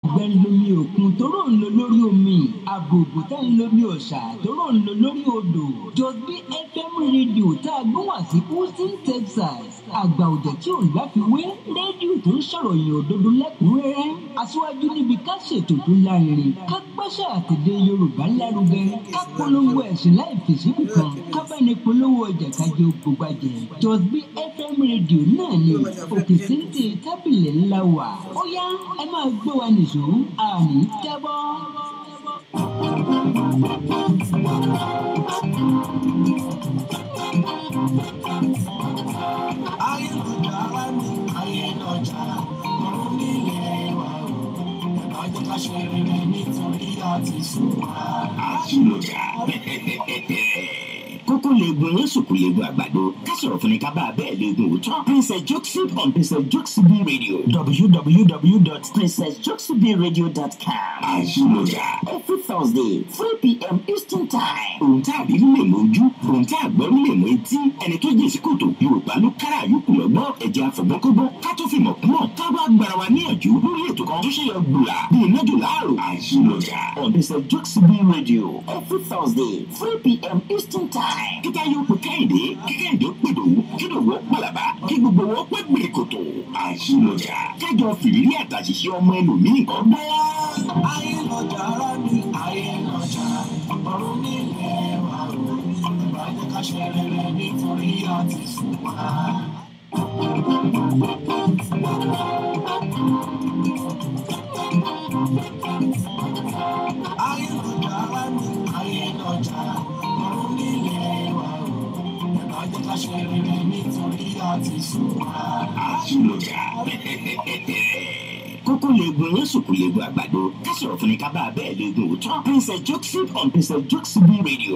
àgbẹ̀ ń lomi òkun tóró ń lo lórí omi àbòbò tá ń lomi ọ̀sà tóró ń lo lórí odò jọ̀bí fm rédíò tá a gbọ́ wá sí houston texas àgbà òjò tí ò láfiwé rédíò tó ń sọ̀rọ̀ yìí òdodo lẹ́kùnrẹ́rẹ́ aṣíwájú níbi ká ṣètò tó lárinrin ká gbàṣà àtẹ̀dé yorùbá lárugẹ ká polówó ẹ̀sìn láì fèsì nìkan ká bá ní polówó ọjà kájé ògbógbàjẹ jọ̀bí fm rédíò náà ni òkè téńté tábìlì ńlá wà ó yá ẹ máa gbé wa nìṣó àní jábọ́. ayélujára ni ayélujára ọ̀run nílé wa o ẹ̀ka jẹ́ ká ṣe rere nítorí àti sùn wá. ayélujára. kókó leegun yẹn sùkú leegun àgbàdo ká sọ̀rọ̀ fún ni ká bá a bẹ́ẹ̀ leegun òótọ́ princess jokesip on princess jokesip radio www.princessjokesipradio.com àṣìlójà every thursday three pm eastern time ohun tá a rí lè mọ ojú ohun tá a gbọ́ lè mọ etí ẹni tó jìn sí kòtò yorùbá ló kára àyùkù lọ́gbọ́n ẹ̀jẹ̀ àfọ̀gbọ́nkọ́gbọ́n ká tó fi mọ̀ kúmọ̀ ká wá gbára wa níyànjú lórí ètò kan tó ṣe yọ gbùlà bí iná jù láàrò àṣìlójà on princess jokesip radio every thursday three pm eastern time kíkà yóò pè kẹ́hìndé kí kẹ́hìndé ó pè dòwú kí dòwú ó pàlàbà kí gbogbo wọn pẹ́ gbèrè kòtò àṣìlójà kájọ fìrírí àtàṣìṣe ọmọ ẹlòmíì kan gbọ́. ayélujára ni ayélujára ọ̀run nílé wa o ẹ̀ka jẹ́ ká ṣe rere nítorí àti sùn wá. ayélujára ni ayélujára ọ̀run nílé wa o ẹ̀ka jẹ́ ká ṣe rere nítorí àti sùn wá. àṣìlójà kókó leegun yẹn sùkú leegun àgbàdo ká sọ̀rọ̀ fún ni ká bá a bẹ́ẹ̀ leegun òótọ́ princess jokesip on princess jokesip radio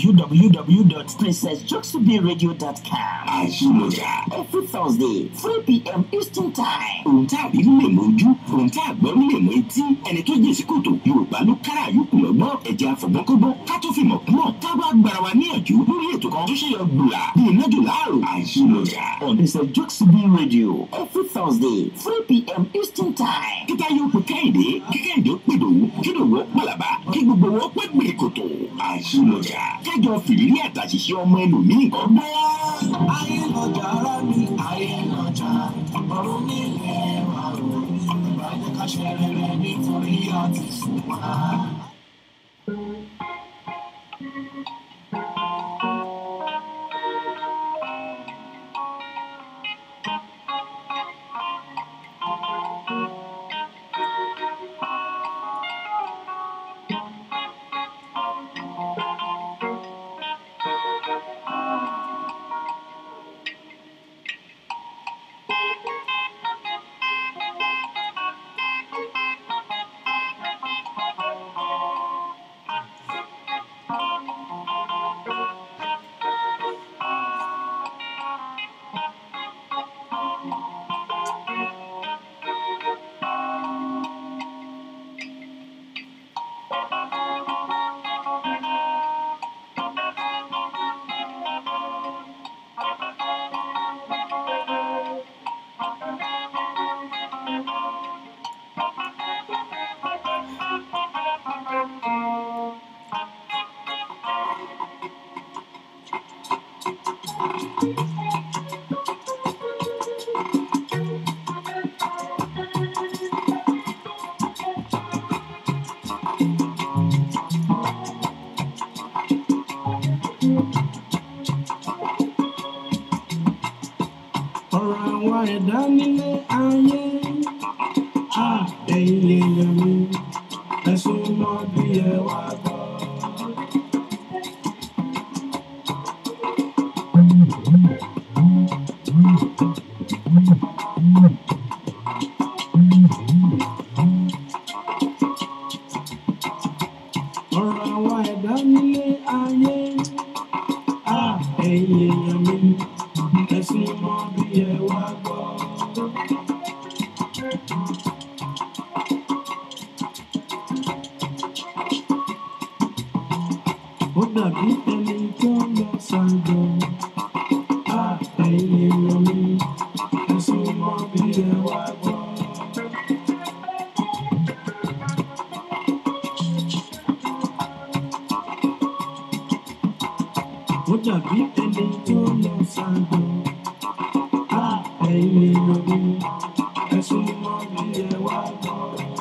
www.princessjokesipradio.com àṣìlójà every thursday three pm eastern time ohun tá a rí lè mọ ojú ohun tá a gbọ́ lè mọ etí ẹni tó jìn sí kòtò yorùbá ló kára àyùkù lọ́gbọ́n ẹ̀jẹ̀ àfọ̀gbọ́nkọ́gbọ́n ká tó fi mọ̀ kúmọ̀ ká wá gbára wa níyànjú lórí ètò kan tó ṣe yọ gbùlà bí iná jù láàrò àṣìlójà on princess jokesip radio every thursday three pm eastern time kíkà yóò pè kẹ́hìndé kí kẹ́hìndé ó pè dòwú kí dòwú ó pàlàbà kí gbogbo wọn pẹ́ gbèrè kòtò àṣìlójà kájọ fìrírí àtàṣìṣe ọmọ ẹlòmíì kan gbọ́. ayélujára ni ayélujára ọ̀run nílé wa o ẹ̀ka jẹ́ ká ṣe rere nítorí àti sùn wá. ọ̀rọ̀ àwọn ẹ̀dá nílé ayé á ẹ̀yin èèyàn mi ẹ̀sùn mọ́ bí ẹ wá gbọ́. ọ̀rọ̀ àwọn ẹ̀dá nílé ayé á ẹ̀yin èèyàn mi ẹ̀sùn mọ́ bí ẹ wá gbọ́. ó dàbí ẹni tó lọ ṣàjọ. á ẹ̀yin èèyàn mi ẹ̀sùn mọ́ bí ẹ wá gbọ́. ó dàbí ẹni tó lọ sáńdọ̀ á ẹ̀yin èèyàn mi ẹ̀sùn mọ́ bí ẹ wá gbọ́.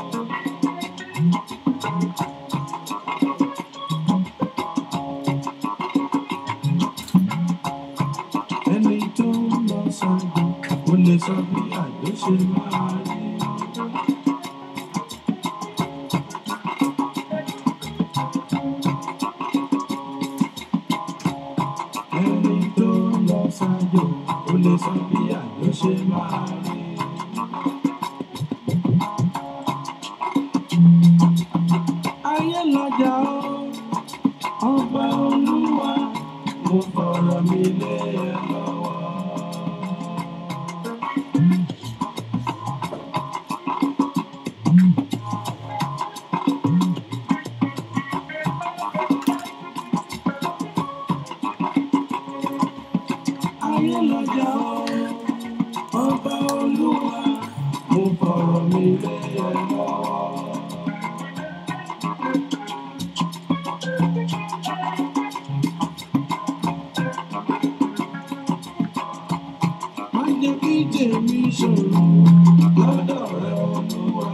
ẹni tó lọ sáńdọ̀ ó lè sọ bí àjọ ṣe máa rí. ẹni tó lọ sájò ó lè sọ bí àjọ ṣe máa rí. ayé lọjà ó ọba olúwa mo fọ̀rọ̀ mi lé ẹ lọ́wọ́. ayé lọjà ó ọba olúwa mo fọ̀rọ̀ mi lé ẹ lọ́wọ́. má jẹ́ kí tèmi ṣòro lọ́dọ̀ rẹ olúwa.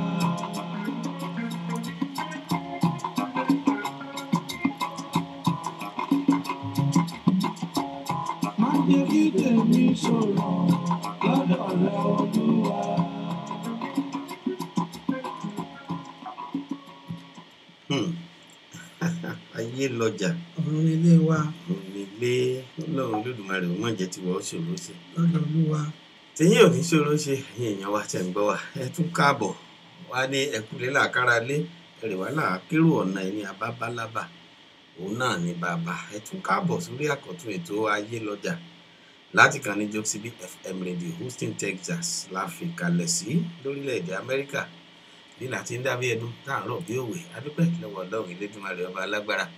má jẹ́ kí tèmi ṣòro lọ́dọ̀ rẹ olúwa. Hmm. ayé lọjà ọ̀run ilé wa onílé ọlọ́run lódùmarè ó má jẹ́ tiwọ́ ó ṣòro ṣe lọ́dọ̀ olúwa tẹ̀yìn ò ní ṣòro ṣe ẹ̀yin èèyàn wa tẹ̀ ń gbọ́ wa ẹ tún káàbọ̀ wá ní ẹkùnlé làkàrà lé ẹrẹ̀ wá làákérò ọ̀nà ẹni àbábálábà òun náà ní bàbá ẹ tún káàbọ̀ sórí àkọ́tún ètò ayé lọ́jà láti kàn ní jokesibi fm radio houston texas la fi kalẹ̀ sí lórílẹ̀‐èdè amẹ́ríkà ní láti ń dábí ẹdún tá à ń rọ̀ bí òwe adúpẹ́ lọ́wọ́ ọlọ́run elédùnmarè ọba alágbára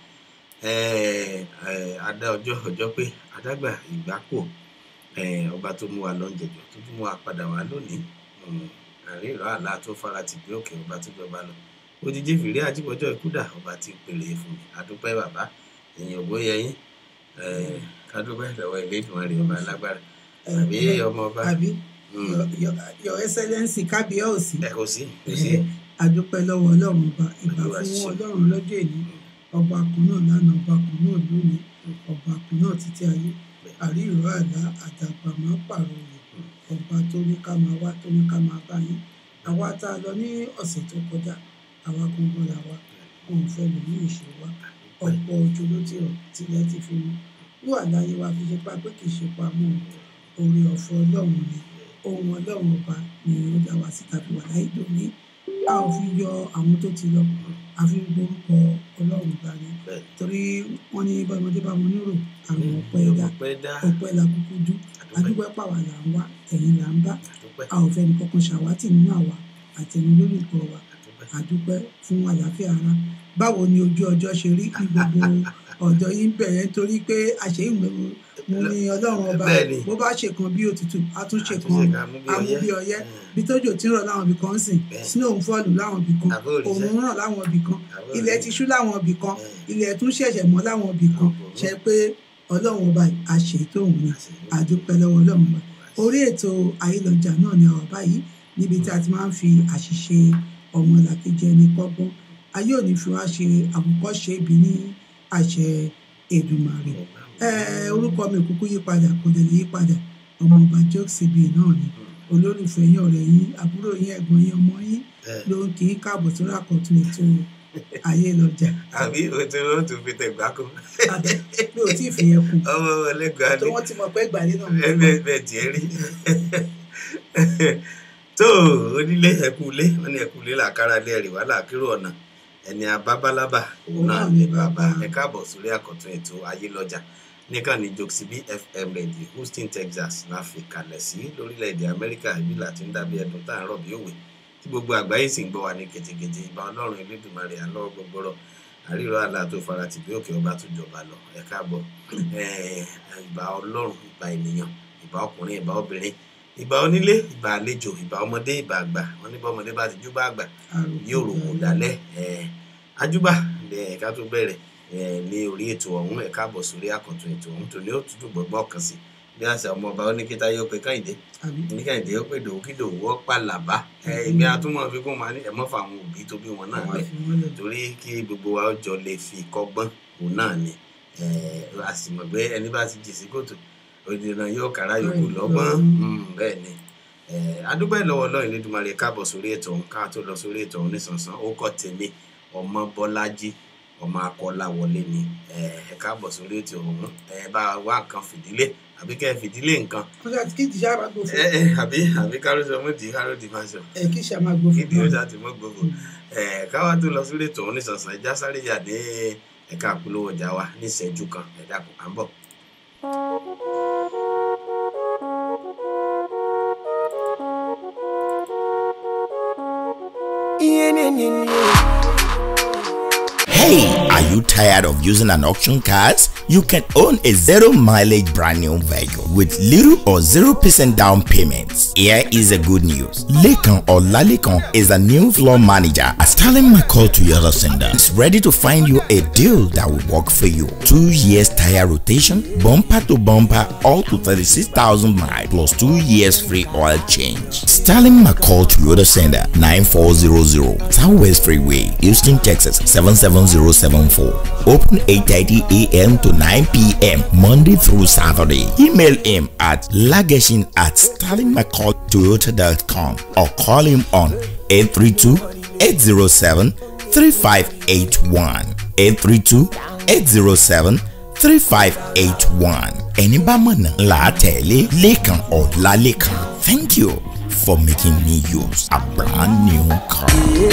ẹ̀ẹ́ ẹ̀ẹ́ adá ọjọ́ ọjọ́ pé adágbà ìgbápò eh, ọba tó mú wa lọ́njẹ̀jọ́ tó tún mú wa padà wá lónìí um, àríyìnrọ̀ àlá tó fara tì bí òkè ọba tó jọba lọ òjijì fìrí àjíbọjọ́ ìkúdà ọba tí pèlè fún mi adúpẹ́ bàbá èèyàn ògbó yẹyìn eh, adúpẹ́ lọ́wọ́ Elédùmarè ọba alágbára àbí ọmọ ọba àbí um, Your- your your excellency kábíyèsí ẹ kò sí kò sí adúpẹ́ lọ́wọ́ ọlọ́run ọba ìbà Olúwa fún ṣe. ọlọ́run lọ́jọ́ èní ọba kan náà lánàá ọba kan náà lónìí ọba kan náà títí ayé àrí ìró àlá àdàgbà máa pààrọ̀ rẹ̀ ọba tó ní ká máa wá tó ní ká máa bá yín àwa tá a lọ ní ọ̀sẹ̀ tó kọjá àwa gbogbo là wá wọn ò fẹ́ lò ní ìṣe wa ọ̀pọ̀ ojú ló ti rọ̀ tilẹ̀ ti fi mú wíwà láyé wa fi ṣe pa pé kì í ṣe pamọ́ oore ọ̀fọ̀ ọlọ́run ni ohun ọlọ́run ọba ni ó dá wa síta fi wà láyé dòní a ò fi yọ àwọn tó ti lọ a fi ń gbórúkọ ọlọ́run gbani bẹ́ẹ̀ torí wọ́n ní bọ́mọdé bá wọn nírò àwọn ọ̀pẹ ẹ̀dá ọpẹ́ dá ọ̀pẹ la kúkú dú adúpẹ́ adúpẹ́ pàwà là ń wá ẹ̀yìn là ń bá adúpẹ́ a ò fẹ́ ní kankan ṣàwátì nínú àwa àtẹ̀yìn lólùkọ́ wa adúpẹ́ àdúpẹ́ fún àlàáfíà ara báwo ni ojú ọjọ́ ṣe rí ní gbogbo ọ̀dọ̀ yín bẹ̀rẹ̀ torí pé àṣeyìnbó mo ní ọlọ́run ọba Bẹ́ẹ̀ ni. bó bá ṣe kan bí òtútù á tún ṣe àtúnṣe kan ká mú bí amú bí ọyẹ́ ọyẹ́ Mm. bí tójò tí ń rọ̀ láwọn ibì kan sìn Bẹ́ẹ̀. snow ń fọ́ọ̀lù láwọn ibì kan Àbó òrìṣà. òòrùn ń ràn láwọn ibì kan Àbó ilẹ̀ òrìṣà. ti ṣú láwọn ibì kan Bẹ́ẹ̀. ilẹ̀ tún ṣẹ̀ṣẹ̀ mọ́ láwọn ibì kan Àbò. ṣe pé ọlọ́run ọba àṣetò òun ni Àṣẹ. àdúpẹ́ lọ́wọ́ ọlọ́run ọba orí ètò ayélujára náà ni àwọn báyìí níbi tí a ti máa ń fi àṣìṣe ọmọlàkejì ẹni kọ́gbọ́n ayé òní fi wá ṣe àwòkọ́ṣe ibi ní àṣẹ Èdùmàrè Eh, orúkọ mi ò kúkú yí padà kò dẹ̀ lè yí padà ọmọ ọba jokesibi náà ni olólùfẹ́ yín ọ̀rẹ́ yín àbúrò yín ẹ̀gbọ́n yín ọmọ yín Eh. ló ń kí í káàbọ̀ sórí àkọ́tún ètò ayélujára àbí o tí wọn tún fi tẹgbà kó àbẹ mi ò tí ì fi yẹn kù ọmọ ọlẹgbàá tó ni wọ́n ti mọ̀ pé ìgbàlè náà bẹ́ẹ̀ bẹ́ẹ̀ bẹ́ẹ̀ tiẹ̀ rí tó onílé ẹkúlé wọn ní ẹkúlé làkàrà lé ẹrì wá làkírò ọ̀nà ẹni abábálábà òun náà ní bàbá ẹ káàbọ̀ sórí àkọ́tún ètò ayé lọ́jà nìkan ní jokesibi fm radio houston texas la fi kalẹ̀ sí lórílẹ̀‐èdè amẹ́ríkà ibi láti ń dàbí ẹdun tá à ń rọ̀ bí òwe tí gbogbo àgbáyé sì ń gbọ́ wa ní kètèkètè ìbá ọlọ́run elédùnmarè àlọ́ gbogbooro àríro àlà tó fara tì bí òkè ọba tó jọba lọ ẹ káàbọ̀ Eh, ìbá ọlọ́run ìbá ènìyàn ìbá ọkùnrin ìbá obìnrin ìbá onílé ìbá àlejò ìbá ọmọdé ìbá àgbà wọn ní bọ́mọdé bá ti jú bá àgbà yóò rò kó dalẹ̀ ẹ̀ ajúbà ẹ̀ ká tó bẹ̀rẹ̀ eh, ní orí ètò ọ̀hún ẹ káàbọ̀ sórí àkọ́tún ètò ọ̀hún tòní ó tútù gbọ́gbọ́ kan sí bí àṣà ọmọ ọba oníkíta yóò pe káyìndé àbí oníkàyìndé ó pè dòwú kí dòwú ó pàlàbá ẹ ìgbé atúmọ̀ fi kún máa ní ẹ̀mọ́ fáwọn òbí tó bí wọn náà àwọn lẹ̀ àfihàn torí kí gbogbo wa ó jọ lè fi kọ́gbọ́n òun náà ni eh, a sì mọ̀ pé ẹni bá ti jì sí kòtò òdìdàn yóò kára yòókù lọ́gbọ́n Mm, bẹ́ẹ̀ ni Eh, adúpẹ́ lọ́wọ́ Ọlọ́run Elédùmarè káàbọ̀ sórí ètò ọ̀hún ká tó lọ sórí ètò ọ̀hún nísànsán ó kọ́ tèmi ọmọ Bọ́lájí ọmọ Akọ́láwọlé ni Eh, ẹ káàbọ̀ sórí ètò ọ̀hún ẹ bá wá nǹkan fìdílé àbí kẹ́ ẹ fìdílé nǹkan wọn ṣáà kí ìdíjà máa gbó ẹ fún ẹ àbí àbí kárọ́sọ mọ́tì kárọ́dì máa sọ ẹ kí ìṣà máa gbó kí fún ni ó ṣáà ti mọ́ gbogbo ẹ káwá tó lọ sórí ètò ọ̀hún nísànsán ẹja sáré yà ní ẹ̀ka àpolówó ọjà wa ní ìṣẹ́jú kan ẹ̀dá kò à ń bọ̀. Hey, are you tired of using an auction cars? You can own a zero mileage brand new vehicle with little or 0% down payments. Here is a good news. Lekan or Lalekan is a new floor manager at Stalin McCall Toyota Center. Is ready to find you a deal that will work for you. Two years tire rotation, bumper to bumper, all to 36,000 miles plus two years free oil change. Stalin McCall Toyota Center 9400 Southwest Freeway, Houston, Texas 77074. Open 8:30 a.m. to 9 p.m. Monday through Saturday. Email him at lageshin at stalinmccalltoyota.com or call him on 832-807-3581. 832-807 3581. Ẹni bá mọ̀nà là á tẹ̀lé Lékan Ọlálékan. Thank you for making me use a brand new car.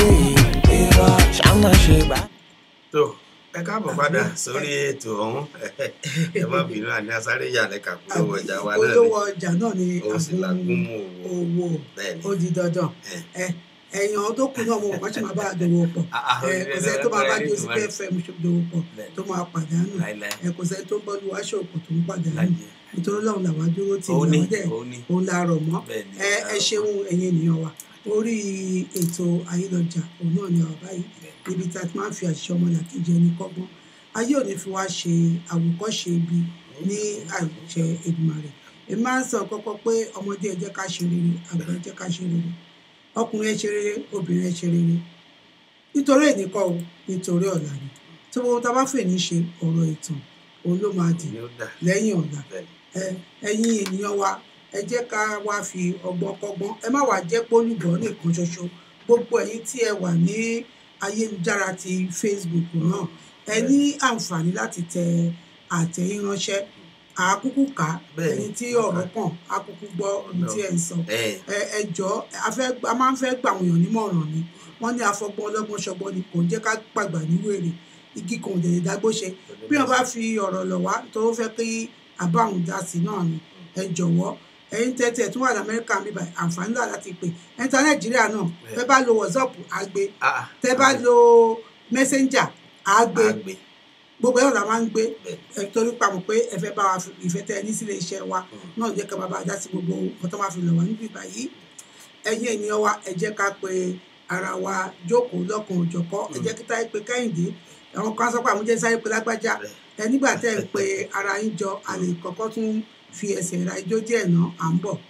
tó ẹ káàbọ̀ padà sórí ètò ọ̀hún ẹ má bínú àní asáré yà lẹ́ka polówó ọjà wa náà ni olówó ọjà náà ni ó sì làgùn mú owó owó bẹ́ẹ̀ ni ó di dandan ẹ. ẹ ẹ̀yàn tó kù náà mo mọ̀ ṣe máa bá a dòwò pọ̀ Ah, ah, ẹ kò sẹ́ni tó máa bá orílẹ̀-èdè joseph Nàìjíríà. fm ṣe dòwò pọ̀ Bẹ́ẹ̀. tó máa pàdánù láìláì ẹ kò sẹ́ni tó ń bọ́lú wáṣọ òkú tó ń pàdánù láyé nítorí Ọlọ́run làwọn dúró tì ó ní làwọn dẹ̀ ó ní òun la rọ̀ mọ́ bẹ́ẹ̀ ni ẹ ẹ ṣeun ẹ̀yin ènìyàn wa orí ètò ayélujára òun náà ni àwọn báyìí níbi tí a ti máa ń fi àṣìṣe ọmọlàkejì ẹni kọ́gbọ́n ayé òní fi wá ṣe àwòkọ́ṣe ibi ní àṣẹ Èdùmàrè èmi máa ń sọ kọ́kọ́ pé ọmọdé ẹ jẹ́ ká ṣe rere àgbà ẹ jẹ́ ká ṣe rere ọkùnrin ẹ ṣe rere obìnrin ẹ ṣe rere nítorí ènìkọ́ o nítorí ọ̀la ni tí gbogbo tá a bá fè ní ṣe ọ̀rọ̀ ìtàn òun ló máa dì ni ó dà lẹ́yìn ọ̀la bẹ́ẹ̀ ni. ẹ ẹ̀yin ènìyàn wa ẹ jẹ́ ká wá fi ọgbọ́n kọ́gbọ́n ẹ má wàá jẹ́ pólùbọ́ nìkan ṣoṣo gbogbo ẹ̀yin tí ẹ wà ní ayélujára ti Facebook náà ẹ ní àǹfààní láti tẹ àtẹ̀yìn ránṣẹ́ àákúkú ká Bẹ́ẹ̀ni. ẹni tí ọ̀rọ̀ kàn àákúkú gbọ́ ohun tí ẹ ń sọ ẹ ẹ ẹ jọ a fẹ́ a máa ń fẹ́ gbà àwọn èèyàn nímọ̀ràn ni wọ́n ní afọgbọ́n ọlọ́gbọ́n ṣọgbọ́n ni kò ń jẹ́ ká gbàgbà ní wèrè igi kan ò dẹ̀ lè dágbó ṣe bí wọ́n bá fi ọ̀rọ̀ lọ̀ wá tó fẹ́ kí àbá òun dá sí náà ni ẹ jọ̀wọ́ ẹ̀yin tẹ́tí ẹ̀ tún wà ní amẹ́ríkà mi báyìí àǹfààní náà láti pè ẹ̀yin tí nàìjíríà náà tẹ́ bá lo whatsapp àgbé ah tẹ́ bá lo messenger àgbé àgbè gbogbo ẹ̀rọ la máa ń gbé bẹ́ẹ̀ ẹ torí pamọ́ pé ẹ fẹ́ bá wa fi ìfẹ́ tẹ ẹ ní sílé iṣẹ́ wa náà jẹ́ ká bàbá dá sí gbogbo nǹkan tó máa fi lọ̀ wá níbí báyìí ẹ̀yin ènìyàn wa ẹ jẹ́ ká pe ara wa jókòó lọ́kàn òjọ̀kọ́ ẹ jẹ́ kí táyé pe kẹ́hìndé àwọn kan sọ pé àwọn jẹ́ sáré pe lágbájá ẹ nígbà tẹ́ ẹ pe ara yín jọ a lè kọ́kọ́ tún fi ẹsẹ̀ ra ijó díẹ̀ náà à ń bọ̀.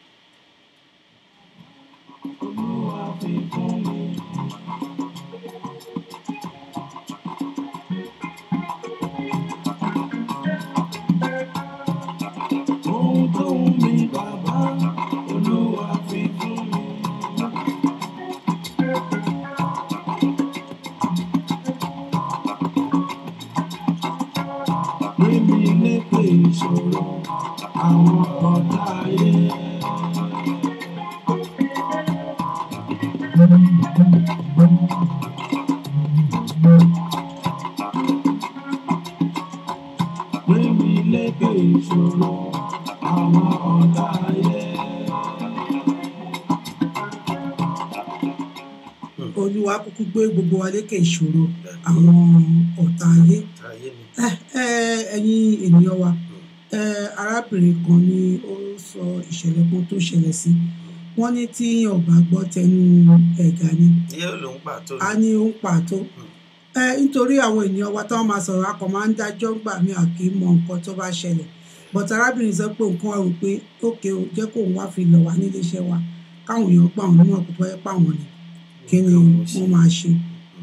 ohun tó ń mi bàbá olúwa fi fún mi. Gbémi lékè ìṣòro àwọn ọ̀tá ayé. Gbémi lékè ìṣòro àwọn ọ̀tá ayé. olúwa kúkú gbé gbogbo wa lékè ìṣòro àwọn ọ̀tá ayé táyé mi ẹ ẹ ẹ̀yin ènìyàn wa ẹ arábìnrin kan ni ó sọ ìṣẹ̀lẹ̀ kan tó ṣẹlẹ̀ sí wọ́n ní tí ọba gbọ́ tẹnu ẹ̀gà ni yóò ló ń pàtó a ní ó ń pàtó ẹ nítorí àwọn ènìyàn wa táwọn máa sọ̀rọ̀ akọ̀ máa ń dájọ́ gbà mí àkì í mọ nǹkan tó bá ṣẹlẹ̀ but arábìnrin sọ pé nǹkan rò pé ókè o jẹ́ kó òun wá fi lọ̀ wá nílé iṣẹ́ wa káwọn èèyàn pa òun níwọ̀n kó tó yẹ pa wọ́n ni kí ni wọ́n máa ṣe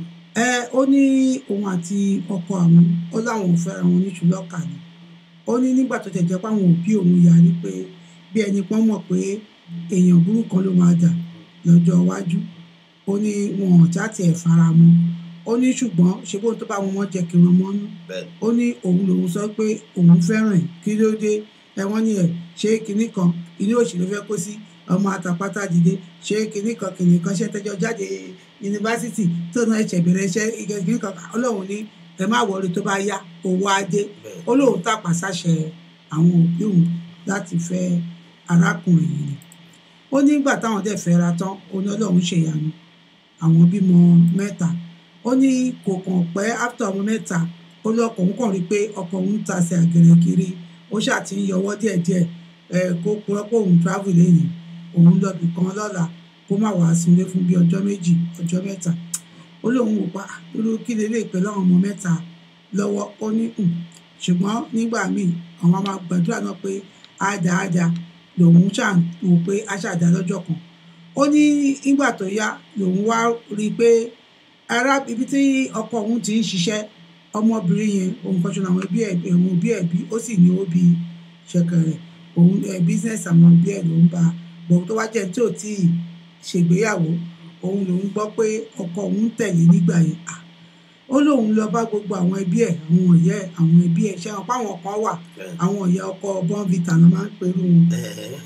ẹ ó ní òun àti ọkọ àwọn ó láwọn ò fẹ́ra wọn ní ṣùlọ́kà ni ó ní nígbà tó tẹ̀ jẹ́ pé àwọn òbí òun yarí pé bí ẹni pọ́n mọ̀ pé èèyàn burúkú kan ló máa dà lọ́jọ́ iwájú ó ní wọn ò já tiẹ̀ fara mọ́ ó ní ṣùgbọ́n ṣe bóun tó bá wọn mọ́ jẹ́ kí wọ́n mọ́nú bẹ́ẹ̀ ó ní òun lòun sọ pé òun fẹ́ràn ẹ̀ kí ló dé ẹ̀wọ̀n ni ẹ̀ ṣé kinní kan ilé òṣèlú fẹ́ kó sí ọmọ àtàpátá dìde ṣé kinní kan kinní kan ṣe tẹjọ jáde yunifásitì tó náà ẹ̀ṣẹ̀ bẹ̀rẹ̀ iṣẹ́ kinní kan ọlọ́run ní ẹ má wọrí tó bá yá owó adé bẹ́ẹ̀ ó lóun tàpá sáṣẹ àwọn òbí òun láti fẹ́ arákùnrin yìí ni ó nígbà táwọn dẹ̀ fẹ́ ra tán ó ní ọlọ́run ṣèyanu àwọn bímọ mẹ́ta ó ní kò kàn pẹ́ after ọmọ mẹ́ta ó lọ́kọ̀ òun kàn rí i pé ọkọ òun ń tasẹ̀ àgẹ̀rẹ̀ kiri ó ṣáà ti ń yọwọ́ díẹ̀díẹ̀ ẹ kó purọ́ pé òun travel lẹ́yìn òun lọ́bì kan lọ́la kó má wàá sílé fún bí ọjọ́ méjì ọjọ́ mẹ́ta ó lóun wò pa irú kí lélẹ̀ pẹ̀lú àwọn ọmọ mẹ́ta lọ́wọ́ ó ní "Hmm." ṣùgbọ́n nígbà míì àwọn máa gbàdúrà náà pé àdá àdá lòun ṣáà ń wò pé a ṣàdá lọ́jọ́ kan ó ní nígbà tó yá lòun wá rí i pé ará ibi tí ọkọ òun ti ń ṣiṣẹ́ ọmọbìnrin yẹn òun kan ṣe àwọn ẹbí ẹ̀ ẹ̀wọ̀n òbí ẹ̀ bí ó sì ní ó bí ṣẹ̀kẹ̀rẹ̀ òun ẹ̀ bísíǹsì àwọn òbí ẹ̀ ló ń bá bọ̀ tó wá jẹ́ tí ò tí ì ṣègbéyàwó òun lòun gbọ́ pé ọkọ òun ń tẹ̀lé nígbà yẹn Ah, ó lóun lọ bá gbogbo àwọn ẹbí ẹ̀ àwọn ọ̀yẹ́ ẹ̀ àwọn ẹbí ẹ̀ ṣe àwọn páwọn kan wà bẹ́ẹ̀ àwọn ọ̀yẹ́ ọkọ bọ́ǹvìtà ló máa ń pẹ̀lú wọn ẹ̀ẹ́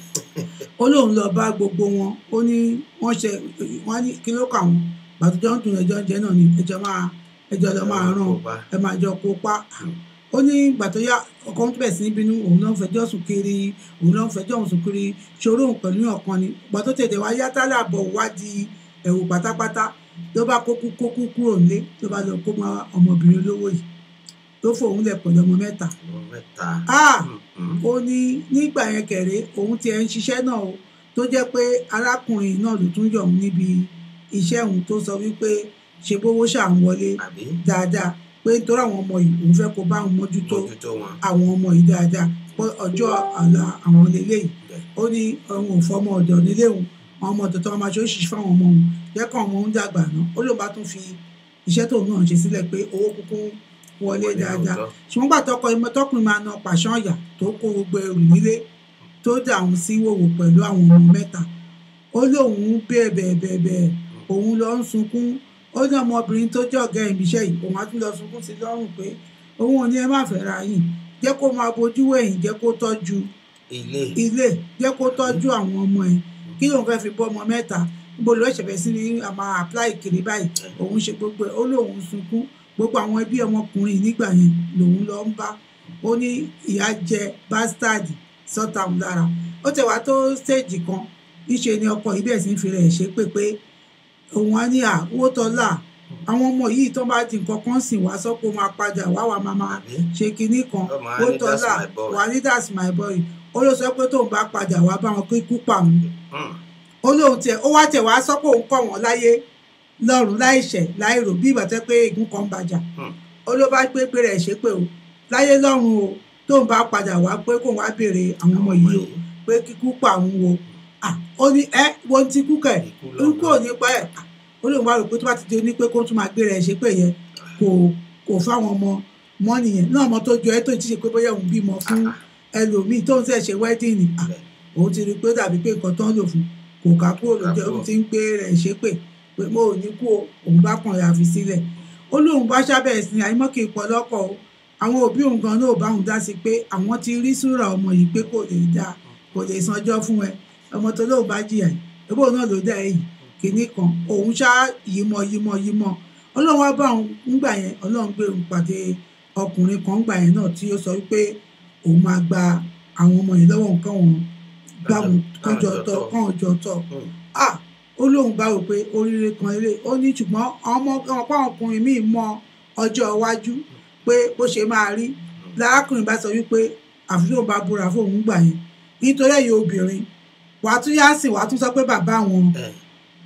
ó lóun lọ bá gbogbo wọn ó ní wọ́n ṣe wọ́n ní kí ló kà wọ́n gbàtújọ́ ń dùn ẹjọ́ jẹ́ náà ni ẹjọ́ máa ẹjọ́ lọ máa ràn kópa. ẹ máa jọ kópa ó ní ìgbà tó yá ọkọ tó bẹ̀ sí ní bínú òun náà ń fẹjọ́ sùn kiri òun náà ń fẹjọ́ sùn kiri ṣòro òun pẹ̀lú ọ̀kan ni ìgbà tó tètè wá yá tálà bọ̀ wá di ẹ̀wù pátápátá ló bá kókú kókú kúrò nílé ló bá lọ kó mọ́ ọmọbìnrin olówó yìí tó fòun lẹ̀ pẹ̀lú ọmọ mẹ́ta ọmọ mẹ́ta ah Mm, mm. ó ní nígbà yẹn kẹ̀rẹ́ òun tiẹ̀ ń ṣiṣẹ́ náà o tó jẹ́ pé arákùnrin náà ló tún yọ̀ òun níbi iṣẹ́ òun tó sọ wípé ṣe bówó ṣà ń wọlé àbí dáadáa pé nítorí àwọn ọmọ yìí òun fẹ́ kó bá òun mójútó mójútó wọn àwọn ọmọ yìí dáadáa pé ọjọ́ àlà àwọn lélẹ́yìí bẹ́ẹ̀ ó ní òun ò fọmọ ọ̀dọ̀ nílé òun àwọn ọmọ ọ̀dọ̀ tó wọn máa ṣe oṣìṣẹ́ fáwọn ọmọ òun jẹ́ kọ́ ọmọ òun dàgbà náà ó lóun bá tún fi iṣẹ́ tóun náà ṣe sílẹ̀ pé owó kúkú wọlé Wọlé dáadáa lóòótọ́. ṣùgbọ́n gbà tọkọ ìmọ̀ tọkùnrin máa na pàṣán ọ̀yà tó kó gbogbo ẹrù nílé tó dà òun sí wòwò pẹ̀lú àwọn ọmọ mẹ́ta ó lóun bẹ́ẹ̀ bẹ́ẹ̀ bẹ́ẹ̀ bẹ́ẹ̀ òun lọ ń sunkún ó ní ọmọbìnrin tó jẹ́ ọ̀gá ìbíṣẹ́ yìí òun á tún lọ sunkún sí lọ́rùn pé òun ò ní ẹ má fẹ́ ra yìí jẹ́ kó máa bojú wẹ̀yìn jẹ́ kó tọ́jú ilé ilé jẹ́ kó tọ́jú àwọn ọmọ ẹ̀ kí lóun fẹ́ fi bọ́ ọmọ mẹ́ta níbo ló ṣẹ̀fẹ̀ sí ní a máa apply kiri báyìí òun ṣe gbogbo ẹ̀ ó lóun sunkún gbogbo àwọn ẹbí ọmọkùnrin nígbà yẹn lòun lọ ń bá ó ní ìyá jẹ bastard sọ́tà òun lára ó tẹ̀ wá tó stage kan níṣe ni ọkọ yìí bẹ̀rẹ̀ sí ń fi rẹ̀ ṣe pé pé òun á ní à owó tọ́lá àwọn ọmọ yìí tó bá di nǹkan kan sìn wá sọ́kò máa padà wá wà máa máa àbí ṣe kinní kan Ó máa owó ní that's tọ́lá my boy. wà ní that's my boy ó ló sọ pé tóun bá padà wá bá wọn kó ikú pa òun Mm, ó lóun tiẹ̀ ó wá tiẹ̀ wá sọ pé òun kọ̀ wọ́n láyé lọ́rùn láìṣẹ̀ láìrò bí ìgbà tẹ́ pé ègún kan bàjá Hmm. ó ló bá gbé pé rẹ̀ ṣe pé o láyé lọ́rùn o tóun bá padà wá pé kóun wá béèrè àwọn ọmọ yìí o pé kíkú pa òun o Ah, ó ní ẹ wo ti kú kẹ̀ Ikú lọ́nà. ikú ò ní pa ẹ̀ Ah, ó lóun wá rò pé tó bá ti di ní pé kó tún máa gbé rẹ̀ ṣe pé yẹn kò kò fáwọn ọmọ mọ́ nìyẹn náà ọmọ tó jọ ẹ́ tó ti ṣe pé bóyá òun bímọ fún ẹlòmíì tóun ṣẹ̀ ṣe wẹ́dìnì Ah, òun ti rí i pé ó dàbí pé nǹkan tó ń lò fún kò ká kúrò lójú ẹ̀, òun ti ń gbé rẹ̀ ṣépè pé mo ò ní kú o òun bá kàn yà fi sílẹ̀ ó lóun bá ṣàbẹ̀rẹ̀ sí ní àyímọ́kì pọ̀ lọ́kọ̀ o àwọn òbí òun gan náà ò bá òun dá sí pé àwọn ti rí súrà ọmọ yìí pé kò lè dá kò lè sanjọ́ fún ẹ ọmọ tó lóun bá jìyà yìí ebó náà ló dá èyí kìíní kan òun ṣá yímọ yímọ yímọ ọlọ́run wá bá òun ńgbà yẹn ọlọ́run gbé òun pàdé ọkùnrin kan ńgbà yẹn náà tí ó sọ wípé òun máa gba àwọn ọmọ yìí lọ́wọ́ nǹkan wọn gbà wọn kọjọ tọ kàn jọ tọ Mm, ah ó lóun bá rò pé oríire kan eré ó ní ṣùgbọ́n ọmọ ọ̀pọ̀ ọkùnrin míì mọ ọjọ́ iwájú pé bó ṣe máa rí lárákùnrin bá sọ wípé àfi tóun bá búra fóun gbà yẹn nítorí ẹ̀yin obìnrin wàá tún yá sìn wàá tún sọ pé bàbá àwọn ẹ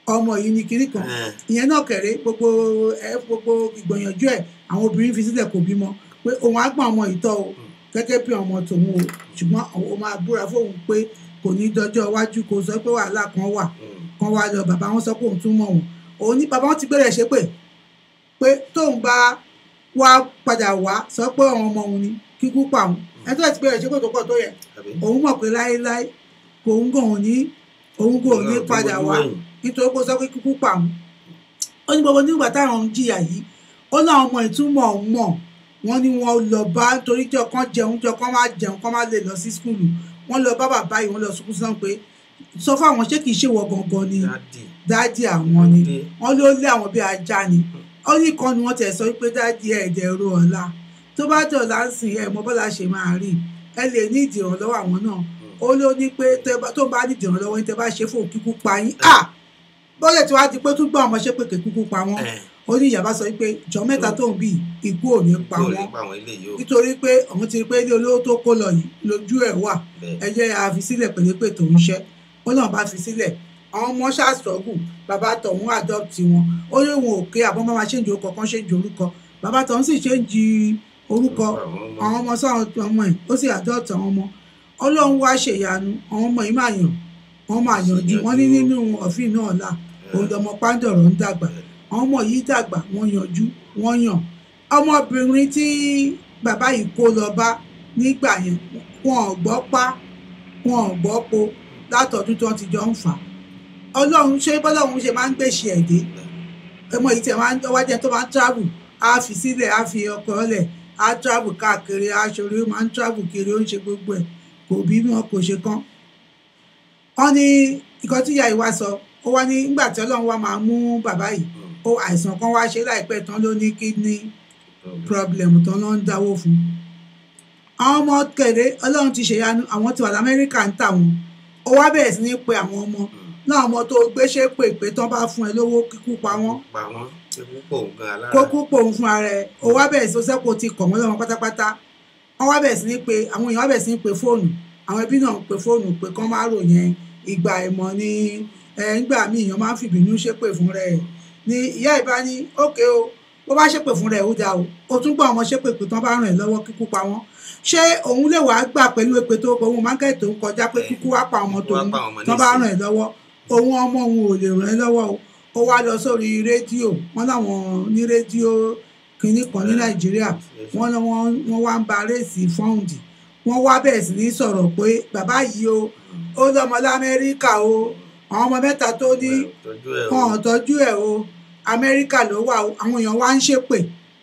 ọmọ yìí ni kinní kan Eh. ìyẹn náà kẹrẹ gbogbo ẹ gbogbo ìgbìyànjú ẹ àwọn obìnrin fi sílẹ̀ kò bímọ pé òun á gbọ́n ọmọ ìtọ́ o gẹ́gẹ́ bí ọmọ tòun o ṣùgbọ́n òun máa búra fóun pé kò ní dọjọ́ iwájú kò sọ pé wàhálà kan wà kan wá lọ bàbá wọn sọ pé òun tún mọ̀ wọn òun ní bàbá wọn ti gbẹ̀rẹ̀ ṣépè pé tóun bá wá padà wá sọ pé àwọn ọmọ òun ni kíkú pa òun ẹni tó ti gbẹ̀rẹ̀ ṣépè tó pọ̀ tó yẹ àbí òun mọ̀ pé láéláé kò ń gàn òun ní òun kò ní Ọlọ́run tó padà gbójú wá wẹ̀yìn. nítorí pé ó sọ pé kíkú pa òun ó ní gbogbo nígbà táwọn ń jìyà yìí ó láwọn ọmọ ìtumọ̀ òun mọ̀ wọ́n ní wọ́n lọ bá torí jọ kán jẹun jọ kán má jẹun kán má lè lọ sí skúlù wọ́n lọ bá bàbá yìí wọ́n lọ sunkún sàn pé sọ fún àwọn ṣé kìí ṣèwọ gangan ni dáàdì dáàdì àwọn ni Dé. wọ́n ló lé àwọn bí ajá ni ó ní kan ni wọ́n tẹ̀ sọ pé dáàdì ẹ̀ẹ́dẹ̀ ro ọ̀la tó bá dọ̀la ń sìn ẹ̀ mọ́ bọ́lá ṣe máa rí ẹ lè ní ìdìrànlọ́wọ́ àwọn náà ó ló ní pé tẹ́ bá- tó bá ní ìdìrànlọ́wọ́ yín tẹ́ bá ṣe fún kíkú pa yín à bọ́lẹ̀ tí wàá di pé tún gbọ́ ọmọ ṣe pé kíkú pa wọ́n Eh. ó ní ìyàbá sọ pé jọ mẹ́ta tó ń bì ikú ò ní pa yóò lè wọ́n pa àwọn eléyìí o nítorí pé òun ti rí pé ilé olówó tó kó lọ yìí lójú ẹ̀ wà bẹ́ẹ̀ ẹ jẹ́ a fi sílẹ̀ pẹ̀lẹ́pẹ̀ tó ń ṣẹ́ ó náà bá fi sílẹ̀ àwọn ọmọ ṣàṣọ́gù bàbá tọ̀hún adopt wọn ó ní òun ò ké àbọ̀ máa ṣéǹjì orúkọ kan ṣéǹjì orúkọ bàbá tọ̀hún sì ṣéǹjì orúkọ àwọn ọmọ sáwọn ọmọ ẹ̀ ó sì adopt àwọn ọmọ ọlọ́run wá ṣèyanu àwọn ọmọ yìí máa yàn wọ́n máa yànjú wọ́n ní nínú ọ̀fìn náà là òun lọmọ pàǹdọ̀rọ̀ ń dàgbà àwọn ọmọ yìí dàgbà wọ́n yanjú wọ́n yàn ọmọbìnrin tí bàbá yìí kó lọ bá nígbà yẹn wọn ò gbọ́ pa wọn ò gbọ́ po látọ̀dún tí wọ́n ti jọ ń fà á ọlọ́run ṣé bọ́lọ́run ṣe máa ń gbèsè ẹ̀dẹ́ ọmọ yìí tẹ̀ máa ń wájẹ́ tó máa ń travel á fi sílẹ̀ á fi ọkọ̀ ọ̀lẹ̀ á travel káàkiri aṣọre ó máa ń travel kiri ó ń ṣe gbogbo ẹ̀ kò bí wọn kò ṣe kán wọ́n ní nǹkan tí ìyá yìí wá sọ ó wá ní nígbà tí ọlọ́run wá máa mú bàbá yìí ó àìsàn kan wá ṣe láìpẹ́ tán ló ní kidney problem tán ló ń dáwó fún àwọn ọmọ kẹrẹ ọlọ́run ti ṣèyanu àwọn ti wà lamẹ́ríkà ń tà wọn ó wá bẹ̀rẹ̀ sí ní pe àwọn ọmọ náà ọmọ tó gbéṣẹ́ pè pé tán bá fún ẹ lówó kíkú pa wọ́n pa wọ́n ewu pọ̀ gan alára kó kú pòun fún ara ẹ ó wá bẹ̀rẹ̀ sí ó sẹ́kù ti kọ̀ wọ́n lọ́wọ́ pátápátá wọ́n wá bẹ̀rẹ̀ sí ní pe àwọn èèyàn wá bẹ̀rẹ̀ sí ní pe fóònù àwọn ẹbí náà ń pe fóònù pé kán má rò yẹn ìgbà ẹ̀mọ́ ni ẹ̀ ńgbà míì èèyàn máa ń fìbínú ṣépè fún rẹ̀ ni ìyá ìbá ní ókè o bó bá ṣépè fún rẹ̀ ó dáa o ó tún gbọ́ ọmọ ṣépè pé tán bá ràn ẹ́ lọ́wọ́ kíkú pa wọ́n ṣé òun lè wàá gbà pẹ̀lú èpè tó òun mákẹ́tì tó ń kọjá pé kíkú wá pa ọmọ Kíkú wá tòun pa ọmọ tán bá nísìnyí. ràn ẹ́ lọ́wọ́ òun ọmọ òun ò lè ràn ẹ́ lọ́wọ́ o ó wá lọ sórí rédíò wọn láwọn ní rédíò kínní kan ní nàìjíríà wọn lọ wọn wọn wá ń ba réèsì fọ́ǹdì wọn wá bẹ̀rẹ̀ sí ní sọ̀rọ̀ pé bàbá yìí o ó lọ́mọ lamẹ́ríkà o àwọn ọmọ mẹ́ta tó ní tọ́jú ẹ̀ wọn ò tọ́jú ẹ̀ o amẹ́ríkà ló wà o àwọn èèyàn wá ń ṣépè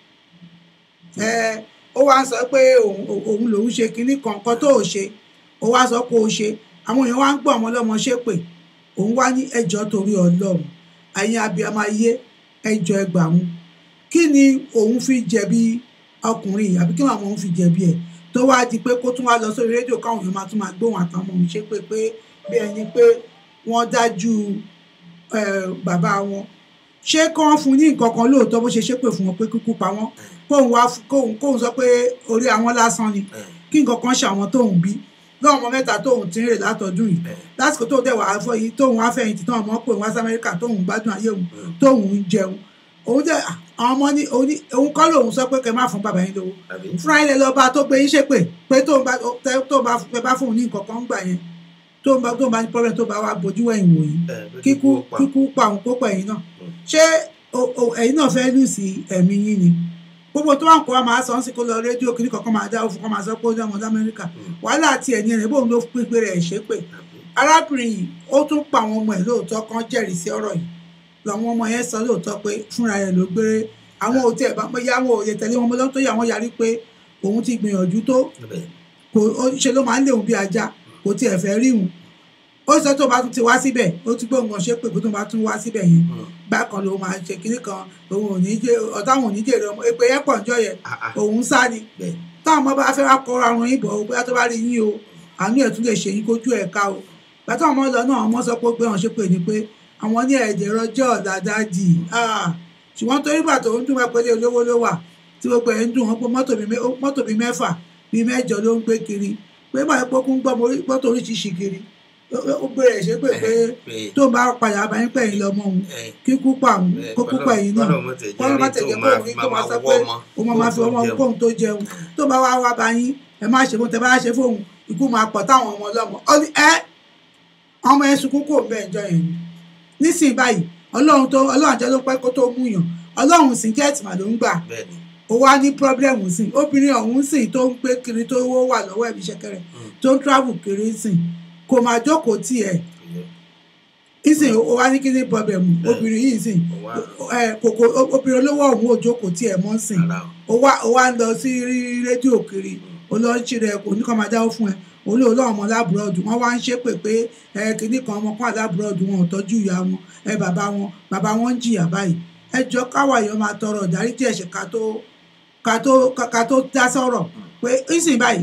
ẹ ó wá ń sọ pé òun òun lòun ṣe kinní kan kan tó ò ṣe ó wá sọ pé ó ṣe àwọn èèyàn wá ń gbọ́ ọmọ ọlọ́mọ ṣépè òun wá ní ẹjọ́ torí ọlọ́run ẹ̀yin abiyamọ ayé ẹjọ́ ẹgbàún kí ni òun fi jẹ̀bi ọkùnrin yìí àbí kí ni àwọn òun fi jẹ̀bi ẹ̀ tó wá di pé kó tún wá lọ sórí rédíò káwọn èèyàn máa tún máa gbóhùn àtàwọn ọmọ òun ṣépè pé bí ẹni pé wọ́n dájú eh, bàbá wọn ṣé kí wọ́n fún un ní nǹkan kan lóòótọ́ bó ṣe ṣépè fún wọn pé kíkú pa wọ́n kóun wá fún- kóun kóun sọ pé orí àwọn lásán ni kí nǹkan kan ṣe àwọn tóun bí lọ́wọ́ ọmọ mẹ́ta tóun ti ń rè látọdún yìí lásìkò tóun dẹ̀ wà á fọ yìí tóun wá fẹ̀yìntì tóun ọmọ pé òun wá sí amẹ́ríkà tóun gbádùn ayé òun tóun ń jẹun òun dẹ̀ àwọn ọmọ ní òun ní- òun kọ́ lòun sọ pé kẹ́ má fún bàbá yín lówó àbí fúnra ilẹ̀ lọ́ba tó gbé yín ṣépè pé tóun bá tẹ- tóun bá fẹ́ bá fún un ní nǹkan kan gbà yẹn tóun bá tóun bá ní problem tó bá wà bójú wẹ̀yìn wò yìí ẹ̀ pé kíkú ó pa. kíkú pa òun kó pa ẹ̀yìn náà ṣé o- o- ẹ̀yin náà fẹ́ lù sí ẹ̀mí yín ni gbogbo tó wà ń kó wa máa sọ ń sì kó lọ rédíò kí ní kankan máa dá òfin kan máa sọ pé ó dáwọn lamẹ́ríkà wàhálà àti ẹ̀yìn rẹ̀ bóun ló pín pé rẹ̀ ṣépè arábìnrin yìí ó tún pa àwọn ọmọ ẹ̀ lóòótọ́ kan jẹ́rìí sí ọ̀rọ̀ yìí làwọn ọmọ yẹn sọ lóòótọ́ pé fúnra rẹ̀ ló gbére àwọn òtí ẹ̀ bá pé yáwó òye tẹ̀lé wọn lọ́tọ́ tó yà wọ́n yarí pé òun ti gbìyànjú tó Bẹ́ẹ̀. kò ó ṣe ló máa ń léwu bí ajá kò tiẹ̀ fẹ́ rí òun ó sọ tó bá tún ti wá síbẹ̀ ó tún gbóhùn kan ṣe pé kó tó bá tún wá síbẹ̀ yẹn bákan ló máa ṣe kinní kan òun ò ní jẹ ọ̀tá òun ò ní jèrè ọmọ èpè yẹn pọ̀ ń jọ yẹn Ah, ah. òun sá ni Bẹ́ẹ̀. táwọn ọmọ bá fẹ́ wá kọ́ra ọrùn yín bọ̀ ó bóyá tó bá rí yín o àánú ẹ̀ tún lè ṣe yín kójú ẹ̀ ká o bàtà ọmọ lọ náà ọmọ sọ pé ó gbé wọn ṣe pé ní pé àwọn ní ẹ̀jẹ̀ rọjọ́ dáadáa dì ṣùgbọ́n torí bàtà òun dùn wá pé ilé olówó ló wà tí gbogbo ẹ̀ ń dùn wọn pé mọ́tò bíi mẹ́- mọ́tò bíi mẹ́fà bíi mẹ́jọ ló ń gbé kiri pé báyìí pé ó kún gbọ́ mọ́- mọ́tò oríṣiríṣi kiri ó gbére ẹ̀ ṣe pé pé pé tó bá padà bá yín pẹ̀yìn lọ́mọ òun ẹ kíkú pa òun ẹ, kó kú kọ́lọ́- pẹ̀yìn náà kọ́lọ́ mọ̀ tẹ̀ kọ́lọ́ má jẹ́ tẹ̀jẹ̀ tó kó máa òun fi tó máa máa sọ wọ́ pé ọmọ ó máa máa fi kó ọmọ tó jẹun. kóhun tó jẹun tó bá wá wá bá yín ẹ má ṣe fún tẹ bá ṣe fóun ikú máa pọ̀ táwọn ọmọ ọlọ́mọ Ó ní, ẹ ọmọ ẹ sunkún kò bẹ́ẹ̀ jọ yẹn ni nísìnyí báyìí ọlọ́run tó ọlọ́run àjọ ló pẹ́ kó tó mú yàn ọlọ́run sì jẹ́ẹ̀tì mà ló ń gbà bẹ́ẹ̀ ni ó wá ní pírọ́blẹ́mù sí i obìnrin ọ̀hún sì tó ń gbé kiri tó wó wà lọ́wọ́ ẹ̀mí ṣẹ̀kẹ̀rẹ̀ tó ń travel kiri sí i kò máa jókòó tì ẹ̀ kò yẹ. ìsìn ó wá ní kí ní pírọ́blẹ́mù Bẹ́ẹ̀. obìnrin yìí sìn Ó wá ẹ kòkò obìnrin olówó ọ̀hún ò jókòó tì ẹ̀ mọ́ sìn ara o ó wá ó wá ń lọ sí rí- rédíò kiri ó lọ ń ṣeré kò ní kàn máa dáwọ́ fún ẹ olóò lọ́wọ́ ọmọ lábúrọ́dù wọ́n wá ń ṣépè pé ẹ kìíní kan ọmọ kan lábúrọ́dù wọn ò tọ́jú ìyá wọn ẹ bàbá wọn bàbá wọn ń jìyà báyìí ẹ jọ káwa èèyàn máa tọrọ ìdáríjì ẹ̀ṣẹ̀ ká tó ká tó ká tó dá sọ̀rọ̀ pé ìsìn báyìí.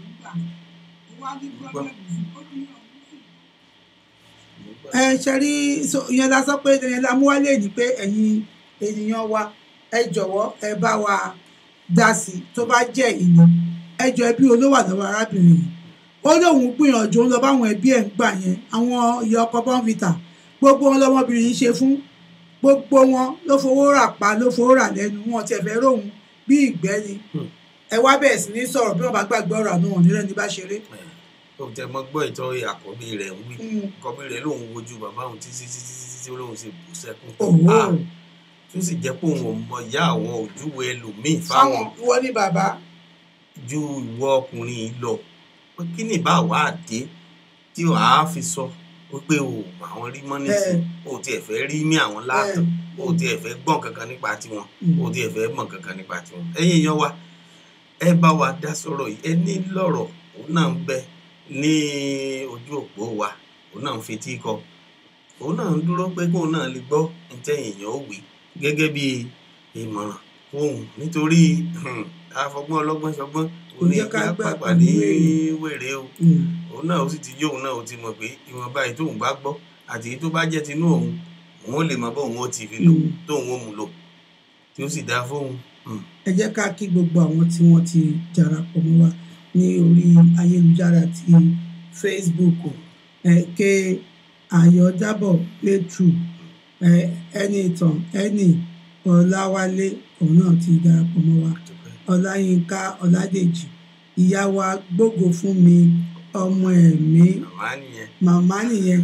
ẹ ṣe rí so- ìyẹn la sọ pé ìyẹn la mú wálé ní pé ẹ̀yin ènìyàn wa ẹ jọ̀wọ́ ẹ bá wa dá sí i tó bá jẹ́ ìní ẹ jọ ẹbí olówó àlọ́wọ́ arábìnrin yìí ó lóun gbìyànjú ń lọ báwọn ẹbí ẹ̀ ń gbà yẹn àwọn ìyá ọkọ bọ́ǹfìtà gbogbo wọn lọmọbìnrin yìí ṣe fún gbogbo wọn ló fowó rà pa ló fowó rà lẹ́nu wọn tiẹ̀ fẹ́ róhun bí ìgbẹ́ ni Hmm. ẹ wá bẹ̀rẹ̀ sí ní sọ̀rọ̀ bí wọ́n bá gbàgbé ọ̀rọ̀ àná wọn nílẹ̀ ní bá ṣeré. ó tẹ mọ gbọ́ ìtọ́ àkọ́bí rẹ̀ ń wí Hmm. àkọ́bí rẹ̀ lòun wojú bàbá òun títí títí títí tí lòun sì bù sẹ́kún òwò Ah, tó sì jẹ́ pé òun ò mọ ìyá àwọn òjúwe ẹlòmíì fáwọn fáwọn ìwọ ní bàbá ju ìwọ ọkùnrin yìí lọ pé kí ni bá wà á dé tí ò á fi sọ wípé o àwọn rí mọ́ nísìn o tiẹ̀ fẹ́ rí ní àwọn láàtọ̀ o tiẹ̀ fẹ́ gbọ́n kankan nípa tiwọn Mm. o tiẹ̀ fẹ́ mọ̀ kankan nípa tiwọn ẹ̀yin èèyàn wa ẹ bá wa dá sọ̀rọ̀ yìí ẹ ní lọ́rọ̀ òun náà ń bẹ ní ojú òpó wa òun náà ń fetí kọ òun náà ń dúró pé kóun náà lè gbọ́ ntẹ́yìn èèyàn ó wí gẹ́gẹ́ bí ìmọ̀ràn fóun nítorí hmm, àfọgbọ́n ọlọ́gbọ́n ṣọgbọ́n Kò òní jẹ́ ká ìyá gbà pàpà pẹ̀lú ní wèrè. wèrè o Hmm. òun náà ó sì ti yóò náà ó ti mọ̀ pé ìwọ̀nba èyí tóun bá gbọ́ àti èyí tó bá jẹ́ tinú òun òun ó lè mọ bóun ó ti fi lò Mm. tóun ó mú lò tí ó sì dáa fóun. Hmm. ẹ jẹ́ ká kí gbogbo àwọn tí wọ́n ti darapọ̀ mọ́ wa ní orí ayélujára ti facebook ẹ ké ayọ̀dábọ̀ pétrù ẹ ẹni ìtàn ẹni ọláwálé òun náà ti darapọ̀ mọ́ wa ọláyínká ọládèjì ìyá wa gbógo fún mi ọmọ ẹ̀mí màmá nìyẹn màmá nìyẹn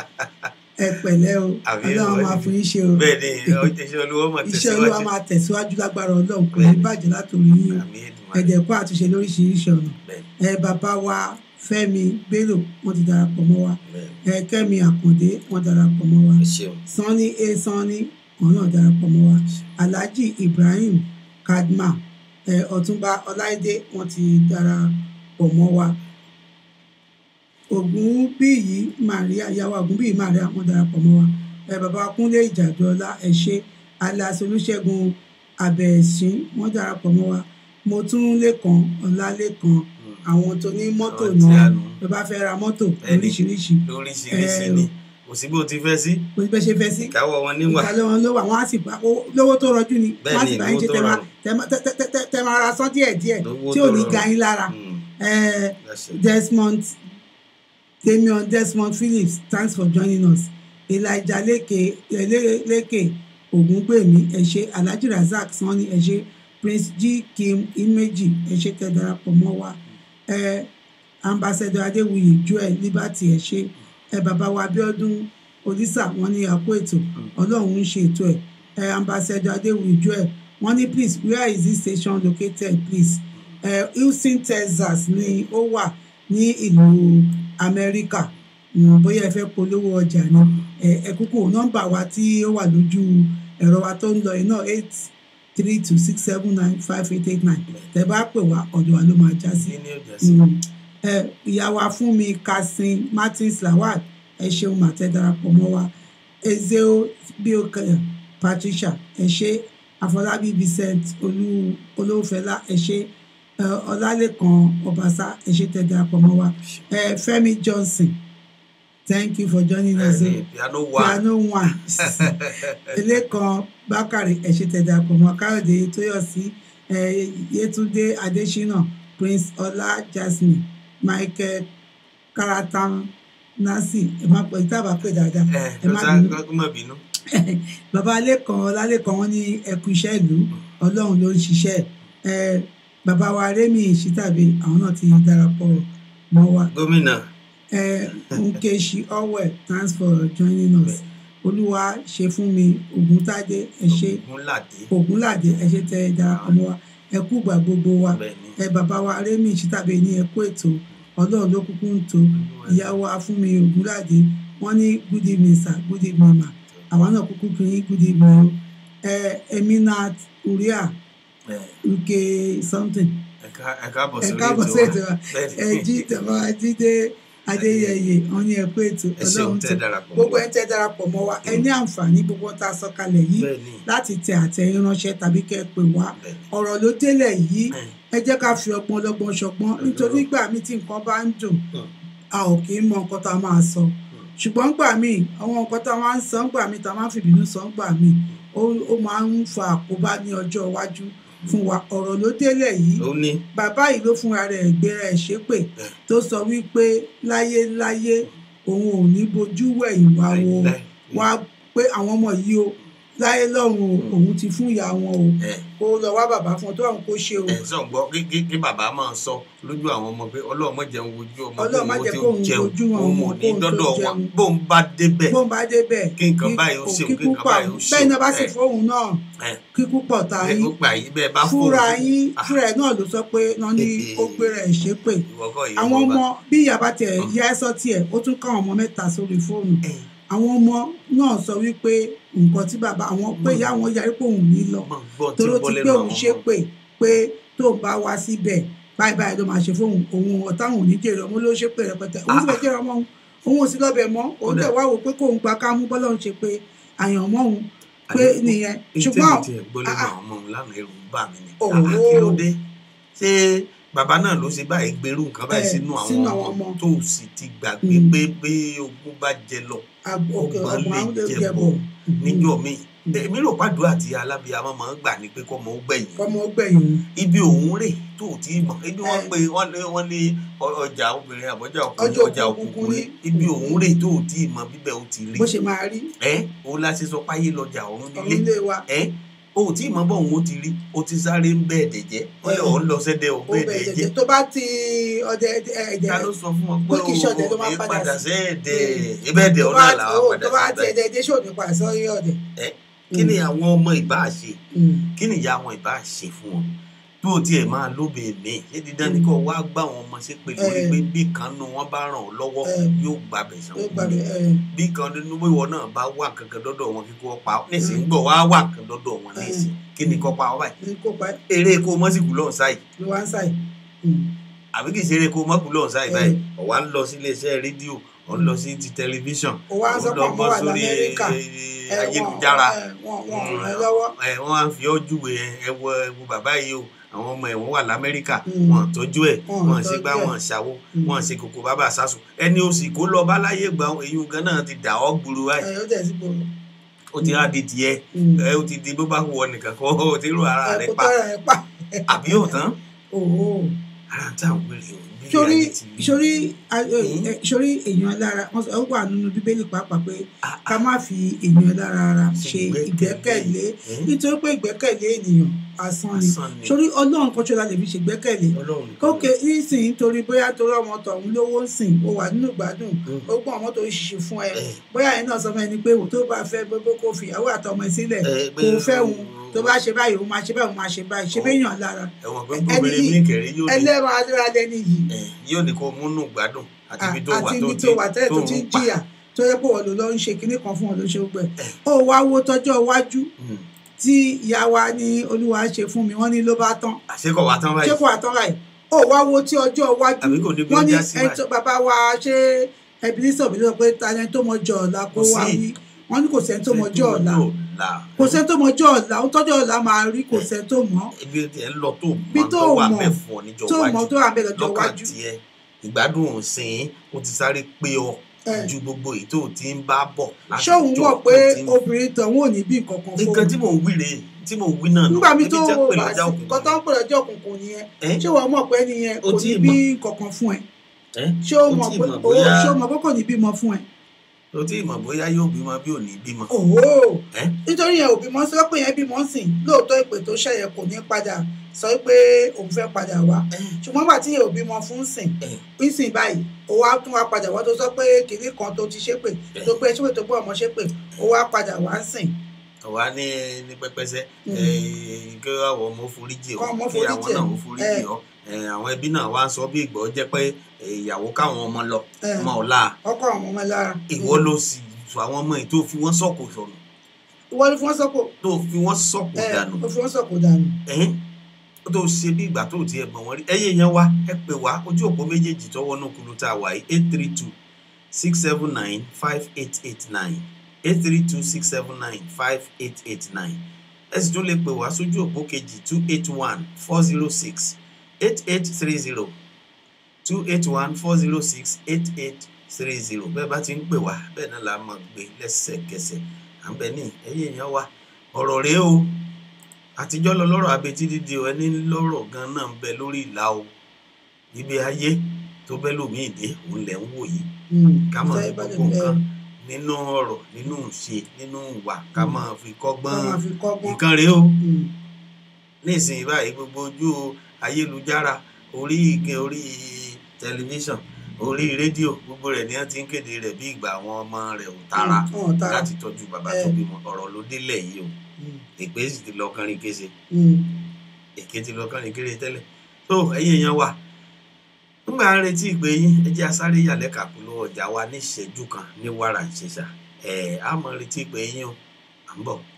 ẹ pẹ̀lẹ́ o Àbí ọlọ́run ìwọ máa ni. fún yín ṣe o bẹ́ẹ̀ ni iṣẹ́ olúwo mọ̀ iṣẹ́ olúwa tẹ̀síwájú máa tẹ̀síwájú lágbára ọlọ́run kò ní bàjẹ́ látòrí yín o àmì Èdùmàrè. ẹ̀dẹ̀kọ́ àtúnṣe lóríṣiríṣi ọ̀nà bẹ́ẹ̀ ẹ bàbá wa fẹ́mi bello wọ́n ti darapọ̀ mọ́ wa bẹ́ẹ̀ ẹ kẹ́mi àkàndé wọ́n darapọ̀ mọ́ wa ẹ ṣeun sanni a sanni wọ́n náà darapọ̀ mọ́ wa alhaji ibrahim kadma ẹ ọ̀túnba ọláìdé wọ́n ti darapọ̀ mọ́ wa ògúnbíyì maria yàwó ògúnbíyì maria wọ́n darapọ̀ mọ́ wa ẹ bàbá wa kúnlé ìjàdọ́lá ẹ ṣé aláṣẹ olùṣègùn abẹ́ẹ̀sìn wọ́n darapọ̀ mọ́ wa mo tún lẹ́kàn ọ̀làlẹ́kàn àwọn tó ní mọ́tò Àwọn tí náà a nù. bí bá fẹ́ ra mọ́tò Ẹni. oríṣiríṣi lóríṣiríṣi ẹ, ni kò sí bó ti fẹ́ sí bó ti bẹ́ ṣe fẹ́ sí ìkáwọ́ wọn níwà ìkàlẹ̀ wọn ló wà wọ́n á sì bá ó- lówó tó rọjú ni Bẹ́ẹ̀ wọ́n á ni, sì bá yín lówó ṣe tó tẹ máa rọrùn. tẹ máa- tẹ- tẹ- tẹ- tẹ máa ra sán díẹ̀ díẹ̀ Lówó tí ò tó ní rọrùn. ga yín lára Hmm, Eh, that's it. Desmond Damian Desmond Phillips thanks for joining us Elijah Leke Ele- Leke Ògúngbèmí ẹ ṣé Alhaji Razak Sanni ẹ ṣé Prince G Kim Imeji ẹ ṣé tẹ́ darapọ̀ mọ́ wa ẹ Ambassador Adéwuyì Joel Liberty ẹ ṣé ẹ bàbá wa Abíọ́dún Olisa wọ́n ní àpò ètò Ọlọ́run ń ṣe ètò ẹ ẹ Ambassador Adéwuyì Joel wọ́n ní please where is this station located please ẹ Houston Texas ni ó wà ní ìlú Amẹ́ríkà Mm, bóyá ẹ fẹ́ polówó ọjà ni ẹ ẹ kúkú nọ́mbà wa tí ó wà lójú ẹ̀rọ wa tó ń lọ iná eight three two six seven nine five eight eight nine tẹ́ bá pè wá ọ̀dọ̀ wa ló máa já sí. kí ni ó jẹ́ sí Mm. ẹ ìyá wa fún mi kasin martins lawal ẹ ṣeun màtẹ darapọ̀ mọ́ wa ezeo bioke patricia ẹ ṣe àfọlábí vincent olú olówófẹlá ẹ ṣe ẹ, ọlálẹ́kan ọbaṣá ẹ ṣe tẹ́ darapọ̀ mọ́ wa ẹ fẹ́mi johnson thank you for joining us. Bẹ́ẹ̀ ni, piano wà piano one elékan bákàrẹ ẹṣẹ tẹdàpọ̀ mọ́ káyọ̀dé tóyọ̀sí ẹ, yétúndé adésínà prince ọlá jasmine michael karatan nancy ẹ má pẹ tábà pè dáadáa ẹ ẹ má lọ́sà bínú kó má bínú. bàbá lẹ́kàn ọlálẹ́kàn wọn ní ẹkú iṣẹ́ ìlú ọlọ́run ló ń ṣiṣẹ́ ẹ bàbá wa rémi ìṣítàbí àwọn náà ti darapọ̀ mọ́ wa gómìnà ẹ nkechi orwell thanks for joining us olúwa ṣe fún mi ògúntádé ẹ ṣe ògúnládé ògúnládé ẹ ṣe tẹ ẹ darapọ̀ mọ́ wa ẹ kú ìgbà gbogbo wa bẹ́ẹ̀ ni ẹ bàbá wa rémi ìṣítàbí ní ẹ kú ètò ọlọ́run ló kúkú ń tó ìyàwó afúnmi ògúnládé wọn ní good evening sir good evening ma àwa náà kúkú kí yín good evening o ẹ eminat uria ẹ uke something ẹ ká- ẹ káàbọ̀ ẹ sórí káàbọ̀ sí ètò wa Bẹ́ẹ̀ ẹ ni. jí tẹ̀mọ́ ajídé adéyẹyẹ wọn ní ẹ kú ètò ẹ ṣeun ọlọ́run tẹ́ tó darapọ̀ gbogbo mọ́ ẹ tẹ́ darapọ̀ mọ́ wa ẹ ní àǹfààní gbogbo tá a sọ kalẹ̀ yìí bẹ́ẹ̀ ni láti tẹ àtẹ̀yìn ránṣẹ́ tàbí kẹ́ ẹ pè wá bẹ́ẹ̀ ni. ọ̀rọ̀ ló délẹ̀ yìí Ẹ, ẹ jẹ́ ká fi ọgbọ́n ọlọ́gbọ́n ṣọgbọ́n nítorí gbà mí tí nǹkan bá ń dùn Mm. a ò kì í mọ nǹkan tá a máa sọ ṣùgbọ́n gbà mí àwọn nǹkan tá a máa ń sọ gbà mí tá a máa ń fìbínú sọ gbà mí ó ó máa ń fa àkóbá ní ọjọ́ iwájú fún wa ọ̀rọ̀ ló délẹ̀ yìí ó ní bàbá yìí ló fúnra rẹ̀ gbéra ẹ̀ ṣépè tó sọ wípé láyéláyé òun ò ní bojú wẹ̀yìn wá wo láìláì. wá pé àwọn ọmọ yìí o láyé lọ́run o òun ti fún ìyá wọn o ẹ kó lọ wá bàbá fún ọ tó àwọn kó ṣe o ẹ sọ gbọ́ kí kí kí bàbá máa sọ lójú àwọn ọmọ pé ọlọ́run má jẹun wojú ọmọ Ọlọ́run má kóun ó jẹ́ ti kóun jẹun wojú àwọn òun ọmọ, ò ní kóun tó dọ́dọ̀ wọn jẹun. bóun bá débẹ̀ bó ń bá débẹ̀ kí nǹkan báyìí ó ṣe kí kí nǹkan púpọ̀ báyìí ó ṣe bẹ́ẹ̀ náà bá sì ẹ, fóun náà ẹ, kíkú pọ̀ tá ẹ, yín ó gbà yín bẹ́ẹ̀ bá fóun fúnra yín Ah. fúnra ẹ̀ náà ló sọ pé náà ní ó gbéra ẹ̀ ṣépè ìwọ kọ́ yìí àwọn ọmọ ọmọ bí ìyá bá tiẹ̀ yá ẹ sọ tiẹ̀ ó tún káwọn ọmọ mẹ́ta sórí fóònù ẹ àwọn ọmọ náà sọ wípé nǹkan tí bàbá àwọn pé ìyá wọn yarí pé òun ní lọ máa gbọ́ tí toró ó bọ́ ti lẹ́nu pé àwọn òun ọmọ ṣépè pé tó ń bá wá síbẹ̀ báyìí báyìí ló máa ṣe fóun òun ọ̀táwọn ò ní jèrè ọmọ ló ṣépè rẹpẹtẹ òun sì fẹ́ jèrè ọmọ òun òun ò sí lọ́bẹ̀ mọ́ òun Kódà. tẹ̀ wá wò pé kóun gba kámú bọ́lá òun ṣe pé àyàn mọ́ òun pé Àní, nìyẹn èyí ṣùgbọ́n tẹ́mi tiẹ̀ gbọ́ lẹ́nu ah, ah. àwọn ọmọ òun lánàá ẹ̀rù ń bà mí ni Òwò. Ah, kí ló dé ṣé bàbá náà ló ṣe báyìí gbèrú nǹkan báyìí Ẹ, sínú sínú àwọn àwọn ọmọ ọmọ. tó sì ti gbàgbé Mm. pé pé ogún bá jẹ lọ àgbò òkè ọgbọ́n ọgbọ́n lè àwọn lè jẹ jẹ bọ̀ bọ̀ níjọ́ mi èmi rò pàdúrà tí alábíàmọ́ máa ń gbà ní pé kọ́mọ ó gbẹ̀yìn kọ́mọ gbẹ̀yìn òun. ibi òun rè tó ò tí ì mọ̀ ibi wọ́n Ẹ. pe wọ́n lé wọ́n lé ọ- ọjà obìnrin àbọ̀jà Ọjà ọkùnrin ọjà òkùnkùn òkùnkùn ní ní. ibi òun rè tó ò tí ì mọ̀ bíbẹ̀ ó ti rí bó ṣe máa rí ẹ òun la ṣe sọ páyé lọjà òun ọ̀run nílé ilé wa ẹ o ò tí ì mọ bọ́ òun ó ti rí o ti sáré ń bẹ́ẹ̀ dẹ̀jẹ́ wọ́n lè Ẹ. ọ̀ ń lọ sẹ́dẹ̀ ọ̀ ó bẹ́ẹ̀ bẹ̀ dẹ̀jẹ́ jẹ̀jẹ̀ tó bá ti ọdẹ ẹ̀jẹ̀ ta ló sọ fún wọn pé pé kì í ṣọdẹ ló o máa ò ní padà padà sí. sẹ́ẹ̀dẹ̀ ibẹ̀dẹ̀ tó ọ̀nà bá làwọn tó bá padà ti sí ẹ̀jẹ̀ ẹ̀jẹ̀ ṣò ní padà sọ́rí ọ̀dẹ̀. ẹ kí ni àwọn ọmọ ìbá ṣe Mm. kí ni ìyá àwọn ìbá ṣe fún wọn tó o tiẹ̀ máa lóbe mi ṣé dídán ni kò wá gbá àwọn ọmọ ṣe pé lórí Ẹ. pé bí kan nu wọn bá ràn ọ́ lọ́wọ́ Ẹ. yóò gbàbẹ̀ sàn ló gbàgbé ẹ̀ bí kan nínú ìwọ náà bá wà kankan dọ́dọ̀ wọn kíkó pa ọ́ nísìnyí gbọ́ wá wà kankan dọ́dọ̀ wọn Ẹ. nísìnyí kí ni kọ́ pa ọ́ báyìí ní kó pa eré kó mọ́sìkù lọ́hùn sáì ló wá ń ṣàì. àbí kì í ṣe eré kó mọ́kù lọ́hùn sáì Ẹ. báyìí ọ̀wá ń lọ sí iléeṣẹ́ rédíò ọ̀ ń lọ sí ti tẹlifíṣàn ó wá ń ó sọ lọ pé bọ́ àwọn wà sórí lamẹ́ríkà eh, ayélujára wọn wọn ràn ẹ́ lọ́wọ́. ẹ wọ́n á fi ọ́ júwe ẹ wọ ẹ wo bàbá yìí o àwọn ọmọ ẹ wọ́n wà lamẹ́ríkà Mm. wọ́n tọ́jú ẹ̀ Wọn wọ́n ṣe tọ́jú gbá ẹ̀. wọ́n ṣàwo Mm. wọ́n ṣe kòkò bàbá sásùn ẹni o sì kó lọ bá láyé gbà èyí gan náà ti dà ọ́ gburu wáyé ẹ̀ ó tẹ̀ sí gbòòrò. ó ti á di tiẹ̀ ẹ ó ti di bó bá wọ nìkan kó o ti rú ara ẹ̀ rẹ kó pa tọ́ra ẹ̀ pa. àbí yóò tán Òwò. ara tá à ń wèrè o bí sórí ayé ti rí. sórí a- ẹ, Mm. ẹ, sórí èèyàn lára wọn sọ ó wà nínú bíbélì pàápàá pé Ah, ká má fi èèyàn lára ara Ṣe ṣe ìgbẹ́kẹ̀lé. ìgbẹ́kẹ̀lé Eh? nítorí pé ìgbẹ́kẹ̀lé ènìyàn asán ni Asán ni. sórí ọlọ́run kan ṣọlá lè fi ṣe ìgbẹ́kẹ̀lé Ọlọ́run nìkan kókè nísìnyí torí bóyá torí ọmọ tọ̀hún lówó ń sìn ó wà nínú ìgbádùn Mm. ó gbọ́n ọmọ tó ń ṣiṣẹ́ fún ẹ Eh. bóyá ẹ náà sọ fún ẹni pé wò tó bá fẹ́ gbogbo kó fi ìyàwó àtọmọ ẹ sílẹ̀ Eh, kó pé- fẹ́ òun tó bá ṣe báyìí òun máa ṣe báyìí òun máa ṣe báyìí ṣe Oh. béèyàn lára ẹ̀wọ̀n pé ẹni gbóbìnrin yìí- mi kẹ̀rí yóò ní ẹlẹ́ran adúládé nìyí ẹ, yóò ní kó múnú gbádùn àti ibi tó wà àti tó ibi ti tó wà tẹ́lẹ̀ tó ti ń ń pa. jìyà tó yẹ pé wọ́n ló lọ ń ṣe kinní kan fún wọn ló ṣe gbẹ ó wá wo tọ́jọ́ iwájú Mm. tí ìyá wa ní olúwa ṣe fún mi wọ́n ní ló bá tán àṣekọ̀ wà tán ṣé báyìí kò àtọ́ báyìí ó wá wo tí ọjọ́ iwájú àbí kò ní bí ó wọ́n ní já sí ẹni tó báyìí bàbá wa ṣé ẹbínísọ̀ mi lọ pé ta ni ẹni tó mọjọ́ ọ̀la kó Kò wá sí. wí wọ́n ní kò sẹ́ni tó mọjọ́ ọ̀la ọ̀la kò sẹ́ni tó mọjọ́ ọ̀la ó tọ́jọ́ ọ̀la máa rí kò sẹ́ni tó mọ̀ ibi tí ẹ ń lọ tó Bí mọ tó tó wà mọ̀, mẹ́fọ̀ níjọ́ tó mọ̀ wájú tó wà bẹ́ẹ̀ lọ́jọ́ lọ́kàn iwájú tiẹ̀ ìgbádùn òsìn ó ti sáré pé ọ Ẹ. ju gbogbo èyí tó ti ń bá bọ̀ láti ṣé òun jọ mọ̀ pé tó ti ń- obìnrin tọ̀hún ò ní bí nǹkan kan fún nǹkan tí mò ń wí rèé tí mò ń wí náà nù. nígbà mi Ibi tó tí wọ́n pè bá lọ́jà sí nǹkan tó ń òkùnkùn pè lọ́jọ́ òkùnkùn nìyẹn Ẹ? ṣé wọ́n mọ̀ pé nìyẹn Ó kò tí ní ì bí mọ̀. nǹkan kan fún ẹ ẹ ṣé o Ó mọ̀ tí pé mọ̀ o bóyá- ṣé o mọ̀ pé kò ní bímọ fún ẹ o tí mọ̀ bóyá yóò bímọ bí ò ní bímọ òwò ẹ nítorí yẹn òbí mọ sọ pé yẹn bímọ sìn lóòótọ́ ìpè tó ṣẹyẹ kò ní padà sọ pé òun fẹ́ padà wá ẹ ṣùgbọ́n gbà tí yẹn òbí mọ fún sìn ẹ nísìn báyìí ó wá tún wá padà wá tó sọ pé kìnní kan tó ti ṣépè tó gbé ṣépè tó gbé ọmọ ṣépè ó wá padà wá sìn wà ní ní pẹpẹsẹ Mm. ẹ kí àwọn ọmọ foríjì ọ Kọ́ ọmọ kí àwọn foríjì náà ẹ. ó foríjì Ẹ. ọ ẹ, àwọn ẹbí náà wá ń sọ bí ìgbọ́ jẹ́ pé ẹ, ìyàwó káwọn ọmọ lọ ẹ, ọmọ ọ̀la ọkọ àwọn ọmọ lára ìwọ ló sì sọ àwọn ọmọ yìí tó fi wọ́n sọ̀kò sọnù ìwọ ni fún wọn sọkò tó fi wọ́n sọ̀kò ẹ dànù ó fi wọn sọkò dànù ẹ̀hìn ó tó ṣe bí ìgbà tó tiẹ̀ mọ̀ wọ́n rí ẹ̀yẹ yẹn wá ẹ pè wá ojú òpó méjèèjì tọwọ́ náà kúlú tá a wà yìí eight three two six seven nine five eight eight nine eight three two six seven nine five eight eight nine ẹ sì tún lè pè wá sójú òpó kejì two eight one four zero six eight eight three zero two eight one four zero six eight eight three zero bẹ́ẹ̀ bá ti ń pè wá bẹ́ẹ̀ náà la máa gbé lẹ́sẹ̀kẹsẹ̀ à ń bẹ ní ẹ̀yẹ yẹn wá ọ̀rọ̀ rèé o àtijọ́ lọ lọ́rọ̀ abetí dídì o ẹni lọ́rọ̀ gan náà ń bẹ lórí ìlà o ibi ayé tó bẹ́ lómi ìdè òun lẹ̀ ń wò yìí ká máa fi gbogbo nǹkan nínú ọ̀rọ̀ nínú ṣe nínú ìwà ká máa fi kọ́gbọ́n wọn máa fi kọ́gbọ́n nǹkan rèé o Mm. nísìnyí báyìí gbogbo ojú ayélujára orí igi orí tẹlifíṣàn orí rédíò gbogbo rẹ̀ ni wọ́n ti ń kéde rẹ̀ bí ìgbà àwọn ọmọ rẹ̀ ò tara Mm, wọn ò tara. láti tọ́jú bàbá tó Eh. bímọ ọ̀rọ̀ ló délẹ̀ yìí o Mm. èpè sì ti lọ kánrin kése Mm. èké ti lọ kánrin kéré tẹ́lẹ̀ tó ẹ̀yin èèyàn wa nígbà ń retí ìpè yín ẹ jẹ́ asáré yàlẹ́ kàkúlò ọjà wa ní ìṣẹ́jú kan ní wàrà ìṣẹ̀ṣà ẹ̀ á mọ̀ retí ìpè yín o à ń bọ̀.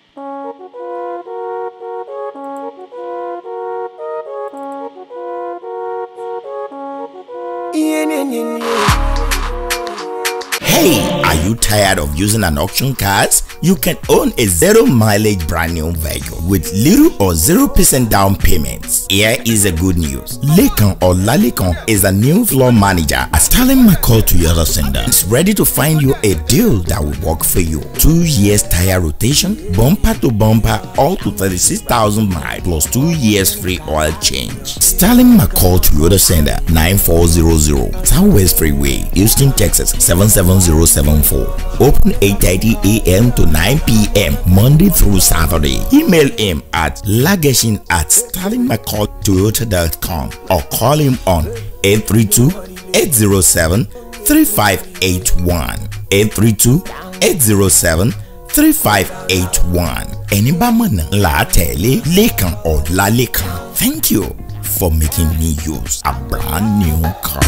Hey, are you tired of using an auction cars? You can own a zero mileage brand new vehicle with little or 0% down payments. Here is a good news. Lekan or Lalekan is a new floor manager at Stalin McCall Toyota Center. It's ready to find you a deal that will work for you. Two years tire rotation, bumper to bumper, all to 36,000 miles plus two years free oil change. Stalin McCall Toyota Center 9400 Southwest Freeway, Houston, Texas 77074. Open 8:30 a.m. to 9 p.m. Monday through Saturday. Email him at lageshin at stalinmccalltoyota.com or call him on 832-807-3581. 832-807-3581. Ẹni bá mọ̀nà là á tẹ̀lé Lékan Ọlálékan. Thank you for making me use a brand new car.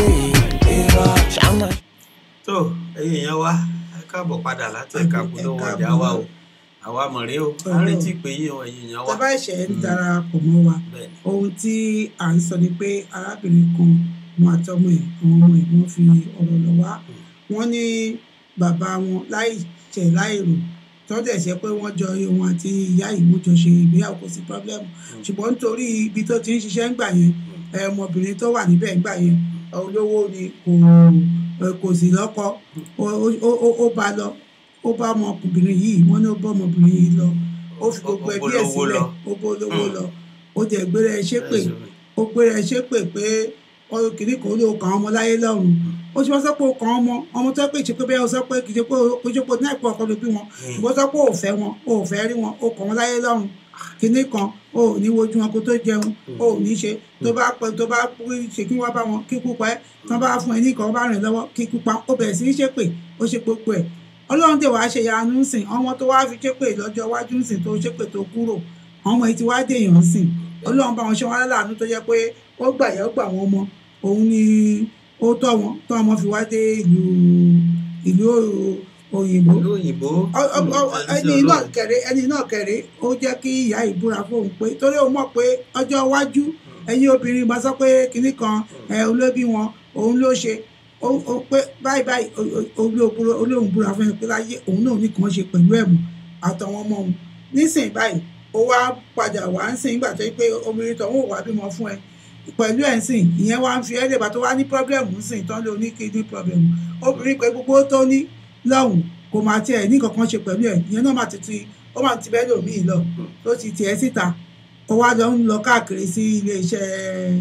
tó ẹ̀yin èèyàn wa ẹ káàbọ̀ padà láti ẹ̀ka polówó Ẹ ọjà wa o àwa mọ̀ rèé o à ń retí ìpè yín o ẹ̀yin èèyàn wa tẹ́ bá ṣẹ̀ ń darapọ̀ mọ́ wa bẹ́ẹ̀ ni ohun tí à ń sọ ni pé arábìnrin kan wọn àtọmọ ẹ̀ àwọn ọmọ ẹ̀ wọ́n fi ọ̀rọ̀ lọ wá wọ́n ní bàbá wọn láì ṣẹ̀ láì rò tọ́jà ṣe pé wọ́n jọ òun àti ìyá yìí wọ́n jọ ṣe ìgbéyàwó kò sí problem ṣùgbọ́n nítorí ibi tó ti ń ṣiṣẹ́ ń gbà yẹn ẹ, ọmọbìnrin tó wà níbẹ̀ ń gbà yẹn olówó ni kò ẹ, kò sì lọ́kọ ó- ó- ó ó bá lọ ó bá ọmọkùnrin yìí wọ́n ní ó bá ọmọbìnrin yìí lọ ó fi gbogbo Ó- ó ẹbí ẹ̀ bólówó sílẹ̀ lọ. ó bólówó Mm. lọ ó jẹ́ gbére ẹ ṣépè Ẹ ṣe mi. ó gbére ẹ ṣépè pé ọyọ kìíní kan ló kàn án ọmọ láyé lọ́run ó ti wá sọ pé ó kàn án ọmọ ọmọ tó pè ṣe pé bẹ́ẹ̀ ó sọ pé kì í ṣe pé ó kì í ṣe pé náà ìpò ọkọ ló bí wọn ṣùgbọ́n ó sọ pé ó fẹ́ wọn ó fẹ́ rí wọn ó kàn wọ́n láyé lọ́run kìíní kan ó ò ní wojú wọn kó tó jẹun ó ò ní ṣe tó bá pẹ tó bá ṣe kí wọ́n bá wọn kíkú pa ẹ́ tó bá fún ẹ ní ìkan bá rìn lọ́wọ́ kíkú pa ó bẹ̀rẹ̀ sí í ṣépè ó ṣe gbogbo ẹ̀ ọlọ́run dè wá ṣe yanu ń sìn ọmọ tó wá fi ṣépè lọ́jọ́ iwájú ń sìn tó ṣépè tó kúrò àwọn ọmọ yìí ti wá dèèyàn ń sìn ọlọ́run bá wọn ṣe wọn láàánú tó jẹ́ pé ó gbà yẹ́ ó gbà wọn mọ òun ni ó tọ́ wọn tọ́ ọmọ fi wá dé ìlú ìlú òyìnbó ìlú òyìnbó Ọ- ọ- ọ- ẹni náà kẹrẹ ẹni náà kẹrẹ ó jẹ́ kí ìyá ìbúra fóun pé torí ó mọ̀ pé ọjọ́ iwájú ẹ̀yin obìnrin máa sọ pé kinní kan ẹ olóbí wọn òun ló ṣe ó ó pé báyìí báyìí olóhùn búra fún ẹ pé láyé òun náà ní kàn ṣe pẹ̀lú ẹ̀mú àtàwọn ọmọ òun nísìnyí báyìí ó wá padà wá ń sìn nígbà tó yẹ pé obìnrin tó ń wò wá bímọ fún ẹ pẹ̀lú ẹ̀ ń sìn ìyẹn wá ń fi ẹ́ lè bá tó wá ní pọ́blẹ́mù ń sìn tán ló ní kidney problem obìnrin pé gbogbo tó ní lọ́hùn kò máa tiẹ̀ ní kankan ṣe pẹ̀lú ẹ̀ ìyẹn náà máa ti ti ó máa ti bẹ́ẹ̀ lòmíì lọ tó ti tiẹ̀ síta ó wá lọ ń lọ káàkiri sí iléeṣẹ́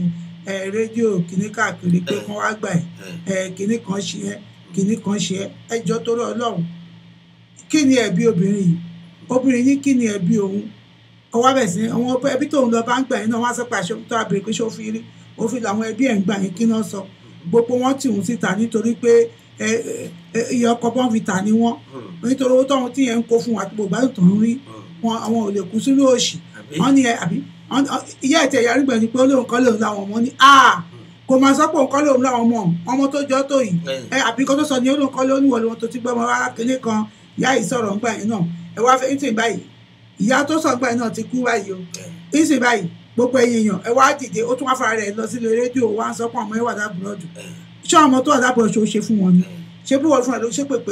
ẹ rédíò kìíní káàkiri pé kán wá gbà ẹ ẹ kìíní kan ṣe ẹ kìíní kan ṣe ẹ ẹjọ torí Ọlọ́run kí ni ẹ̀bi obìnrin yìí obìnrin yìí kí ni ẹ̀bi òun ọwọ́ bẹ̀ sí àwọn ẹbí tóun lọ bá ń gbà yín náà wọ́n á sọ pé àṣẹ tó àbèrè pé ṣé ó fi rí òfin làwọn ẹbí ẹ̀ ń gbà yín kí náà sọ gbogbo wọn tì wọ́n síta nítorí pé ẹ ẹ iye ọkọ̀ bọ́n fi tà ní wọ́n nítorí owó tóun tí yẹn ń kó fún wa àti gbogbo àti tó ń rí wọn àwọn ò lè kú sínú òṣì wọ́n ní ẹ àbí ìyá ẹ̀tẹ̀ ìyá arúgbó ni pé ó lóun kọ́ lóun láwọn ọmọ ní a kò máa sọ pé òun kọ́ lóun láwọn ọmọ ọmọ tó jọ tó yìí ẹ àbí kó tó sọ ni ó lóun kọ́ lóun níwọ̀n lóun tó ti gbọ́ ọmọ rárá kínní kan ìyá yìí sọ̀rọ̀ ńgbà yẹn náà ẹ wá fẹ́ ìsìn báyìí ìyá tó sọ ńgbà yẹn náà ti kú báyìí o ìsìn báyìí gbogbo ẹ̀yin èèyàn ẹ wá dìde ó tún wá fara rẹ̀ lọ sílé rédíò wá ń sọ pé ọmọ ẹ wà dábùrọ̀dù ṣé ọmọ tó wà dábùrọ̀dù ṣe fún wọn ni ṣé bí wọ́n fún ẹ ló ṣe pé pé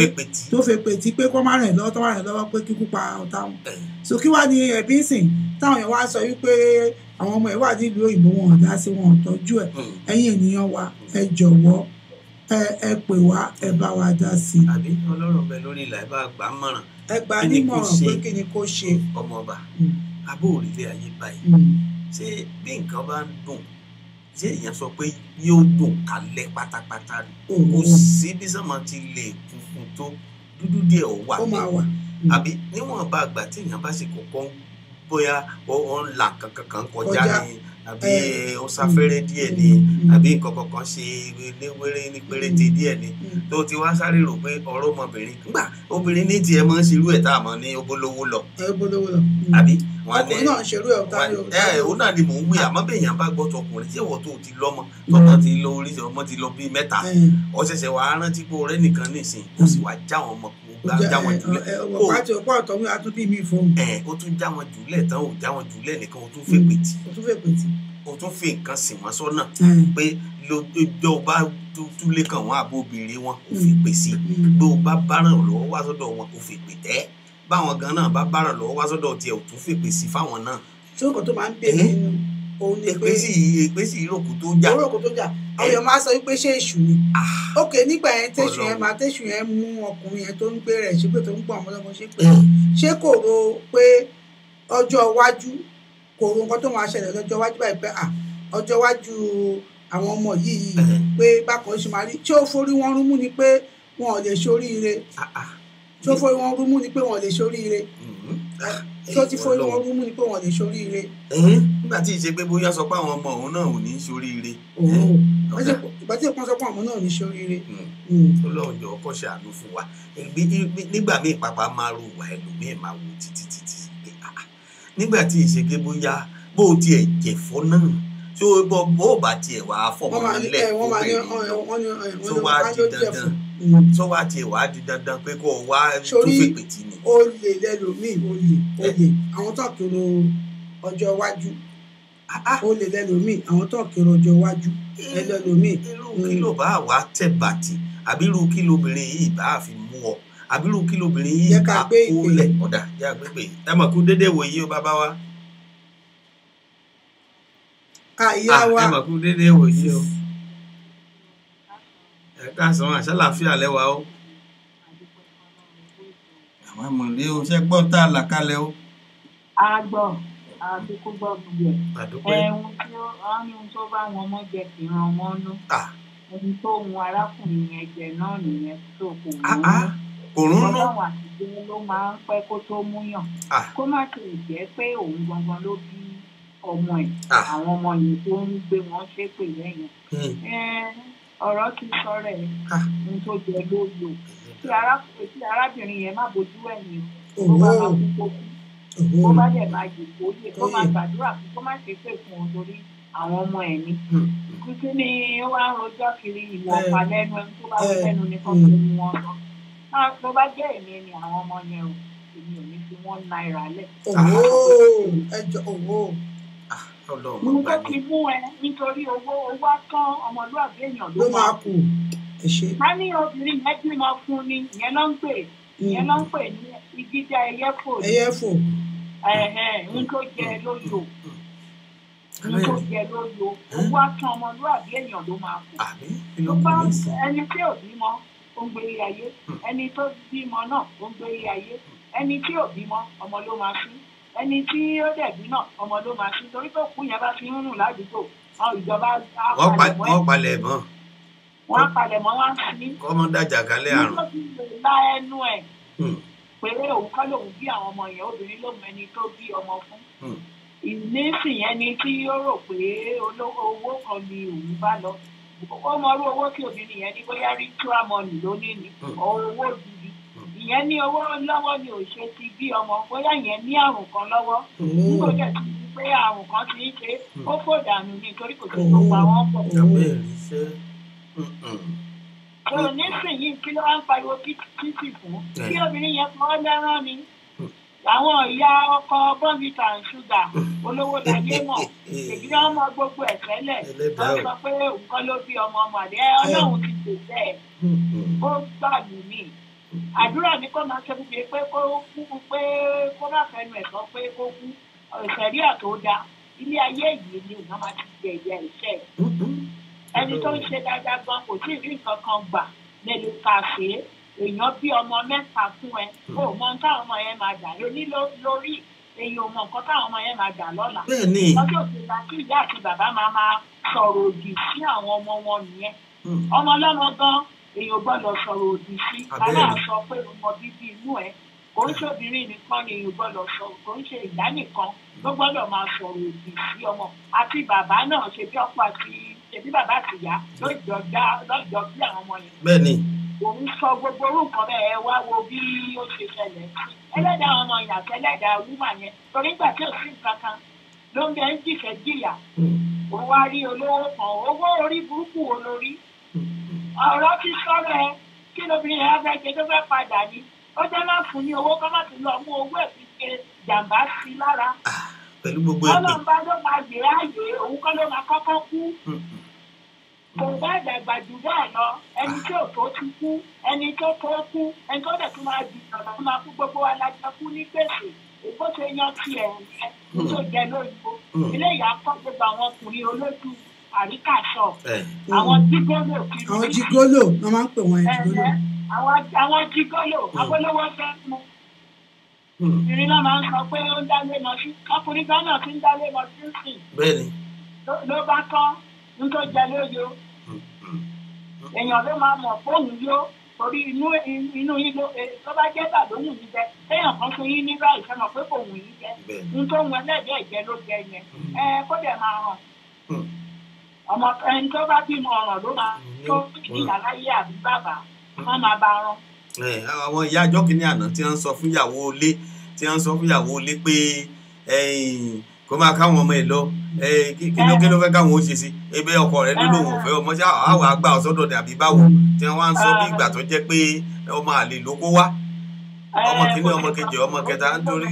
tó fẹ́ pè tí pé kó má rìn lọ́wọ́ tó má rìn lọ́wọ́ pé kíkú pa ọ̀tá wọn so kí wá ní ẹ̀bí ń sìn táwọn èèyàn wá sọ wípé àwọn ọmọ ẹ̀ wà nílùú òyìnbó wọn ò dá sí wọn ò tọ́jú ẹ̀ ẹ̀yin ènìyàn wa ẹ jọ̀wọ́ ẹ ẹ pè wá ẹ bá wa dá sí i. àbí ọlọ́run bẹ lórí ìlà ẹ bá gbà á mọ̀ràn ẹ gba Kí ni kó nímọ̀ràn ṣe? pé kí ni kó ṣe. ọmọọba Mm, abó òrìlé ayé báyìí mm, ṣé bí nǹkan bá ń dùn ṣé èèyàn sọ pé yóò dùn kálẹ̀ pátápátá ni kò òun sí bí sọ́mọ ti lè funfun tó dúdú díẹ̀ ó wà ó máa bẹ́ẹ̀ wà. àbí níwọ̀n bá àgbà tí èèyàn bá ṣe kọ̀ọ̀kan bóyá ó ó ń là kankan kan kọjá Kọjá. ni àbí Eh, ó sáfẹ́rẹ́ díẹ̀ ni mm, àbí nǹkan kankan ṣe ní wéré ní péréte díẹ̀ ni mm, tó ti wá sáré rò pé ọ̀rọ̀ ọmọbìnrin gbà obìnrin ní tiẹ̀ máa ń ṣerú ẹ̀ tá a mọ̀ ní obolówó lọ ẹ bolówó lọ. Mm. àbí wọn ní ọkùnrin náà ń ṣerú ẹ̀ ọ̀tá ni ẹ ẹ òun náà ni mò ń wí àmọ́ bẹ́ẹ̀ yẹn bá gbọ́ tọkùnrin tí ìwọ tó ti lọ́mọ tọmọ ti lọ orí ọmọ ti lọ bíi mẹ́ta ó ṣẹ̀ṣẹ̀ wàá rántí pé ọ̀rẹ́ nìkan nìsín ó sì wá já wọn mọ kó gbá já wọn jùlẹ̀ ọmọ Ó- pàtó ọ̀pọ̀ ọ̀tọ̀ mi àtúntì mi fóun ẹ ó tún já wọn jùlẹ̀ tán ó já wọn jùlẹ̀ nìkan ó tún fẹ́ pè tí o tún fẹ́ pè tí. ó tún fi nǹkan sìn wọ́n sọ́nà pé lójó bá túlé kan wọn àbó obìnrin wọn ó fi pè sí bí o bá báràn lọ́wọ́ wá sọ́dọ̀ wọn ó fi pè tẹ́ báwọn gan náà bá báràn lọ́wọ́ wá sọ́dọ̀ tiẹ̀ ó tún fi pè sí fáwọn náà ṣé nǹkan tó máa ń bè Eh? nínú òun ni pé èpè sí èpè sí ìrókò tó já orúkọ tó jà àwọn èèyàn máa sọ wípé ṣé èṣù ni Ah, ok nígbà yẹn tẹ̀sù yẹn Ọlọ́run. máa tẹ̀sù yẹn mú ọkùnrin yẹn tó ń gbé rẹ̀ ṣépè tó ń gbọ́ àwọn ọmọdé ṣépè eh, ṣé kò ro pé ọjọ́ iwájú kò ro nǹkan tó máa ṣẹlẹ̀ lọ́jọ́ iwájú báyìí pé ah ọjọ́ iwájú àwọn ọmọ yìí eh, pé bákan ṣe máa rí tí ó forí wọn rúmú ni pé wọn ò lè ṣoríire ah, ah. tí ó forí wọn rúmú ni pé wọn ò lè ṣoríire Mhm. Ah, tí ó ti forí Ọlọ́run. wọn rúmú ni pé wọn ò lè ṣoríire. Ẹ̀hẹ́n, nígbà tí ìṣe pé bóyá sọ pé àwọn ọmọ òun náà ò ní í ṣoríire òun ọ̀dà. ìgbà tí ìpọ́n sọ pé àwọn náà ò ní ṣoríire. Mm. Mm. Ọlọ́run jọ̀ọ́ kó ṣàánú fún wa Ìgbé- ìgbé- nígbà míì pàpà máa ro ìwà ẹlòmíì máa wò títí títí pé ah, ah. nígbà tí ìṣe pé bóyá bó o tiẹ̀ jẹ̀fọ́ náà tí ó bọ́ bó o bá tiẹ̀ wá fọmọ wọ́n máa ní lẹ̀ ẹ wọ́n máa ní kó bèrè lọ wọ́n ní ẹ tó wọ́n ní wá wọ́n di ló jẹ dandan fún un. tó wá tiẹ̀ wá di dandan pé kó o wá tó Sórí- fèpè tì ní. ó lè lẹ́lòmíì ó lè ó lè àwọn tó kéré ọjọ́ iwájú Ah, ah. ó lè lẹ́lòmíì àwọn tó kéré ọjọ́ iwájú lẹ́lòmíì. irú kí ló bá wà tẹ̀ bàtì àbí irú kí lobìnrin yìí bá fi mú ọ àbí irú kí lobìnrin yìí Jẹ́ ká bá gbé kó ìpè. lẹ̀ ọ̀dà jẹ́ àgbégbè ẹ mọ̀ kú dédé wò yí o bàbá wa àyà Ah, wa ẹ mọ̀ kú dédé wò yí o ẹ káàsán àṣàlàfíà lẹ́wà o àwọn ẹmọ̀lé o ṣe gbọ́ tá a là kalẹ̀ o a gbọ́ àti kó gbọ́ gbogbo ẹ̀. àdúpẹ́ ẹ̀hún tí ó wọ́n ní ohun tó bá wọn mọ́ jẹ kì í ran wọn nú. Ah. ohun tó hun arákùnrin yẹn jẹ náà nìyẹn tó kò mú. Ah, ah. òrùn nù ọlọ́run àtijọ́ ló máa ń pẹ́ kó tó múyàn. Ah. kó má ti jẹ́ pé òun gangan ló bí ọmọ ẹ̀ Ah. àwọn ọmọ yìí tó ń gbé wọn ṣépè lẹ́yìn. Hmm. Ẹ̀, ọ̀rọ̀ ti sọ̀rọ̀ ẹ̀ Ah. ohun tó jẹ ló lò tí arákùnrin tí arábìnrin yẹn má bójú ẹ̀yìn tó òwò bá máa kú kó kú kó òwò má dẹ̀ máa yè kó yè kó máa Kó yè. gbàdúrà fún kó má ṣe pé fún un torí àwọn ọmọ ẹ̀ ni. Hmm. kùtù ni ó wá ń rojọ́ kiri ìwọ̀n Eh. ọ̀pá lẹ́nu ẹni tó bá Eh. lẹ́nu ni kó Mm. fi mú wọn lọ. náà tó bá jẹ́ èmi ni àwọn ọmọ yẹn o èmi ò ní fi wọ́n náírà lẹ̀. òwò ẹjọ òwò ọlọ́run mo mọ̀ tó bá ti ní mú ẹ nítorí owó owó tán ọmọlúwàbí èèyàn ló ló máa máa kù ẹ ṣe. ká ní obìnrin yẹn bímọ fún ni ìyẹn ló ń pè ìyẹn ló ń pè ní ìjíjà ẹyẹ fò ní ẹyẹ fò ẹ̀hẹ̀n ń tó jẹ lóyò ń tó jẹ lóyò owó tán ọmọlúwàbí èèyàn ló máa kù. àbí kí ló tó kù bá ní sí ẹni tí ò bímọ ó ń gbé ilé ayé ẹni tó bímọ náà ó ń gbé ilé ayé ẹni tí ò bímọ ọmọ ló máa fi ẹni tí ó dẹ̀bí náà ọmọ ló máa ṣe torí tó kú yẹn bá fi ń rùn ládùúgbò àwọn ìjọba á wọ́n pa- palẹ̀ mọ́ ẹ̀ wọ́n palẹ̀ mọ́ wọ́n á palẹ̀ mọ́ wọn á sí kọ́mọ dájà kálẹ̀ àrùn. nígbà tí lè la ẹnu ẹ̀ Hmm, pé òun kọ́ lòun bí àwọn ọmọ yẹn obìnrin ló mọ ẹni tó bí ọmọ fún hmm, ìnísìn yẹn ni tí ó rò pé olówó owó kan ni òun bá lọ ó mọ irú owó tí obìnrin yẹn ní bóyá ritual money ló ní ni Hmm. owó gidi ìyẹn ní owó lọ́wọ́ ni ò ṣe ti bí ọmọ bóyá ìyẹn ní àrùn kan lọ́wọ́ nígbà tó ti di pé àrùn kan ti ń ṣe ó fò dànù nítorí kò sí tó pa wọ́n pọ̀ abẹ́rẹ́ iṣẹ́. Hmm, hmm. tó nísìnyí kí ló wá ń pariwo títì fún kí obìnrin yẹn kọ́ lẹ́rán ni àwọn ìyá ọkọ bọ́ǹbìtà and ṣúgà olówó láyé mọ̀ èyí náà mọ gbogbo ẹ̀ tẹ́lẹ̀ Ẹlẹ́dàá wọ́n o. sọ pé òun kọ́ ló bí ọmọ ọmọ àdé ọlọ́run ti pèsè ẹ̀ Hmm, hmm. ó gbà mí mí àdúrà ní kó máa ṣe fún mi pé kó kú pé kó má fẹnu ẹ̀ sọ pé kó kú ìṣẹ̀rí àtó da ilé ayé yìí ni òun máa ti jẹ ìyá ìṣẹ́ ẹ̀ Hmm, hmm. ẹni tó ń ṣe dáadáa gan kò tí ì rí nǹkan kan gbà lẹ́nu ká ṣe é èèyàn bí ọmọ mẹ́ta fún ẹ ó mọ ohun táwọn ọmọ yẹn máa dà lóní ló- lórí èèyàn ò mọ nǹkan táwọn ọmọ yẹn máa dà lọ́la bẹ́ẹ̀ ni lọ́jọ́ òṣèlú kí ìyá àti bàbá máa máa sọ̀rọ̀ òdì sí àwọn ọmọ wọn nìyẹn Hmm, ọmọ ọlọ́mọ gan èèyàn gbọ́dọ̀ sọ̀rọ̀ òdì sí Abẹ́rẹ́. aláà sọ pé ọmọ bíbí inú ẹ̀ kò ń ṣòbìnrin nìkan ni èèyàn gbọ́dọ̀ sọ kò ń ṣe ìyá nìkan ló gbọ́dọ̀ máa sọ̀rọ̀ òdì sí ọmọ àti bàbá náà ṣe bí ọkọ àti ṣe bí bàbá àti ìyá lọ́jọ́ dá lọ́jọ́ bí àwọn ọmọ yẹn bẹ́ẹ̀ ni òun sọ gbogbo orúkọ bẹ́ẹ̀ ẹ wá wo bí ó ṣe ṣẹlẹ̀ ẹlẹ́dàá ọmọ ìyàtọ̀ ẹlẹ́dàá wúmà yẹn torí gbà tí ò sí nǹkan kan ló ń bẹ ń jìfẹ́ jìyà Hmm, ó wá rí olówó kan owó orí burúkú wo lórí hmm, hmm. ọ̀rọ̀ ti sọ̀rọ̀ ẹ kí lóbìnrin yẹn á fẹ́ ṣe tó fẹ́ padà ní ó jẹ́ máa fún ní owó kọ́ má tún lọ mú owó ẹ̀ fi ṣe jàǹbá sí i lára pẹ̀lú gbogbo ẹ̀pẹ̀. ọlọ́run bá ló máa gbé ààyè òun kọ́ ló máa kọ́kọ́ kú Hmm, hmm. kò bá dàgbà jù bẹ́ẹ̀ lọ ẹni tí ò tó ti kú ẹni tó tó kú ẹni tó dẹ̀ tún máa di ìjọba tó máa kú gbogbo wa la jẹ kú ní gbèsè èkó ṣe yan tiẹ̀ ẹ̀ tó jẹ lóyìnbó Hmm. eléyìí á kọ́ gbogbo àwọn ọkùnrin olójú àríkàṣọ Ẹ̀, àwọn jígọ́lò kiri àwọn jigolo wọn máa ń pè wọn jigolo ẹ̀ẹ́ àwọn àwọn jígọ́lò abólówó fẹ́ mú hmm, obìnrin náà máa ń sọ pé ó ń dálé lọ sí ọkùnrin kan náà ti ń dálé lọ sí sìn bẹ́ẹ̀ ni. ló- ló bá tán nítorí jẹ lóyo Hmm, hmm. èèyàn ló máa mọ̀ fóònù yó torí inú inú yín ló eh, tó bá jẹ́ bà ló wù yín jẹ téèyàn kan fún yín nígbà ìfẹ́ mọ̀ pé kò wù yín jẹ bẹ́ẹ̀ ni. ní tó ń wọn ẹlẹ́dẹ̀ẹ́ ìjẹ ló jẹ yẹn ẹ kó dẹ̀ máa hàn Hmm. ọmọ ẹni tó bá bímọ ọ̀ràn ló máa tó ìyá láyé àbí bàbá wọn máa bá rán Ẹ̀, àwọn ìyá àjọ kìíní àná tí wọ́n ń sọ fún ìyàwó ilé tí wọ́n ń sọ fún ìyàwó ilé pé ẹ̀yìn, kó máa káwọn ọmọ ẹ̀ lọ ẹ̀, kí kí ló kí ló fẹ́ káwọn ó ṣe sí ebe ọkọ rẹ̀ ló lòun ò fẹ́ ọmọ ṣá àwọn àgbà ọ̀sọ́dọ̀ dàbí báwo tí wọ́n wá ń sọ bí ìgbà tó jẹ́ pé ọmọ àlè ló kó wá ọmọ kìíní ọmọ kejì ọmọ kẹta nítorí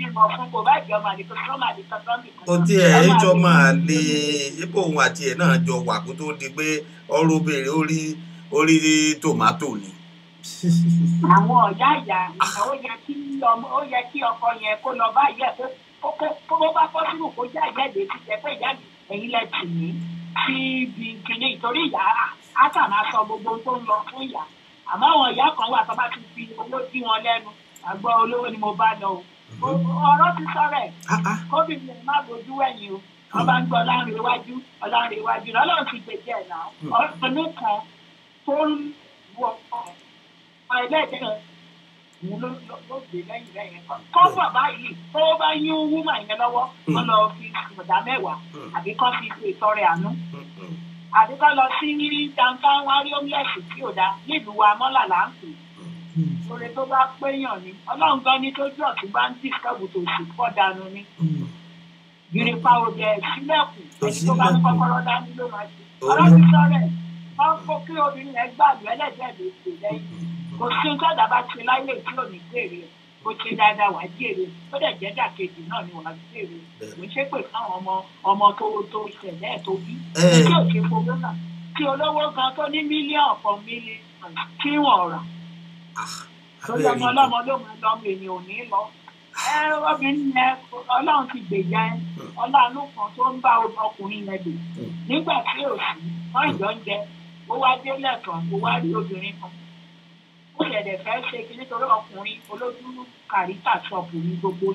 ó tí ẹ̀ ẹ́ jọ máa lè ipò òun àti ẹ̀ náà jọ wà kó tó di pé ọrọ̀ obìnrin ó rí ó rí tòmátò ni. àwọn ọ̀yá ìyá ìyá ó yẹ kí ọmọ ó yẹ kí ọkọ yẹn kó lọ bá ìyá ẹ̀ kó kó kó bó bá fọ́ sínú kó já ìyá ìdè ti jẹ pé ìyá mi ẹ̀yin lẹ tì mí sí ibi kìíní ìtorí ìyá á kà máa sọ gbogbo ohun tó ń lọ fún ìyá àmọ́ àwọn ìyá kan wà tó bá ti fi owó dí wọn lẹ́nu àgbọ̀ olówó ni mo bá lọ o ọ̀rọ̀ ti sọ̀rọ̀ ẹ̀ Ah, ah. kóbìnrin ẹ̀ má bójú wẹ̀yìn o wọ́n bá ń gbọ́ ọlọ́run iwájú ọlọ́run iwájú lọ́lọ́run ti gbèjẹ́ ẹ̀ náà ọdún kan tó ń wọ ẹlẹ́dẹ̀ òun ló ló gbé lẹ́yìn lẹ́yìn kan kọ́ bàbá yìí tó bá yín wúmà yẹn lọ́wọ́ wọ́n lọ fi ọ̀dà mẹ́wàá àbí kọ́ fi ṣe ìtọrẹ àánú Hmm, hmm. àbí kọ́ lọ sí downtown wárí homeless tí ò dáa nílùú wa mọ́là là ń pè oore tó bá péyàn ni ọlọ́run gan ni tójú ọ̀tún bá ń dìskọ́bù tó sì pọ̀ dànù ni gírípà òde sílẹ̀kùn ẹni tó bá ní kọ́kọ́rọ́ dání ló máa ṣe ọ̀rọ̀ ti sọ̀rọ̀ ẹ̀ wọ́n kó kí obìnrin yẹn gbàgbé ẹlẹ́dẹ̀ẹ́ lè ṣe lẹ́yìn kò sí nǹkan àdàbà ti láyé tí ò ní gbèrè ẹ̀ kò ṣe dáadáa wàá jèrè ó dẹ̀ jẹ́ dàkejì náà ni wàá jèrè kò ń ṣépè fáwọn ọmọ ọmọ tó tó ṣẹlẹ̀ ẹ̀ tó bí Ẹ̀. tí ò ṣe fowó náà tí olówó gan tó ní mílíọ̀nù kan mílíọ̀nù tí wọ́n rà lórí ọmọ ọlọ́mọ ló máa lọ èèyàn ò ní lọ. ẹ obìnrin yẹn ọlọ́run ti gbèjà ẹ ọlọ́run kan tó ń bá ọkùnrin yẹn lò nígbà tí ò sí wọ́n ìjọ ń jẹ ó wá dé lẹ́ẹ̀kan ó wá rí obìnrin kan ó ṣẹ̀dẹ̀ fẹ́ ṣe kí nítorí ọkùnrin olójú kàríkà ṣọ́ọ̀bù ní gbogbo yín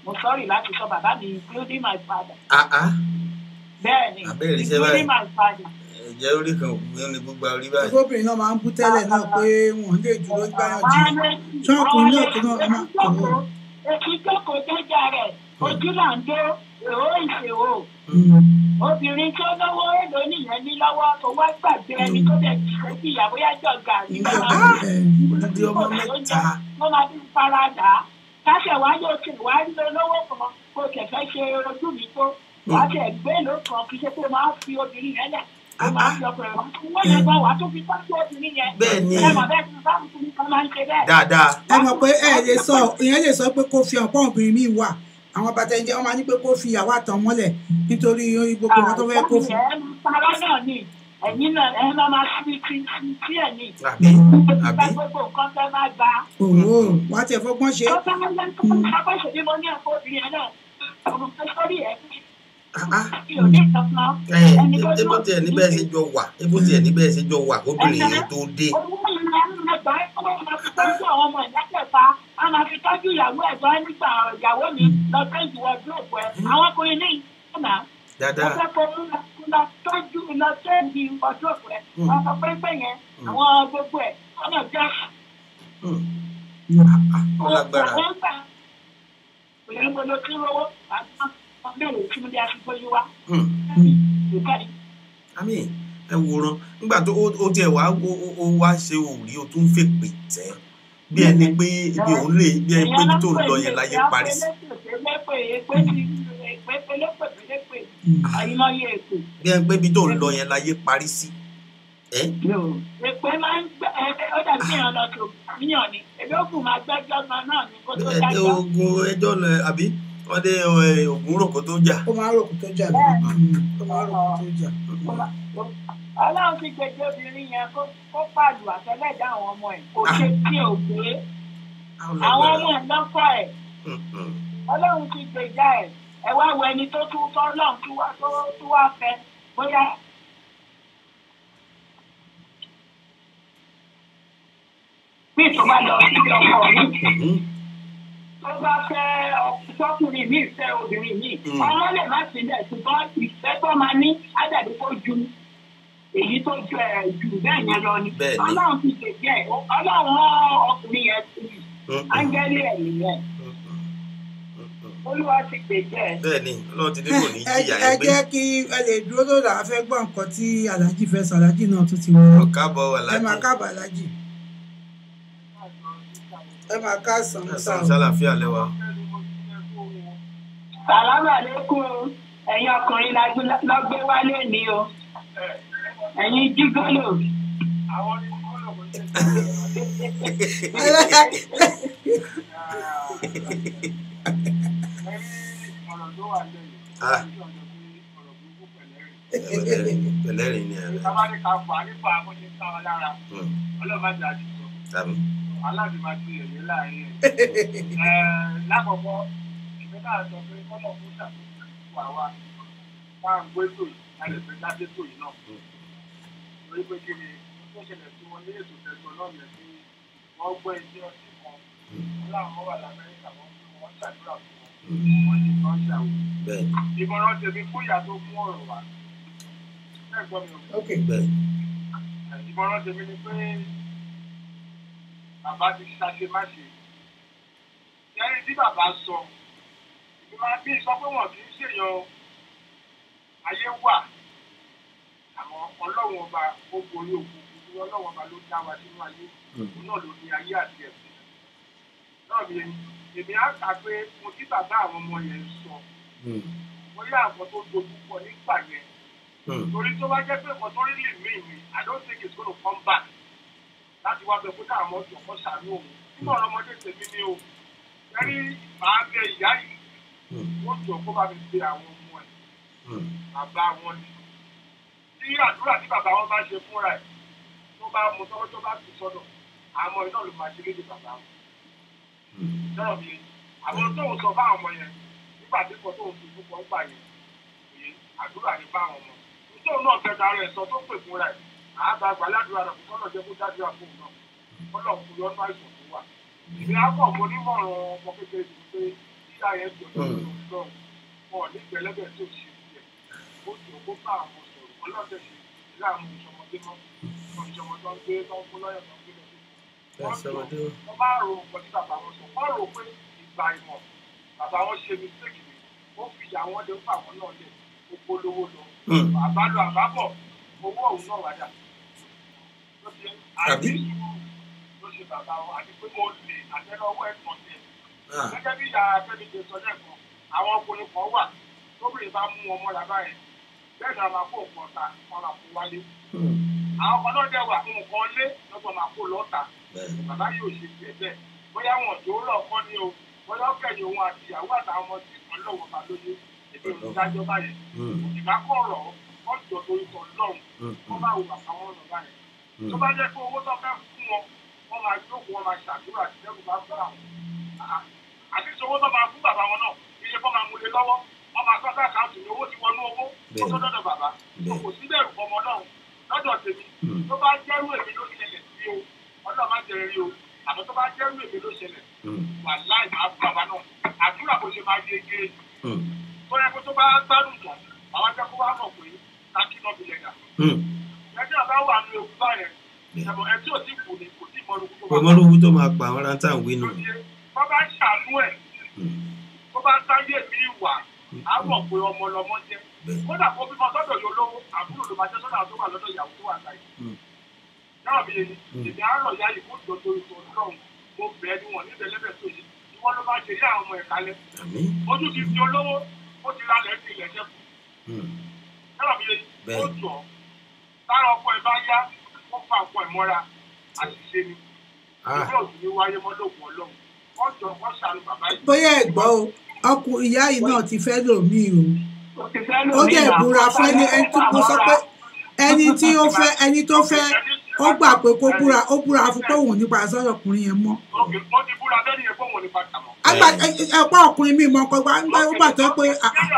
mo sọ́ọ̀rì láti sọ bàbá mi including my father àá bẹ́ẹ̀ ni Abẹ́rẹ́ iṣẹ́ báyìí. including my father. ẹ̀jẹ̀ orí kan òkú ní gbogbo orí báyìí. obìnrin náà máa ń bú tẹ́lẹ̀ náà pé wọ́n lè dúró gbáyàn jìnnà ṣọ́ọ̀kùnrin náà tó náà máa kọ̀ ọ́. Èkì jókòó jẹ́jà rẹ̀, ojú là ń dó, èrò ìṣèwò. Obìnrin tó lówó èlò nìyẹn ní lọ́wọ́ tó wá gbàgbé ẹni tó dẹ̀ ṣe sí ìyàwó yájọ́ gàrí. Odidi ọmọ mẹ́ta. Wọ́n máa fi fara dà á. Káṣẹ̀ wá yóò ṣe wá rí olówó kan kó kẹ̀kẹ́ ṣe ojú mi tó. Wá tẹ̀ gbé ló kan kí ṣe pé máa fi obìnrin yẹn lẹ̀. Ó máa fi ọkùnrin wá. Wọ́n yẹn gan wá tó fi tọ́jú obìnrin yẹn. Bẹ́ẹ̀ ni. Ẹ mọ̀ bẹ́ẹ̀ tí bá mi kan máa ń ṣe bẹ́ẹ̀. dáadáa. ẹ mọ̀ pé ẹ lè sọ ìyẹn lè sọ pé kó fi ọ̀pọ̀ obìnrin míì wà àwọn bàtà ẹ̀jẹ̀ wọn máa ní pé kó fi ìyàwó àtàn mọ́lẹ̀ nítorí gbogbo nǹkan tó fẹ́ kó fún. ẹ para náà ni ẹ̀yin náà ẹ máa máa fi fi fi sí ẹ̀ ní. àbí Ìgbà gbogbo nǹkan tẹ́ máa gba. òwò wàá tiẹ̀ fọgbọ́n ṣe. Tó bá ń lẹ́nu tó ń sábà ṣe bí mo ní ẹ̀kọ́ obìnrin yẹn náà. Ọ̀run pé sórí ẹ̀ kí o ní ìtọ́sán. ẹ ebo tiẹ̀ níbẹ̀ ṣe jọ wà ebo tiẹ̀ níbẹ̀ ṣe jọ wà kóbìnrin yẹn tó dé. Owó yẹn máa ń gbà ẹ́ kó máa fi tọ́jú àwọn ọmọ ìdákẹ́ta. A máa fi tọ́jú ìyàwó ẹ̀gbọ́n nígbà ìyàwó mi lọ tẹ́jú ọdún òpó ẹ̀. Àwọn ọkùnrin ní ìyàwó dáadáa. ọjọ́ tó ń lọ tọ́jú lọ tẹ́jú ọdún òpó ẹ̀. Wọ́n sọ pé pé yẹn àwọn gbogbo ẹ̀ ọ̀nà jẹ́ ó lágbára. Òyìnbó mo lo kí lówó àti ọ̀gbẹ́rẹ̀ tí mo dé aṣọ yìí wá. Ìkànnì. àmì ẹ wòran nígbà tó ó- ó tiẹ̀ wá ó ó- ó wá ṣe òrí o tún fèpè tẹ́ bí ẹni pé ibi òun lè bí ẹni pé ibi tó ń lọ yẹn láyé parí sí Àyìnmáyé èpè. bí ẹni pé ibi tó ń lọ yẹn láyé parí sí. ẹ Èpè máa ń gbẹ ẹ ó dàbí èèyàn lọ tó níyàn ni. Èmi ó kù máa gbẹ́jọ́ gan náà ni kó tó ẹ dájọ́. ogun ẹjọ́ lọ àbí wọ́n dé ẹ, ògùn rògbò tó jà. ó máa ń ròkú tó jà lọ. ó máa ń ròkú tó jà. Ọlọ́run ti gbèjì obìnrin yẹn kó kó pàlù àtẹlẹ́dá àwọn ọmọ ẹ̀. Kò ṣe tí ò gbé. Àwọn ọmọ ẹ̀ lọ́kọ̀ ẹ̀. Ọlọ́run ti gbèjà ẹ̀. Ẹ wá wo ẹni tó tún tọ́ Ọlọ́run tó wá tó tó wá fẹ́ bóyá. Bí ìtọ́ bá lọ síbi ọkọ mi tó bá fẹ́ ọkùnrin mi fẹ́ obìnrin mi Mm. ọmọ lè má sílẹ̀ ṣùgbọ́n ìfẹ́ tó máa ní ádàbí kó ju èyí tó ju ẹ̀ jù bẹ́ẹ̀ yẹn lọ ni Bẹ́ẹ̀ ni. ọlọ́run ti gbèjẹ́ ẹ̀ ọlọ́run rán ọkùnrin yẹn sí i áńgẹ́lì ẹ̀ nìyẹn olúwa ti gbèjẹ́ ẹ̀. bẹ́ẹ̀ ni ọlọ́run ti dé kò ní ẹ jìyà ẹ ẹ gbé jẹ́ kí ẹ lè dúró lórí àwọn afẹ́ gbọ́ nǹkan tí aláàjì fẹ́ sọ aláàjì náà tún ti wọ́n. ọ̀ká bọ̀ wà ẹ máa láti káàbọ̀ aláàjì. ẹ máa ká sàn sàn. ẹ̀sán sálàfíà lẹ́wà. sàlámà lẹ́kùn ẹ̀yin ọkùnrin la gbé- lọ gbé wálé ní o ẹ̀yin jígọ́lò. Ah. pẹ̀lẹ́rìn ni ẹ̀ tàbí lákọ̀ọ́kọ́ ìfẹ́ náà sọ pé kọ́lọ̀ fún ṣàkóso àwa máa ń gbé tò yìí láti fi dá dé tò yìí náà. torí pé kí ni tó ṣẹlẹ̀ sí wọn ní ètò tẹ̀sán náà yẹn pé wọ́n gbọ́ ẹjẹ́ ọtí kan wọn láwọn wà lamẹ́ríkà wọn fún wọn ṣàdúrà fún wọn wọ́n ní kan ṣàwọ̀. bẹ́ẹ̀ ìmọ̀ràn tèmi fún ìyá tó mú ọ̀rọ̀ wá. bẹ́ẹ̀ gbọ́ mi ò ok bẹ́ẹ̀ ìmọ̀ràn tèmi ni pé bàbá ti ṣàṣe má ṣe. Ẹni tí bàbá sọ, ìgbìmọ̀ bí sọ pé wọ́n kì í ṣèyàn ayé wà. Àmọ́ ọlọ́run ọba ó borí òkú kúkú ọlọ́run ọba ló dá wa sínú ayé. Òun náà ló ní ayé àti ẹ̀sìn. Náà mi èmi á kà pé mo tí bàbá àwọn ọmọ yẹn sọ. Bóyá àwọn tó dojú pọ̀ nígbà yẹn torí tó bá jẹ́ pé nǹkan tó rí lè mí mi i don't think it's gonna come back láti wá bẹ pé káwọn ọmọ jọ kọ́ sàánú òun nínú ọ̀rọ̀ ọmọdé tèmi ni o ẹni màá bẹ ìyá yìí wọ́n jọ kó bá mi pe àwọn ọmọ ẹ̀ bàbá wọn ni tí àdúrà tí bàbá wọn bá ṣe fúnra ẹ̀ tó bá mu tọ́wọ́ tó bá ti sọ́dọ̀ àwọn iná ló máa ṣe léde bàbá wọn sọ̀rọ̀ mi àwọn tó ń sọ fáwọn ọmọ yẹn nígbà tí kò tó ń fi púpọ̀ gbà yẹn òye àdúrà ní fáwọn ọmọ nítorí náà fẹ́ darí ẹ̀ sọ tó pè fúnra ẹ̀ àgbà gbàládùra rẹ̀ kó lọ́ọ́ jẹ́ kó jáde àpò náà kó lọ́ọ́ fún yọ́nú àìsàn tó wà. ìgbé akọ̀ mo nímọ̀ràn ọmọ kékeré ti pé ìyá yẹn jọ lọ́wọ́ lọ́wọ́ wọn ò ní gbẹlẹ́bẹ̀ tó ṣe tiẹ̀ ó jọ kó bá àwọn sọ̀rọ̀ ọlọ́dẹ ṣe ìlà àwọn ìṣọmọdé náà wọn ìṣọmọdé tó ń gbé tó ń fún lọ́yọ̀ tó ń gbé lọ sí ẹ sọmọdé o. wọ́n bá rò nǹkan tí bàbá wọn sọ wọ́n rò pé ìgbà ìmọ̀ bàbá wọn ṣe mistake ni ó fi ìyá wọn lé fún àwọn náà lẹ̀ ó polówó lọ Hmm. àbálò àbábọ̀ owó òun náà wájà ló ṣe àbí Àbí? ló ṣe bàbá wọn àti pé mo lè àtẹnudọ́wọ́ ẹ̀sán tẹ̀ Ah, gẹ́gẹ́ bí ìyá Fẹ́mi ṣe sọ lẹ́ẹ̀kan àwọn ọkùnrin kan wà tóbìnrin bá mú wọn mọ́ra báyìí bẹ́ẹ̀ ni a máa kó nǹkan ta wọn máa kó wálé hmm, àwọn kan náà dẹ̀ wà nǹkan lé lọ́gbọ̀n máa kó lọ́ta bẹ́ẹ̀. bàbá yóò ṣe tiẹ̀ bẹ́ẹ̀ bóyá wọn tó lọ kọ́ ni o bóyá kẹ̀yìn òun àti ìyàwó àtàwọn ọmọ tí kan lọ́wọ́ bá lóye ètò ìdájọ́ báyìí Hmm, ìgbà kọ̀ rọ̀ wọ́n jọ torí tọ̀ lọ́hùn hmm, wọ́n bá wo bàbá wọn lọ báyìí hmm. tó bá jẹ́ pé owó tó fẹ́ fún wọn wọ́n máa jókòó wọn máa ṣàdúrà àti dẹ́kun bá fún àwọn Ah, àti tí owó tó máa fún bàbá wọn náà iye kọ́ máa mú lé lọ́wọ́ wọ́n máa sọ́kà àkáǹtì ní owó ti wọnú owó ó tó dọ́dọ̀ bàbá Bẹ́ẹ̀. kò sí bẹ̀rù fọmọ náà lọ́dọ̀ tèmi Hmm. tó bá jẹ́rú èmi ló ṣẹlẹ̀ sí o ọlọ́run má jẹ́ rí o àmọ́ tó bá jẹ́rú èmi ló ṣẹlẹ̀ Hmm, wà láì máa fún bàbá náà àdúrà kò ṣe máa yege hmm, tó yẹ kó tó bá gbádùn tán àwọn jẹ́ kó wá mọ̀ pé kákí náà fi lẹ̀ dà hmm. ẹjọ́ bá wà ní ewu báyẹn ẹ̀bùn ẹtí ò tí kù ní kò tí mọ́rú kó kò mọ́rú owó tó máa pa àwọn rántà ń wínú. tó bá ń ṣàánú ẹ̀ Hmm, tó bá ń sáyé mi wà á mọ̀ pé ọmọ lọmọ jẹ́ bẹ́ẹ̀. kódà kó bímọ sọ́dọ̀ yóò lówó àbúrò ló máa jẹ́ sọ́dọ̀ àwọn tó wà lọ́dọ̀ ìyàwó tó wà láyé Hmm. náà mi èyí Hmm. èmi àárọ̀ ìyá yìí fún ìjọ́jọ́ ìtọ́ ọlọ́run mo bẹ̀ẹ́ ni wọ́n níbẹ̀ lẹ́bẹ̀ tó yìí ìwọ́n ló máa ṣe yá àwọn ọmọ ẹ̀ kalẹ̀ Àmín. ojú ti di olówó ó ti ralẹ̀ ti ilẹ̀ ṣẹ́kù Hmm, náà mi èyí Bẹ́ẹ̀. ó jọ tára ọkọ ẹ̀ bá yá ó fa ọkọ ẹ̀ mọ́ra àṣìṣe ni ah, ìwé òsì ní wáyé mọ́lòkùn ọlọ́run wọ́n jọ wọ́n ṣàánú bàbá yìí. bóyá ẹ gbọ́ o ọkùnrin ìyá yìí náà ti fẹ́ lòmíì o ó ó dẹ̀ búra fún ẹni ẹni tí mo sọ pé ẹni tí ó fẹ́ ẹni tó fẹ́ ó gbà pé kó búra ó búra fún pé òun ò ní padà sọ́dọ̀ ọkùnrin yẹn mọ́ Òkè, ó ti búra bẹ́ẹ̀ ni ẹ̀ fóun ò ní padà mọ́. àgbà ẹ̀pọ̀ ọkùnrin mi mọ̀ ọkọ̀ gbà ó gbà tó pé ah, ah,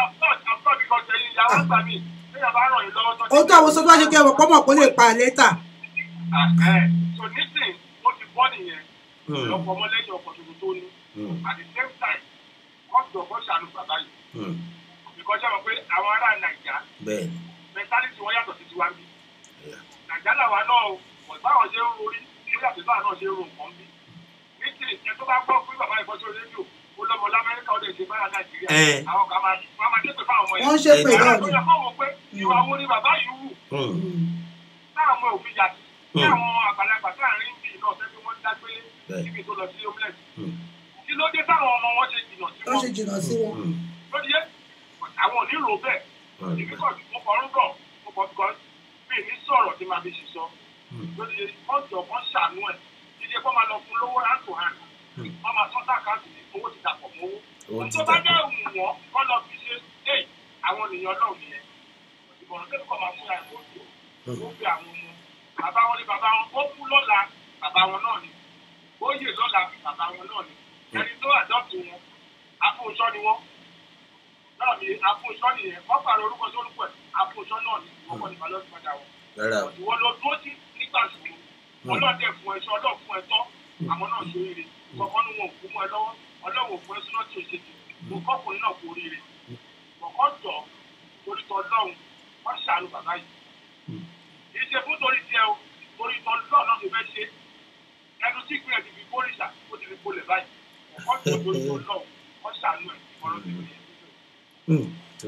ó tó àwọn sọ́dọ̀ ṣe kí ẹ̀wọ̀n pọ́mọ̀ kó lè pa lẹ́tà so nísìn ó ti bọ́ nìyẹn hmm, lọ́pọ̀ ọmọlẹ́yìn ọkọ̀ tuntun tó ní hmm, at the same time wọ́n jọ kọ́ ṣàánú bàbá yìí hmm. because ṣe mọ̀ pé àwọn ará nàìjà bẹ́ẹ̀ ni. mentality wọn yàtọ̀ sí tiwa bí Yeah. nàìjà làwa náà o kò báwọn ṣe ń rorí ó yàtọ̀ báwọn náà ṣe ń ro nǹkan bí nísìn ẹ tó bá gbọ́ pé bàbá yìí bọ́ sí rédíò ó lọ́mọ lamẹ́ríkà ó lè ṣe báyà nàìjíríà Eh. àwọn kan máa wọ́n máa dé pé fáwọn ọmọ yẹn wọ́n ṣépè Eh, náà ó ni yẹ fáwọn pé ìwà wo ni bàbá yìí wù Hmm, táwọn ọmọ òfin yà sí ní Hmm. àwọn àgbàlagbà táàrin bíi náà tẹ́bí wọ́n dágbélé Bẹ́ẹ̀. níbi tó lọ sí homeless hmm, kí ló dé táwọn ọmọ wọn ṣe jìnnà sí tó wọn ṣe jìnnà sí wọn hmm, lóde yẹ àwọn ò ní rò bẹ́ẹ̀ hmm, èmi kàn mo kàn ń bọ̀ mo kàn kàn mí ní sọ̀rọ̀ tí màá fi ṣì sọ hmm, lóde yẹ wọ́n jọ wọ́n ṣàánú ẹ̀ jíjẹ kó máa lọ fún lówó hand to hand Hmm. wọ́n máa sọ́tà káàtì ní owó ti dàpọ̀ mọ́ owó Owó ti tó bá dàpọ̀. jẹ́ òun wọ́n kọ́ lọ fi ṣe é àwọn ènìyàn náà nìyẹn ìbọn tẹ́lẹ̀ kọ́ máa múra ìwọ̀n tó hmm. ó fi àwọn ọmọ bàbá wọn ni bàbá wọn ó kú lọ́la bàbá wọn náà ni ó yè lọ́la bàbá wọn náà ni ẹni tó àdọ́tù wọn afúnṣọ́ ni wọ́n náà ni afúnṣọ́ nìyẹn wọ́n pàrọ̀ orúkọ sórúkọ ẹ̀ afúnṣọ́ náà ni wọ́n kọ́ ní balọ̀ padà wọn rárá o. ìwọ ló dúró sí nígbà ṣòro ọlọ́dẹ fún ẹṣọ ọlọ́ fún ẹ tọ́ àwọn náà ṣe oríire kọ̀ọ̀kan ní wọn ò kú mọ́ ẹ lọ́wọ́ ọlọ́wọ́ fún ẹ súná tí o ṣe jù mo kọ́kùnrin náà kú oríire kọ̀ọ̀kan jọ torí tọ́ lọ́hùn wọ́n ṣàánú bàbá yìí Hmm. kì í ṣe fún torí tiẹ̀ o torí tọ́ lọ́ọ̀ náà ló fẹ́ ṣe ẹnu tí ìpínlẹ̀ ti fi bórìṣà ó ti fi bolẹ̀ báyìí kọ̀ọ̀kan jọ torí tọ́ lọ́hùn wọ́n ṣàánú ẹ̀ ọ̀rọ̀ ti fi Hmm, tó.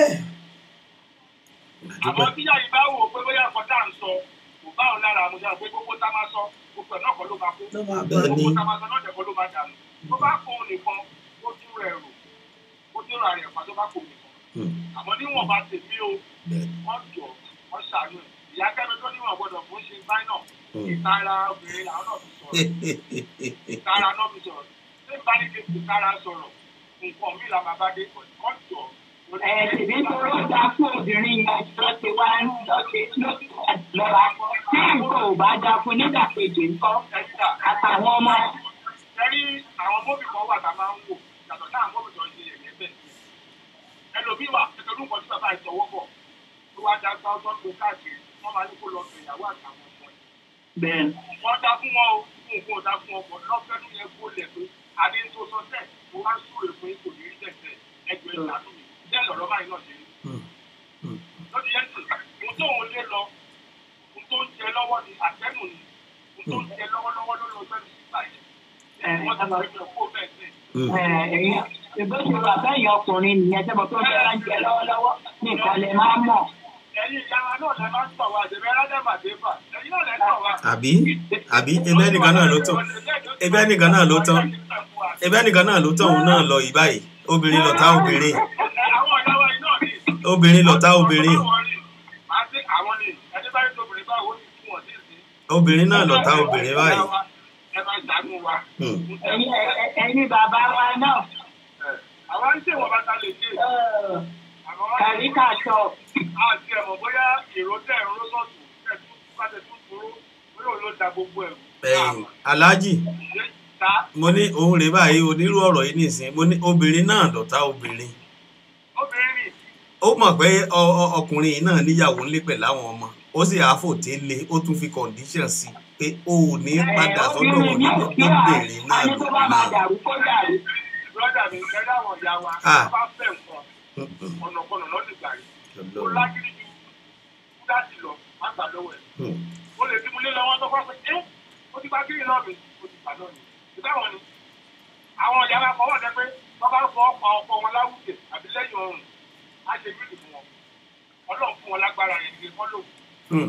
àmọ́ tíyà yìí bá wò ó pé bóyá nǹkan tá à ń sọ kò bá òun lára àmúṣe àwọn pé gbogbo tá a máa sọ gbogbo ẹ̀ náà kọ́ ló máa kó ló máa bá Bẹ́ẹ̀ ni. gbogbo tá a máa sọ náà jẹ́ kọ́ ló máa dànù tó bá kó òun nìkan ó dúró ẹ̀rù ó dúró àrẹ̀ ẹ̀fà tó bá kó òun nìkan Hmm, àmọ́ níwọ̀n bá tèmi o bẹ́ẹ̀ ni. wọ́n jọ wọ́n ṣàánú ẹ̀ ìyá kẹ́mi tó níwọ̀n gbọ́dọ̀ fún ṣe báyìí náà Hmm. ìtara obìnrin làwọn náà fi sọ̀rọ̀ ìtara náà fi sọ̀rọ̀ ṣé bá ní kí n ìtara sọ̀rọ̀ nǹkan mi là máa bá dé wọ́n jọ ẹ̀sìnbí tó ló dá fún obìnrin yẹn lọ ti wá ń lọ sí lọ́ra tí nǹkan ò bá dá fún nígbàkejì ńkọ́ àtàwọn ọmọ Ẹ̀rí àwọn mọ́bì kan wà tá a máa ń wò yàtọ̀ sáà mọ́bì tó ń ṣe yẹ̀yẹ́ bẹ́ẹ̀. Ẹlòmíì wà ẹ̀tọ́ ló ń kọ sí bàbá ìtọ́wọ́ bọ̀ tó wá dá gbá ọtọ́ tó káàkiri wọ́n máa ní kó lọ sùn ìyàwó àtàwọn ọmọ ẹ̀. bẹ́ẹ̀ Wọ́n dá fún wọn o, fún nǹkan ò dá fún ọkọ̀ lọ́fẹ́nu yẹn kó lẹ̀ pé adé ń tó sọ́sẹ̀ mo wá súre fún yín kò ní rí tẹ̀sẹ̀ ẹgbẹ́ ìlànà mi bẹ́ẹ̀ lọ̀rọ̀ báyìí náà ṣe rí lórí yẹn sì ohun tó òun lé lọ ohun tó ń jẹ lọ́wọ́ ni àtẹ́nù ni ohun tó ń jẹ lọ́wọ́lọ́wọ́ ló lọ sẹ́nu síta yìí wọ́n ti sọ pé kó bẹ́ẹ̀ sí ìgbésẹ̀ wà bẹ́ẹ̀ ọkùnrin nìyẹn tẹ́ mọ̀ tó ń bẹ́ẹ̀ ń jẹ lọ́wọ́lọ́wọ́ nìkan lè máa mọ̀. ẹ̀yin ìyá wa náà lẹ máa ń sọ wa àdèbẹ́ rádẹ́mà débà ẹ̀yin náà lẹ sọ wa. àbí àbí ebe ẹnìkan náà ló tán ebe ẹnìkan náà ló tán ebe ẹnìkan náà ló tán òun náà lọ yìí báyìí obìnrin lọ̀tá obìnrin àwọn ìyá wa yìí náà ní obìnrin lọ̀tá obìnrin àti àwọn ni ẹni bá yẹ tóbìnrin bá wọ́n ti fún wọn sí ìsín. obìnrin náà lọ̀tá obìnrin báyìí. ẹ máa ṣàánú wa. Hmm. ẹ̀yin ẹ̀yin bàbá wa náà àwa ń ṣèwọ̀n bàtà lè ṣe. àmọ́ kàríkà sọ àti ẹ̀mọ̀ bóyá èrò tẹ̀ ń ró sọ̀tù tẹ̀ tún bá tẹ̀ tún dúró bóyá òun ló da gbogbo ẹ̀rù. ẹ̀yìn aláàjì ṣe ta mo ní òun rèé báyìí onírú ọ̀rọ̀ yìí nìsín mo ní obìnrin náà lọ̀tá obìnrin obìnrin nì ó mọ̀ pé ọ- ọ- ọkùnrin yìí náà níyàwó ńlé pẹ̀lú àwọn ọmọ ó sì àáfòté lé ó tún fi condition sí pé o ò ní padà sọ́dọ̀ wọn ní obìnrin náà àní tó bá lòun máa náà. dàrú kó dàrú. brọ́dà mi ẹ dáwọn ìyá wa Ah. wọ́n bá fẹ́ nǹkan Mm-mm. ọ̀nàkọ̀nà lọ́dún ìgbà yìí. ó Ọlọ́run. lágídí ju kúdáàtì lọ má gbà lọ́wọ́ ẹ̀. Hmm. ó lè dìbò lé lọ́wọ́ tó fọ́ pé ẹ́ ó ti gba kiri náà mi ó ti gbà náà ni. ìbáwọn ni àwọn ìyá wa fọwọ́ dẹ pé wọ́n bá fọ ọkọ̀ ọkọ̀ wọn láwùjẹ àbí lẹ́yìn ọrùn á ṣe bíìlì fún wọn. ọlọ́run fún wọn lágbára yẹn ní kọ́ lòun. Hmm.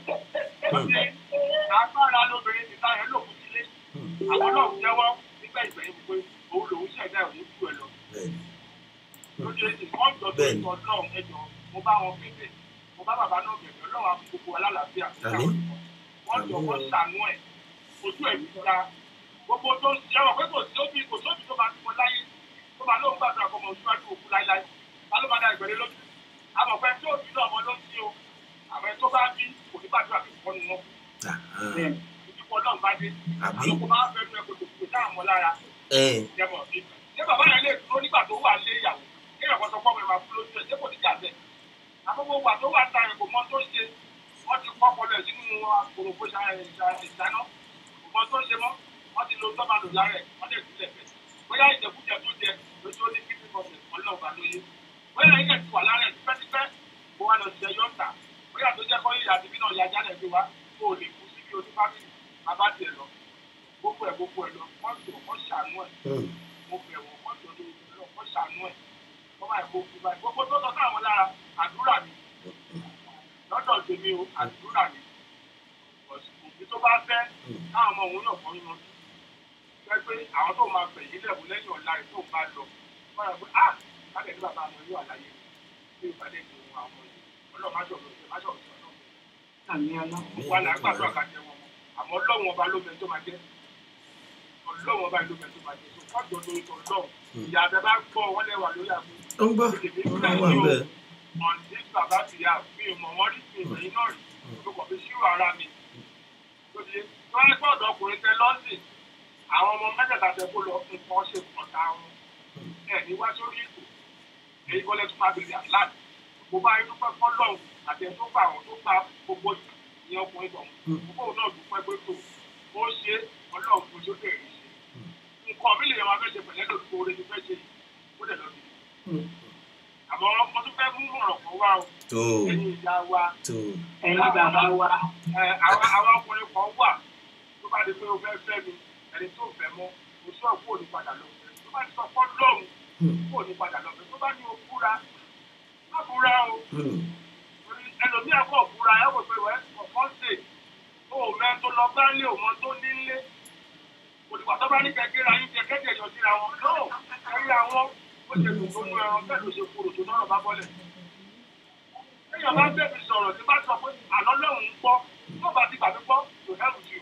ó ti agbára lóbìnrin ti táyà lòun sílé. àwọn náà jẹ́wọ́ nígbà ìgbẹ̀yìn pé òun lòun ṣẹ̀dá òun jù ẹ lọ Bẹ́ẹ̀ni. lóde èsì wọ́n jọ tó Bẹ́ẹ̀ni. ìtọ́ náà ẹjọ́ mo bá wọn bẹ̀bẹ̀ mo bá bàbá náà bẹ̀bẹ̀ ọlọ́run á fún gbogbo alálàáfíà Àmín. wọ́n jọ Àmín. wọ́n ṣàánú ẹ̀ ojú ẹ̀ ti ra gbogbo tó ń ṣe wọn pé kò sí òbí kò sóbì tó máa ti wọn láyé tó máa lóun gbàdúrà fọmọ oṣùwájú òkú láíláí ta ló máa da ìgbẹ́lẹ́ lójú àmọ̀ pé tí òbí náà wọn ló ń ṣe o àmọ́ ẹ tó bá bí kò ní gbàdúrà kí kọ́ nu wọn Ah, ah. ìdíkọ̀ náà bá dé Àbí? àmọ́ kò máa fẹ́ nu ẹ kò tó kò dáhà mọ́ lára Ẹ̀, jẹmọ bí ṣé bàbá yẹn lè dúró nígbà tó wà lé ìyàwó kí ẹ̀kọ́ sọ fọ́ọ̀mù ẹ̀ máa fún lójú ẹ̀ ṣé kò ní jà bẹ́ẹ̀. àkókò wà tó wà ta ẹ̀ kò mọ tó ṣe wọ́n ti kọ́ ọpọlọ ẹ̀ sínú àpòròpó ìdáná kò mọ tó ṣe mọ́ wọ́n ti lo tọ́ba lò lára ẹ̀ wọ́n lè sílẹ̀ bẹ́ẹ̀. bóyá ìjẹkújẹ tó jẹ lójú ó ní kíkí kọfẹ̀ ọlọ́ọ̀bà lóye. bóyá ilẹ̀ ti wà lára ẹ̀ tipẹ́tipẹ́ kó wá lọ sí ẹyọ ńta bóyá tó jẹ́ kọ́ ìyá àti bí náà ya jálẹ̀ gbé wa kó o lè kú síbi onífámìlì bàbá tiẹ̀ lọ gbogbo ẹ̀ gbogbo ẹ̀ lọ wọ́n tó wọ́n ṣàánú ẹ̀ hmm. mo bẹ̀ wọ́n wọ́n tó lórí ìlú wọ́n ṣàánú ẹ̀ wọ́n máa kó kú báyìí gbogbo tó sọ sáwọn lára àdúrà mi lọ́dọ̀ tèmi o àdúrà mi òbí tó bá fẹ́ káwọn ọmọ òun náà kọ́ nínú jẹ́ pé àwọn tó máa fẹ̀yìn lẹ́bùn lẹ́yìn ọ̀la rẹ̀ tó ń bá lọ wọ́n yà pé ah káàkiri ní bàbá àwọn yóò àlàyé ní ìpàdé ìlú àwọn ọmọ yìí ọlọ́run má sọ̀rọ̀ ṣe má sọ̀rọ̀ sọ̀rọ̀ àmì ọlọ́run. wà lá gbàdúrà ká jẹ wọn àmọ́ ọlọ́run ọba ló mẹ tó máa jẹ ọlọ́run ọba ló mẹ tó máa jẹ so kọ́jọ lórí tó lọ́run ìyá abẹ bá gbọ́ wọ́n lẹ́wà lórí àgbo ó ń gbọ́ ó ń wà bẹ́ẹ̀. ọ̀nì bàbá ti yà mí ò mọ̀ wọ́n rí mi ìròyìn náà rí ló kọ̀ fi ṣírò ara mi tó di tó wáyé pé ọ̀dọ́ ọkùnrin tẹ lọ́sìn àwọn ọmọ mẹ́tẹ̀ẹ̀ta tẹ kó lọ nǹkan ṣe pọ̀ta wọn ẹ̀ ní wá sórí ètò èyí kọ́lẹ́ tó máa bèrè àláàdì gbogbo ayé dúpẹ́ fọ́lọ́run àti ẹ̀ tó gbà wọ́n tó gba gbogbo ìyẹn ọkùnrin tọ̀ gbogbo náà dúpẹ́ pé tó ó ṣe ọlọ́run fún sókè rí ṣe nǹkan mi lè yẹ máa fẹ́ ṣe pẹ̀lẹ́ lórí kó oore ti fẹ́ ṣe yìí ó dẹ̀ lọ sí àmọ́ mo tún fẹ́ mú ọ̀rọ̀ kan wá o tó ẹ̀yin ìyá wa tó ẹ̀yin bàbá wa. ẹ, àwọn àwọn ọkùnrin kan wà tó bá di pé o fẹ́ fẹ́ mi ẹni tó fẹ́ mọ́ o sọ kó o ní padà lọ fẹ́ tó bá ti sọ fọ́ lọ́hùn kó o ní padà lọ fẹ́ tó bá ní o fúra má fúra o hmm. torí ẹlòmíà kọ̀ fúra ẹ wò pé wẹ́ ọ̀kan ṣe o ò mẹ́ tó lọ bá lé òun tó nílé òdìgbà tó bá ní kẹ́kẹ́ ra yín jẹ kẹ́kẹ́ yọ síra wọn náà ẹ̀rí àwọn ó ṣe dùn tó mú ẹran bẹ́ẹ̀ ló ṣe kúrò tó náà bá bọ́lẹ̀ èèyàn bá bẹ̀rẹ̀ sọ̀rọ̀ tí bá sọ pé àlọ́ lọ́hùn ń gbọ́ tó bá ti gbàgbé gbọ́ kò hẹ́rù jù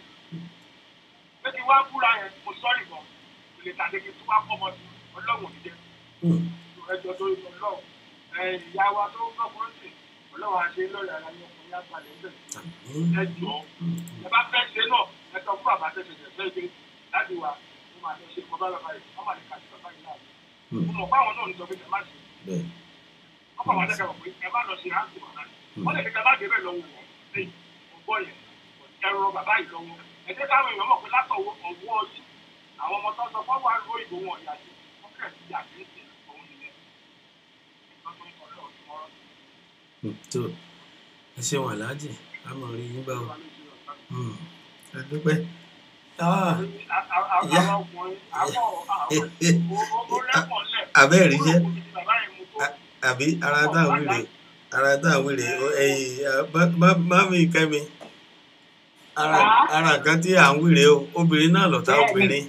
pé kí wá búra yẹn mo sọ́ọ̀rì gan kò lè tàdé kí tó bá fọmọ sí ọlọ́run òní jẹ́ Hmm. ẹjọ́ tó yọ lọ́wọ́ ìyá wa tó gbọ́kọ́ sí ọlọ́run àṣẹ lọ́rẹ̀ ara yẹn ọkùnrin àgbàlẹ̀ bẹ̀ ẹjọ́ ẹ bá fẹ́ ṣe náà ẹ sọ fún bàbá tẹ̀sẹ̀ tẹ̀sẹ̀ gbé láti wà mo máa lọ ṣe kọ́ bá bàbá yìí wọ́n máa lè kà sí bàbá yìí láàbù mo mọ̀ fáwọn náà ní sọ pé ẹ má ṣe bẹ́ẹ̀ wọ́n bá wà lẹ́kẹ̀ẹ́ wọ̀ pé ẹ má lọ ṣe ráńtì bàbá yìí wọ́n lè ní ká bá débẹ̀ lọ́wọ́ wọn lẹ́yìn ọgbọ́ yẹn ẹ̀rọ bàbá yìí lọ́wọ́ ẹ jẹ́ káwọn èèyàn mọ̀ pé látọ̀wọ́ ọ̀wọ́ yìí àwọn ọmọ tó ń sọ fọ́wọ́ àrùn òyìnbó wọn ìyá sí wọ́n tẹ̀ sí àdéhùn òun nìyẹn nǹkan tó ń sọ lọ́wọ́ tí wọ́n Hmm, tó ẹ ṣeun aláàjì a mọ̀ rí yín bá o wà lóṣù ọ̀sán. Hmm, ẹ dúpẹ́ Ah, àwọn ọkùnrin àwọn ó lẹ́pọ̀ lẹ̀. abẹ́ẹ̀rí jẹ́ Ó ní bàbá yẹn mú tó. àbí ara tá à ń wèrè ara tá à ń wèrè ẹyìn mami kẹmi ara ara kan tí à ń wèrè o obìnrin náà lọ̀tá obìnrin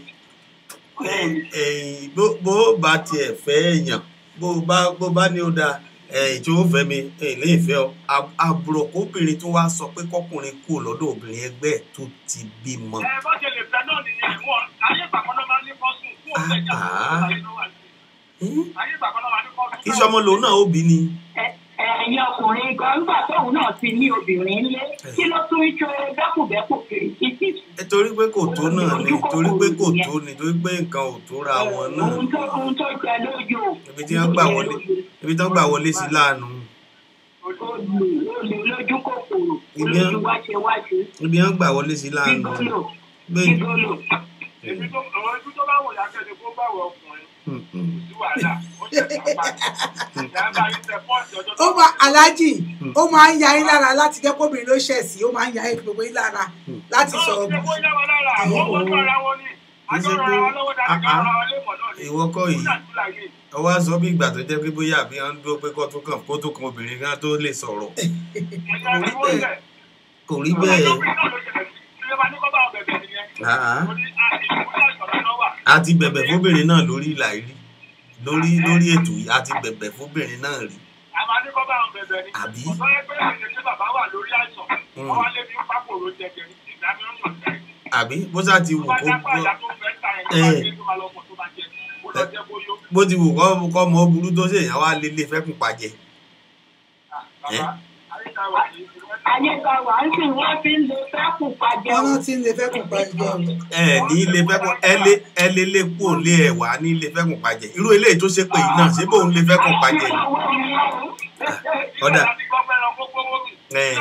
ẹyìn bó bó bá tiẹ̀ fẹ́ èèyàn bó bá bó bá ní ó da ẹyìn tí ó fẹ́ mi ẹyìn lè fẹ́ ọ Ab- àbúrò kóbìnrin tó wá sọ pé kọkùnrin kú lọ́dọ̀ obìnrin ẹgbẹ́ ẹ̀ tó ti bímọ. ẹ bá ṣe lè fẹ́ náà nìyẹn wọn ayé ìgbàkan náà máa ń ní kọ́sùn fún òun ẹ̀já tó ń ayé náà wà sí. Hmm? ayé ìgbàkan náà máa ń ní kọ́sùn. kí sọmọ lòun náà ó bí ni. ẹ̀yin ọkùnrin gan nígbà tóun náà ti ní obìnrin lé kí ló tún ń ṣe bẹ́kùbẹ́kù kiri títí ẹ torí pé kò tó náà ni torí pé kò tó ni torí pé nǹkan ò tó ra wọn náà ohun tó ohun tó jẹ lójú ibi tí wọ́n gbà wọlé ibi tí wọ́n gbà wọlé sí láàánú olè olè lójú kòkòrò Ibi- olójú wáṣẹ wáṣẹ ibi wọ́n gbà wọlé sí láàánú gígólò bẹ́ẹ̀ gígólò èmi tó àwọn ibi tó bá wò yá kẹ́ni kó bá wọ ọkùnrin Hmm, hmm. kò sí wàhálà ó ṣe é bá ìyá bá yín tẹ pọ́ọ̀sì ọjọ́ ó máa aláàjì ó máa ń ya yín lára láti jẹ́ kóbìnrin ló ṣẹ̀ sí ó máa ń ya yín gbogbo yín lára láti sọ̀rọ̀ ṣe kó yá wa lára àwọn ọmọ tó ara wọn ni àjọ ara wa lọ́wọ́ dáadáa ká ara wa lé mọ̀ náà ni ìwọ kọ́ yìí Ó dàbí láyé. ọwọ́ aṣọ bí ìgbà tó jẹ́ pé bóyá àbí wọ́n ń dúró pé kó tó kàn kó tó kan obìnrin kan tó lè sọ̀rọ̀ ẹ̀yà ni wọ́n lẹ̀. kò rí bẹ́ẹ̀ Ọlọ́pìn náà ló ṣẹlẹ̀ sí. Ilé wa ní kọ́ bá wọn bẹ̀bẹ̀ nìyẹn. Ah, Ó ní àti ìwúlò ìṣọ̀rọ̀ náà wà. a ti bẹ̀bẹ̀ fóbìnrin náà lórí ìlà rí lórí lórí ètò yìí a ti bẹ̀bẹ̀ fóbìnrin náà rí A máa ní kọ́ bá wọn bẹ̀bẹ̀ ni. Àbí? Ọ̀sán yẹn pé ìṣẹ̀lẹ̀ tí bàbá wà lórí àìsàn. Wọ́n wá lé ní pápòrò jẹjẹ ní ìdámẹ́rún ọ̀sẹ̀. àbí bó sá ti wù Tó bá kó dápá ìyá tó fẹ́ ta ẹ̀ tó bá Eh. dé tó máa lọ pọ̀ tó bá jẹ. Ó lọ jẹ́ kó yó. bó ti wù kọ́ kọ́ mọ burú tó ṣèyàn wá lélẹ̀ fẹ́kùn pàjẹ́ Bàbá, àyíká wà ní ìwé ayé kan wà ń sìn wọ́n fi ń lo bẹ́kù pàjẹ́ wọn o. náà ti ń lè fẹ́ kùn pa ìjọ o. ẹ ní ilé fẹ́kùn ẹ lé ẹ lé lé kú ò lé ẹ wá ní ilé fẹ́kùn pàjẹ́ irú eléyìí tó ṣe pé yìí náà ṣé bóun lè fẹ́kùn pàjẹ́ ni. Ọ̀dà. Eh.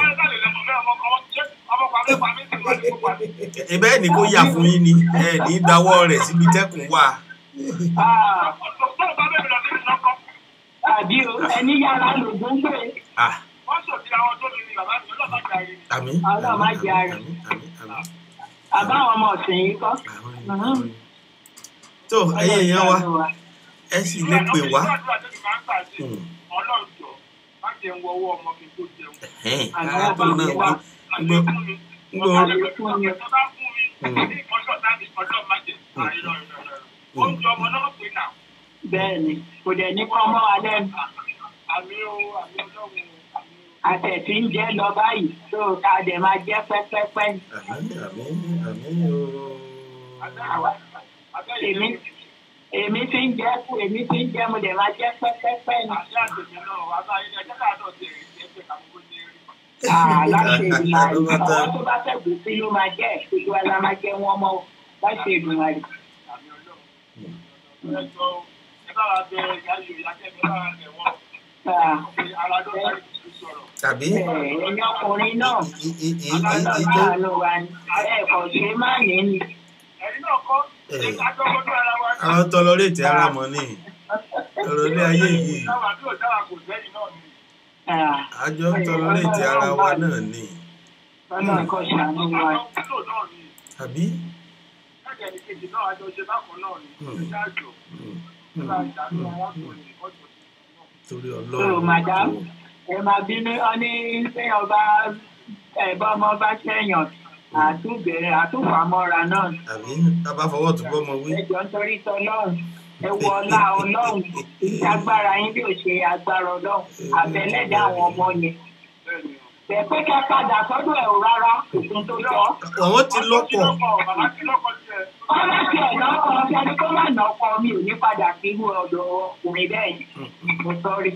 ibẹ̀ ni kó yà fún yín ni ẹ ní dáwọ́ rẹ̀ síbi tẹ́kùn wà àbí o ẹni yàrá lògùn gbé Ah, àmín Ọlọ́run má jẹ́ àárẹ̀. àmín àmín àmín àbáwọn ọmọ ọ̀sìn yìí kọ́. àmín àmín. tó ẹyẹ èèyàn wa ẹ sì lè pè wá Hmm. Ọlọ́run jọ, má jẹun wọ́wọ́ ọmọ kí n tó jẹun. Ẹ̀hẹ́n, Àmín, ara tó náà wí Àlékún gbọ́ ni. gbọ́ Àlékún ni. Tó bá fún mi, ní ìkọ́ṣọ́ tábí ọlọ́run má jẹ. Àìrọ̀ ìrọ̀ ìrọ̀. Oúnjẹ ọmọ náà pè náà. bẹ́ẹ̀ ni kò dẹ̀ ní kọ́ mọ́ alẹ́ nu. Àmì o, àmì ọlọ́run o, àmì o. àtẹ̀tí ń jẹ́ lọ báyìí tó ká dẹ̀ máa jẹ́ pẹ́pẹ́pẹ́ ni. àmín àmín àmín ooo. èmi èmi ti ń jẹ́ kú èmi ti ń jẹ́ mo dẹ̀ máa jẹ́ pẹ́pẹ́pẹ́ ni. Àṣẹ àtẹ̀jẹ̀ náà wà báyìí ní ẹjẹ́ káàdọ̀ ti rí ẹgbẹ́ kàmúkó ti rí. láṣẹ ìdùnnà Ló bá tán. ọwọ́ tó bá fẹ́gùn sí ló máa jẹ́ ìṣojú ala máa jẹ́ wọ́n mọ́ láṣẹ ìdùnnà rẹ̀. Àmì ọlọ́run. Ẹ jọ ẹ bá wa bẹ ìyá yòó ìyá kẹ́mi bá wa bẹ̀ wọ́n. Ara ló sáré ti sọ̀rọ̀. tàbí ẹ̀yin ọkùnrin náà i- i- i- i- ọlọ́dọ̀ ìjọ máa lọ wa ni ẹ̀kọ́ ṣe má ní ni. Ẹ̀yin náà kọ́, Eh. ìdájọ́ ojú ara wa ni. àwọn tọlọrẹ tẹ ara mọ ní ọ̀rọ̀ ilé ayé yìí Táwa tí ò dára kò sẹ́yìn náà ni. àjọ ń tọlọrẹ tẹ ara wa náà ní ọlọ́run kò ṣàánú wa. Àwọn kúlò náà ni. àbí. Ẹ̀jẹ̀ ní kejì náà àjọ ṣe bákan náà ni. Ẹ ṣe àjọ. Hmm, Ẹ bá hmm, ìdánú wọn kò ní ìkọ́jọ. torí So, Ọlọ́run madam, ẹ máa bínú ọ ní sẹ́yìn ọba ẹ̀bá ọmọ bá sẹ́yìn àtúbẹ̀rẹ̀ àtúfàmọ́ra náà. àbí bàbá fọwọ́ tó bọ́ ọmọ wí. ẹjọ́ nítorí tọlọ́run ẹ wọ ọlá ọlọ́run ìṣe agbára yín bí ò ṣe agbára ọlọ́run àbẹ̀lẹ́dẹ̀ àwọn ọmọ yẹn. Bẹ́ẹ̀ ni o. bẹ̀ẹ́ kẹ́ padà sọ́dọ̀ ẹ̀ ò rárá òkun tó jọ. àwọn ti lọ́pọ̀ Bàbá tí lọ́kọ̀ tiẹ̀. ọlá tí ẹ̀ lọ́kọ̀ ọ̀sẹ̀ kó má nà ọkọ mi ò ní padà sí irú ọ̀dọ̀ ọkùnrin bẹ́ẹ̀ yẹn. mo sọ́rí.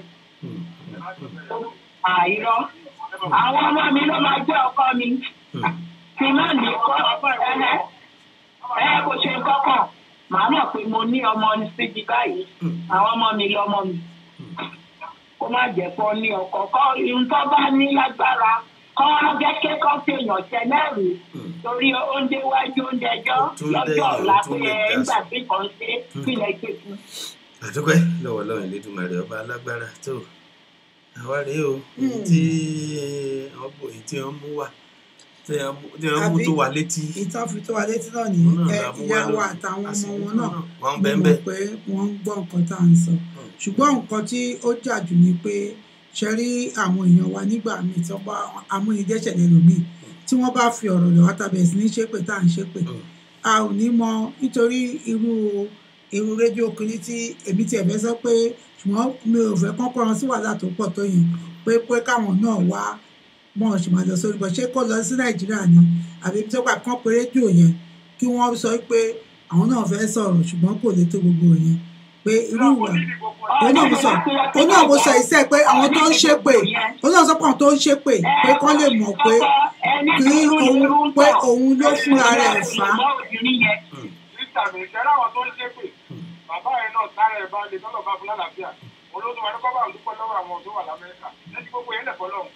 àìrọ́ àwọn ọmọ mi ló máa jẹ́ ọkọ mi. tí má ní kọ́ ẹ̀ẹ́ ẹ kò ṣe kọ́kàn màá mọ̀ pé mo ní ọmọ síbi báyìí àwọn ọmọ mi lọ́mọ mi kó má jẹ́ kó ní ọkọ̀ kọ́ ihun tó bá ní lágbára kọ́ jẹ́kẹ́ kọ́ fi èèyàn ṣẹlẹ́rìí torí oúnjẹ wájú oúnjẹ ẹjọ́ Ó tún lọ́jọ́ dẹ̀yìn, ó ọ̀la tún pé lè ẹ dá nígbà sí. tí kan ṣe kílẹ̀ ṣe fún àdúpẹ́ lọ́wọ́ lọ́wọ́ ìlédùmarè ọba alágbára tó àwa rèé o tí wọ́n bò èyí tí wọ́n mú wá tí wọ́n mú- tí wọ́n mú Àbí? tó wà létí ìtàn fi tó wa létí náà ní Òun náà ẹ la mú wá ìyá wa lónìí. àtàwọn ọmọ Àsìkò wọn náà wọ́n ń mo bẹ́ẹ̀ mọ̀ bẹ́ẹ̀ pé wọ́n ń gbọ́ nǹkan tá à ń sọ ṣùgbọ́n nǹkan tí ó jà jù ni pé ṣe rí àwọn èèyàn wa nígbà míì tí wọ́n bá amúnidẹ́sẹ̀ lẹ́nu míì tí wọ́n bá fi ọ̀rọ̀ lọ́wọ́ tàbí sí ní ṣépè tá à ń ṣépè a ò ní mọ nítorí irú irú rédíò kiri tí èmi tiẹ̀ fẹ́ sọ pé ṣùgbọ́n mi ò fẹ́ kọ́kọ́ ran sí wàhálà tó pọ̀ tó yẹn pé pé káwọn náà wá bọ́n ṣe máa lọ sórí bọ́ ṣé kó lọ sí nàìjíríà ni àbí tó gbà kán pé rédíò yẹn kí wọ́n sọ pé àwọn náà fẹ́ sọ̀rọ̀ ṣùgbọ́n kò lè tó gbogbo yẹn pé irú ìwà òun náà mo sọ òun náà mo sọ iṣẹ́ pé àwọn tó ń ṣépè òun náà sọ pé àwọn tó ń ṣépè pé kán lè mọ̀ pé kí òun pé òun ló fúnra rẹ̀ fà á sísà mi ìṣẹ́rẹ́ àwọn tó ń ṣépè bàbá yẹn náà tára ẹ̀ bá lè tọ́lọ̀ bá fún lálàáfíà olóòtú wa ní kọ́ bá ń dúpẹ́ lọ́wọ́ àwọn tó wà lamẹ́ríkà lẹ́yìn gbogbo yẹn lẹ̀kọ́ lọ́hùn.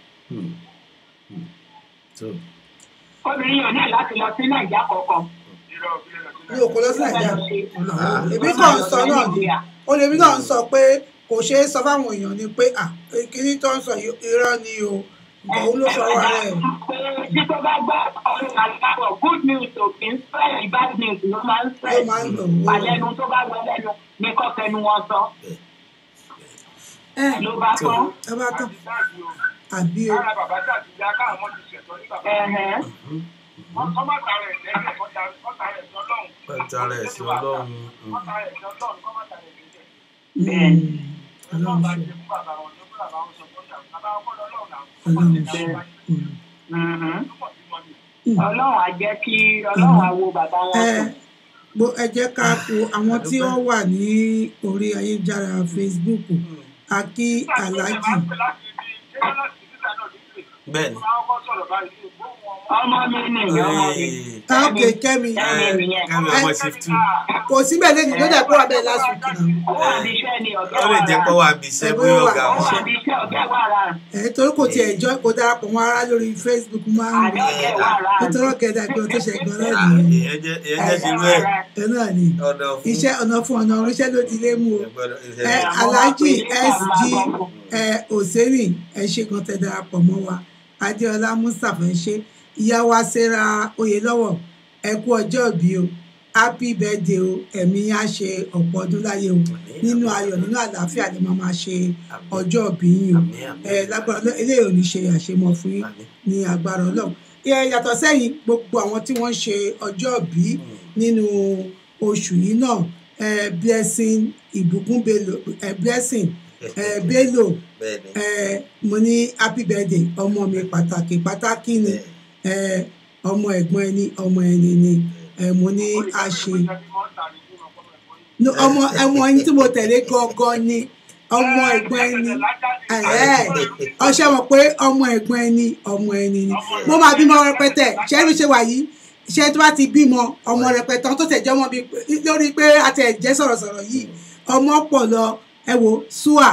tó obìnrin yóò ní láti lọ sí nàìjíríà kọ̀ọ̀kan. ìrọ̀ òfin lọ sí mi ò kó lọ sí nàìjíríà Ah. èmi kàn ń sọ náà ni ó lèmi náà ń sọ pé kò ṣeé sọ fáwọn èèyàn ni pé à kíní tó ń sọ yìí irọ́ ni o nǹkan òun ló fọwọ́ rẹ̀ tí tó bá gbà ọ̀rọ̀ àgbàbọ̀ good news ò kì í spread bad news ló máa ń ló spread máa ń lò ó. àlẹ́nu tó bá wọ lẹ́nu ní kọ́kẹ́nu wọn sọ ẹ ló bá tán. ẹ bá tán àti dáàbì o àbí o kára bàbá tí àti ìyá káwọn ọmọ ti ṣẹ̀tọ́ ní bàbá Ẹ̀hẹ́n. wọn kọ́ má tara ẹ̀ lẹ́yìn kọ́ tara ẹ̀ sí ọlọ́run wọ́n tara ẹ̀ sí ọlọ́run kọ́ tara ẹ̀ sí ọlọ́run kọ́ má tara ẹ̀ sí ẹ̀ Bẹ́ẹ̀ni. ọlọ́run bá ṣe ṣe fún bàbá wọn tó fún bàbá wọn sọ fún ìyàwó bàbá wọn kọ́ lọ́lọ́run náà ọlọ́run ṣe Mhm. ọlọ́run á jẹ́ kí ọlọ́run á wo bàbá wọn ẹ sùn. gbo ẹ jẹ́ ká wo àwọn tí wọ́n wà ní orí ayélujára facebook akí aláàjì bẹ́ẹ̀ ni ọmọ mi nìyẹn ọmọ mi. ok kẹ́mi Kẹ́mi nìyẹn. kẹ́mi ọmọ shifty kò síbẹ̀ lẹ́yìn ló dẹ̀ kó wà bẹ́ẹ̀ last week náà ó wà ní iṣẹ́ ni ọ̀gá ó lè wà jẹ́ rà. pé wà á bí iṣẹ́ bóyá ọ̀gá ó wọn wà ní iṣẹ́ ọ̀gá wà rà. ẹ torí kò tiẹ̀ jọ kó darapọ̀ mọ́ ara lórí facebook máa ń àní ọ̀gá wà rà. nítorí ọ̀kẹ́dà pé o tó ṣe gan náà Ah, nìyẹn ìyẹn jẹ́ ìyẹn jẹ́ ṣerú ẹ̀ ẹ náà ni ọ̀nà fún iṣẹ́ ọ̀nà fún ọ̀nà oríṣẹ́ ló ti lé mú o ẹgbọ́dọ̀ ẹ iṣẹ́ aláàjì sg ẹ òsèré ẹ ṣe kan tẹ darapọ̀ mọ́ wa adéọlá mustapha ẹ ṣe ìyá wa sarah oyèlọ́wọ̀ ẹ kú ọjọ́ ìbí o happy birthday o ẹ̀mí á ṣe ọ̀pọ̀ ọdún láyé o nínú ayọ̀ nínú àlàáfíà ni màá máa ṣe ọjọ́ ìbí yín o àmì àmì ẹ lágbára Ọlọ́run eléyìí ò ní ṣe àṣemọ fún yín àmì ní agbára Ọlọ́run ẹ yàtọ̀ sẹ́yìn gbogbo àwọn tí wọ́n ń ṣe ọjọ́ ìbí nínú oṣù yìí náà ẹ blessing ìbùkún bello ẹ blessing ẹ bello bẹ́ẹ̀ ni ẹ mo ní happy birthday ọmọ mi pàtàkì pàtàkì ni ẹ ọmọ ẹ̀gbọ́n ẹni ọmọ ẹni ni ẹ mo ní a ṣe No, ọmọ ọmọ ẹni tí mo tẹ̀lé gangan ni ọmọ ẹ̀gbọ́n ẹni ẹ̀ ọṣẹ mọ̀ pé ọmọ ẹ̀gbọ́n ẹni ọmọ ẹni ni mo máa bímọ rẹpẹtẹ ṣẹ́rí ṣe wà yìí iṣẹ́ tó bá ti bímọ ọmọ rẹpẹtẹ tó tẹ̀ jẹ́ ọmọ bíi lórí pé a tẹ̀ jẹ́ sọ̀rọ̀sọ̀rọ̀ yìí ọmọ pọ̀ lọ ẹ wo sua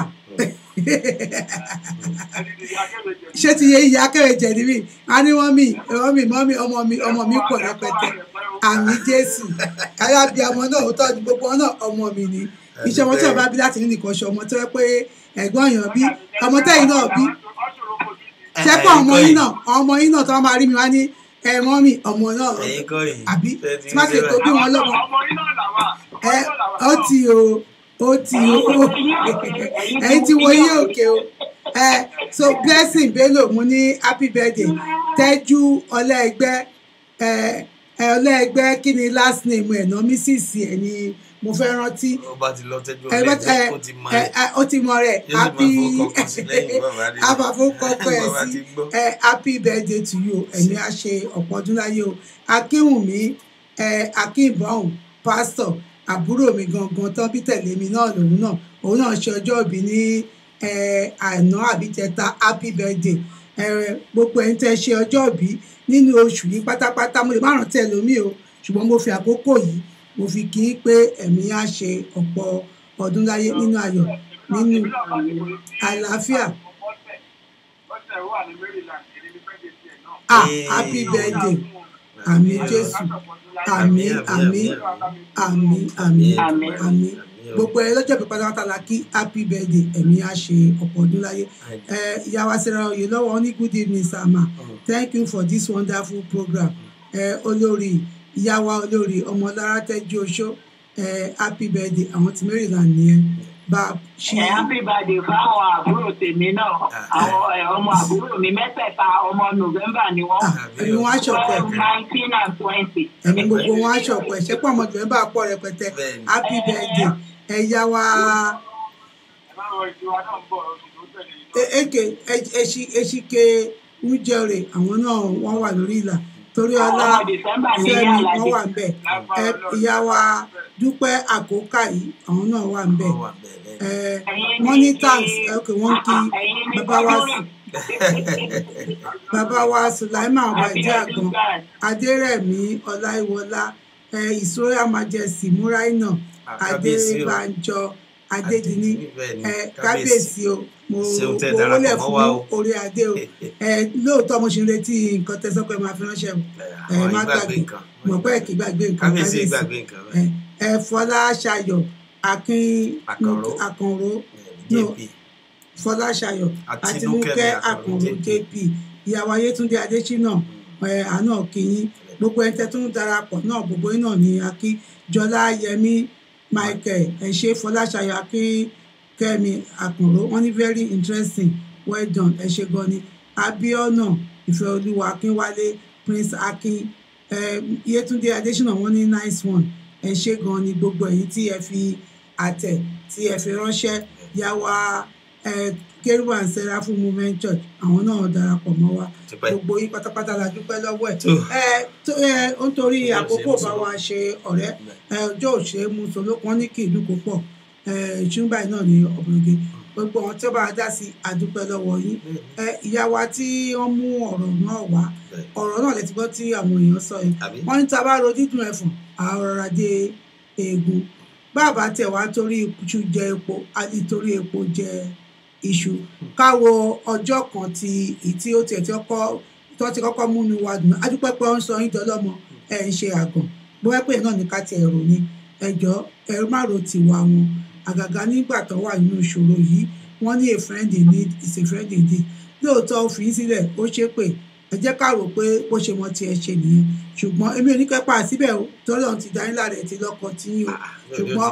ṣé ti yẹ ìyá kẹrẹjẹ níbí a ní wọn mi ẹwọn mi mọ mi ọmọ mi ọmọ mi pọ̀ rẹpẹtẹ àmì jésù káyà bí ọmọ náà ó tọ́jú gbogbo wọn náà ọmọ mi ni iṣẹ́ ọmọ tí wọn bá bí láti ní nìkan ṣe ọmọ tó yẹ pé ẹ̀gbọ́n èèyàn bí ọmọ tẹ́yìn náà bí ṣẹ́pọ̀ ọmọ yín náà ọmọ yín náà tó wọ́n máa rí mi wá ní ẹ mọ́ mi ọmọ náà ẹ̀yin kọ́ yìí àbí Ṣé ti tí má ti rí tó bẹ́ẹ̀? bí wọn lọ́mọ ọmọ yín náà làwà ẹ ó ti o ó ti o ẹ̀yin ti wo yín òkè o ẹ so blessing bello mo ní happy birthday tẹ́jú ọlẹ́ẹgbẹ́ ẹ ẹ ọlẹ́ẹgbẹ́ kí ni last name ẹ̀ náà mrs ẹ̀ ni mo fẹ́ rántí ó bá ti lọ tẹ́jú ẹ bá ẹ ọlẹ́gbẹ́ ó ti mọ ẹ ẹ̀ ẹ, ó ti mọ rẹ̀ Yóò sì máa happy fọwọ́ kọ̀ọ̀kan sí lẹ́yìn bàbá rí. àbàfọkọkọ ẹ Bàbá sí ti gbọ́. ẹ happy birthday to you ẹ̀mí á ṣe ọ̀pọ̀ ọdún láyé o akínwùmí ẹ akínbọ̀hún pásítọ̀ àbúrò mi gangan tán bí tẹ̀lé mi náà lòun náà òun náà ṣe ọjọ́ ìbí ní ẹ àná àbí tẹta happy birthday ẹ gbogbo ẹ̀yin tẹ́ ṣe ọjọ́ ìbí nínú oṣù yìí pátápátá mo lè má rántí ẹlòmíì o ṣùgbọ́n mo fi àkókò yìí mo fi kí i pé ẹ̀mí á ṣe ọ̀pọ̀ ọdún láyé nínú ayọ̀ nínú àlàáfíà ọ̀sẹ̀ wà ní maryland èdè ní fẹ́ẹ́ dé náà. ah happy birthday àmì jésù àmì àmì àmì àmì àmì gbogbo ẹ lọ́jọ́ ìpè pátápátá la kí happy birthday ẹ̀mí á ṣe ọ̀pọ̀ ọdún láyé ẹ ìyá wa Sarah Oyèlọ́wọ́ ó ní good evening sir ma thank you for this wonderful program ẹ olórí ìyá wa olórí ọmọlára tẹ́jú oṣó ẹ happy birthday àwọn ti Maryland nìyẹn bá a ṣe ẹ happy birthday fáwọn àbúrò tèmi náà àwọn ẹ, ọmọ àbúrò mi mẹ́tẹ̀ẹ̀ta ọmọ november ni wọ́n ẹ̀mí wọn á ṣọ̀pọ̀ twelve nineteen and twenty. ẹ̀mí gbogbo wọn á ṣọ̀pọ̀ ẹ̀ ṣẹ́pọ̀ ọmọ tìǹbù bá pọ̀ rẹpẹtẹ happy birthday ẹ̀yà wa ẹ má rọ ìjọba náà ń bọ̀ oṣù tó tẹ̀lé yìí náà. e- eke e- eṣi- eṣike wújẹrè àwọn náà wọ́n wà lórí ìlà torí ọlá Àwọn ọmọ December ní fẹ́mi Yàlàdé. wọ́n wà ń bẹ̀ ẹ ìyá wa dúpẹ́ àkókà yìí àwọn náà wà ń bẹ̀ ẹ wọ́n ní thanks ẹ, ok wọ́n ń kí bàbá wa sí bàbá wa sùláìmà ọbàjẹ́ àgbọn adérẹ̀mí ọláìwọlá ẹ ìsóyà majesty múráìnà kábíyèsí o. adébánjọ adédìní bẹ́ẹ̀ ni, ẹ kábíyèsí. kábíyèsí o mo Ṣeun tẹ́ mo darapọ̀ wọlé mọ́ fún wa o. orí adé o ẹ lóòótọ́ mo ṣe ń retí nǹkan tẹ́ sọ pé máa fi ránṣẹ́ o ẹ àwọn má ìgbàgbé gbàgbé nǹkan mọ̀ pé kì í gbàgbé nǹkan kábíyèsí ìgbàgbé nǹkan ẹ ẹ fọláṣayọ̀ akin Àkànró. àkànró no jp fọláṣayọ̀ Àtinúkẹ́ àtinúkẹ́ mi Àkànró àkànró jp ìyàwó ayétúndé adésínà ẹ àná kìyín gbogbo ẹni tẹ́ tó ń darapọ̀ náà gbogbo yín náà ní akí jọlá yẹmí michael ẹ ṣé fọláṣayọ̀ akínkẹ́mi àkànró wọ́n ní very interesting well done ẹ ṣé gan ni abiona ìfẹ́olúwa akínwálé prince akin ẹ yétúndé adésínà wọ́n ní nice one ẹ ṣé gan ni gbogbo ẹ̀yin tí ẹ fi àtẹ̀ tí ẹ fi ránṣẹ́ yá wa ẹ kérúbù and seraphim movement church àwọn náà darapọ̀ mọ́ wa Dúpẹ́. gbogbo yín pátápátá la dúpẹ́ lọ́wọ́ ẹ̀ Tó. ẹ tó ẹ ó ń torí Ọjọ́ àkókò òṣèré bá mú wa ṣe ọ̀rẹ́ ẹ ọjọ́ òṣèré mú solókun ní kí ìlú kó pọ̀ ẹ ìṣúnbà náà ní ọ̀bùnrin gbogbo àwọn tí ó bá wa dá sí àdúpẹ́ lọ́wọ́ yín ẹ ìyá wa tí wọ́n mú ọ̀rọ̀ náà wá ọ̀rọ̀ náà lẹ ti gbọ́ tí àwọn èèyàn sọ yẹn Àbí? wọ́n ní tá a bá ro dídùn ẹ̀fọ̀n àrọ̀rà dé eegun bàbá tẹ̀ wá torí iṣu jẹ epo àti torí epo jẹ iṣu káwo ọjọ́ kan ti ìtí ó tiẹ̀ tí ọkọ tó ti kọ́kọ́ múnú wa dùn adúpẹ́ pé ó ń sọ yín dọ́lọ́mọ ẹ̀ ń ṣe àgàn bóyá pé náà ní ká tiẹ̀ rò ní ẹjọ́ ẹ má ro tiwa wọn àgàgà nígbà tó wà nínú ìṣòro yìí wọ́n ní a friend in need is a friend indeed lóòótọ́ ó fi í sílẹ̀ ó ṣépè ẹ jẹ́ ká rò pé bó ṣe mọ tiẹ̀ ṣe nìyẹn ṣùgbọ́n èmi ò ní kẹ́pà síbẹ̀ o tọ́lọ́run ti dání lára ẹ̀ ti lọ́kọ tí yín o ṣùgbọ́n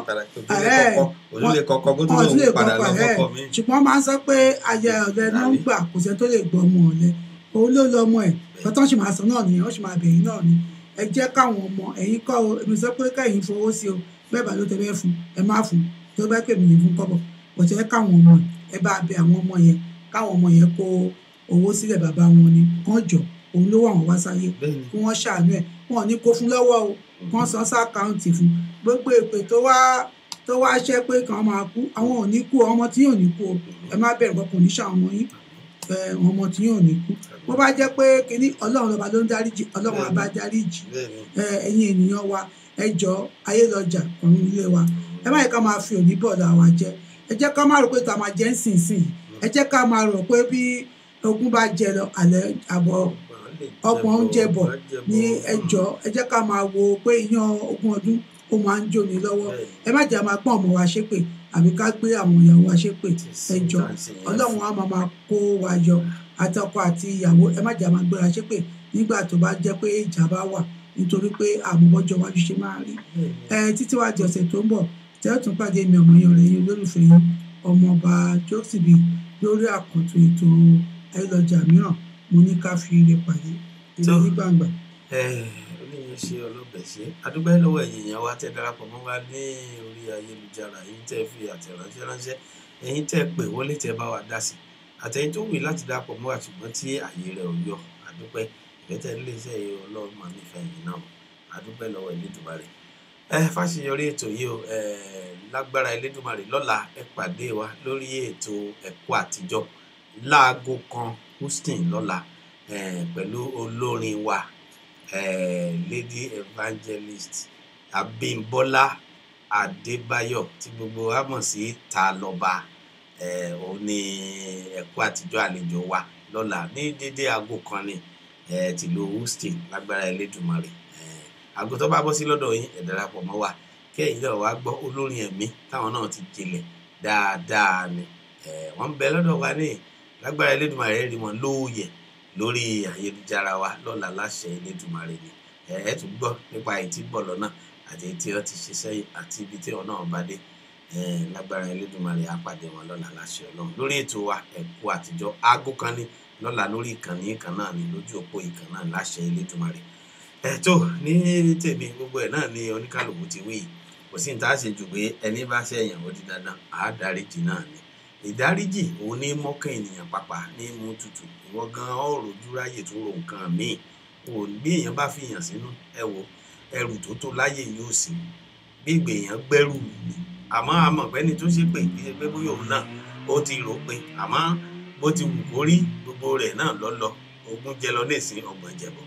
ẹ̀ ojúlé kọkọ kó tó wọn tún lè lóun padà kọ́kọ́ lọ ẹ̀ fọkọ mi. ṣùgbọ́n máa ń sọ pé ayé ọ̀lẹ ló ń gbà kò sẹ́ni tó lè gbọ́ ọmọ ọ̀lẹ òun ló lọ ọmọ ẹ̀ tọ́tọ́ sì máa sọ náà nìyẹn ó sì máa bẹ̀yìn náà ni ẹ jẹ́ káwọn ọmọ ẹ̀yin kọ́ o èmi sọ pé kẹ́yìn fowó sí o bẹ́ẹ̀ bá ló tẹ bẹ́ẹ̀ fún ẹ má fún tó bá pè mí ní fún kọ́bọ̀ bọ̀tẹ́ ẹ káwọn ọmọ ẹ bá bẹ àwọn ọmọ yẹn káwọn ọmọ yẹn kó owó sílẹ̀ bàbá wọn ni kán jọ òun ló wà wọ́n wá sáyé kí wọ́n ṣàánú ẹ̀ wọn ò ní kó fún lọ́wọ́ o kán san sí àkáǹtì fún gbogbo èpè tó wá tó wá ṣẹ́ pé kàn máa kú àwọn ò ní kú ọmọ tí yóò ní kú o ẹ má bẹ̀rù kọkàn ní ṣàwọn ọmọ yín ẹ ọmọ tí yóò ní kú bó bá jẹ́ pé kínní ọlọ́run lọ́ba ló ń dáríjì ọlọ́run á bá dáríjì ẹ ẹ̀yin ènìyàn wa ẹ jọ ayé lọ́jà ọ̀run ilé wa ẹ má yẹ ká máa fi òní bọ̀dọ̀ àwa jẹ ẹ jẹ́ ká máa rò pé tá a máa jẹ́ ń sìn sìn ẹ jẹ́ ká máa rò pé bí ogun bá jẹ lọ àlẹ́ àbọ̀ ọ̀pọ̀ oúnjẹ bọ̀ ní ẹjọ́ ẹ jẹ́ ká máa wo pé iyán ogún ọdún ó máa ń jóni lọ́wọ́ ẹ má jẹ́ máa pọ́n ọmọ wa ṣépè àbí ká gbé àwọn ìyàwó wa ṣépè ẹjọ́ ọlọ́run á máa máa kó wa yọ àtọkọ àti ìyàwó ẹ má jẹ́ máa gbéra ṣépè nígbà tó bá jẹ́ pé ìjà bá wà nítorí pé àmúbọ́jọ́ wájú ṣe máa rí ẹ títí wá di ọ̀sẹ̀ tó ń bọ̀ tẹ́ ò tún pàdé mi ọmọ yẹn rẹ̀ yín olólùfẹ́ yín ọmọọba jósìbì lórí àkọ́tún ètò ayélujára mìíràn mo ní ká fi ire pàdé ire ní gbàngbà. oníyẹn ṣe ọlọ́bẹ̀ ṣe adúgbò lọ́wọ́ ẹ̀yìn yẹn wá tẹ́ darapọ̀ mọ́ wa ní orí ayélujára yìí tẹ́ fi àtẹ̀ránṣẹ́ ránṣẹ́ ẹ̀yin tẹ́ pè wọlé tẹ́ bá wa dá sí àtẹ̀yìn tó wù láti darapọ̀ mọ́ wa ṣùgbọ́n tí àyè rẹ̀ ò yọ adúpẹ́ ìfẹ́tẹ̀ iléeṣẹ́ yìí ọlọ́run máa nífẹ̀ẹ́ yìí náà adúpẹ́ lọ́wọ́ Elédùmarè ẹ fàṣeyọrí ètò yìí o ẹ lágbára Elédùmarè lọ́la ẹ pàdé wa lórí ètò ẹ̀kọ́ àtijọ́ láago kan houston lọ́la eh, pẹ̀lú olórin wa eh, lady evangelist abimbola adébáyọ̀ tí gbogbo wa mọ̀ sí ta lọ́ba eh, òun ni ẹ̀kọ́ àtijọ́ àlejò wa lọ́la ní dédé aago kan ni eh, tìlú houston lágbára elédùnmarè eh, aago tó bá bọ́ sí lọ́dọ̀ yín ẹ darapọ̀ mọ́ wa kẹ́yìn náà wá gbọ́ olórin ẹ̀mí táwọn náà ti jinlẹ̀ dáadáa ni Eh, wọ́n ń bẹ lọ́dọ̀ wa ní lágbára Elédùmarè rí wọn lóòyẹ̀ lórí ayélujára wa lọ́la láṣẹ Elédùmarè ni ẹ ẹ tún gbọ́ nípa èyí tí ń bọ̀ lọ́nà àti èyí tí wọ́n ti ṣe sẹ́yìn àti ibi tí wọn náà bá dé Eh, lágbára Elédùmarè á pàdé wọn lọ́la láṣẹ Ọlọ́run lórí ètò wa ẹ̀kú àtijọ́ aago kan ní lọ́la lórí ìkànnì kan náà ní lójú òpó ìkànnì náà láṣẹ Elédùmarè ẹ tó ní tèmi gbogbo ẹ̀ náà ní oníkàlùkù ti wí yìí kò sí ní tá a ṣe jù pé ẹni bá ṣẹ̀yàn ó di dandan àá dáríjì náà ni ìdáríjì òun ní mọ́kàn ènìyàn pàpà ní mú tutù ìwọ gan ọ̀rọ̀ ojúráyè tó ro nǹkan míì ò bí èèyàn bá fi yàn sínú ẹ wo ẹrù tó tó láyè yóò sí bí ìgbè èèyàn gbẹ́rù ni àmọ́ àmọ́ pẹ́ni tó ṣe pé kí ṣe pé bóyá òun náà ó ti rò pé àmọ́ bó ti wù kó rí gbogbo rẹ̀ náà lọ́lọ́ ogún jẹ lọ nísìn ọgbọ̀n jẹ̀bọ̀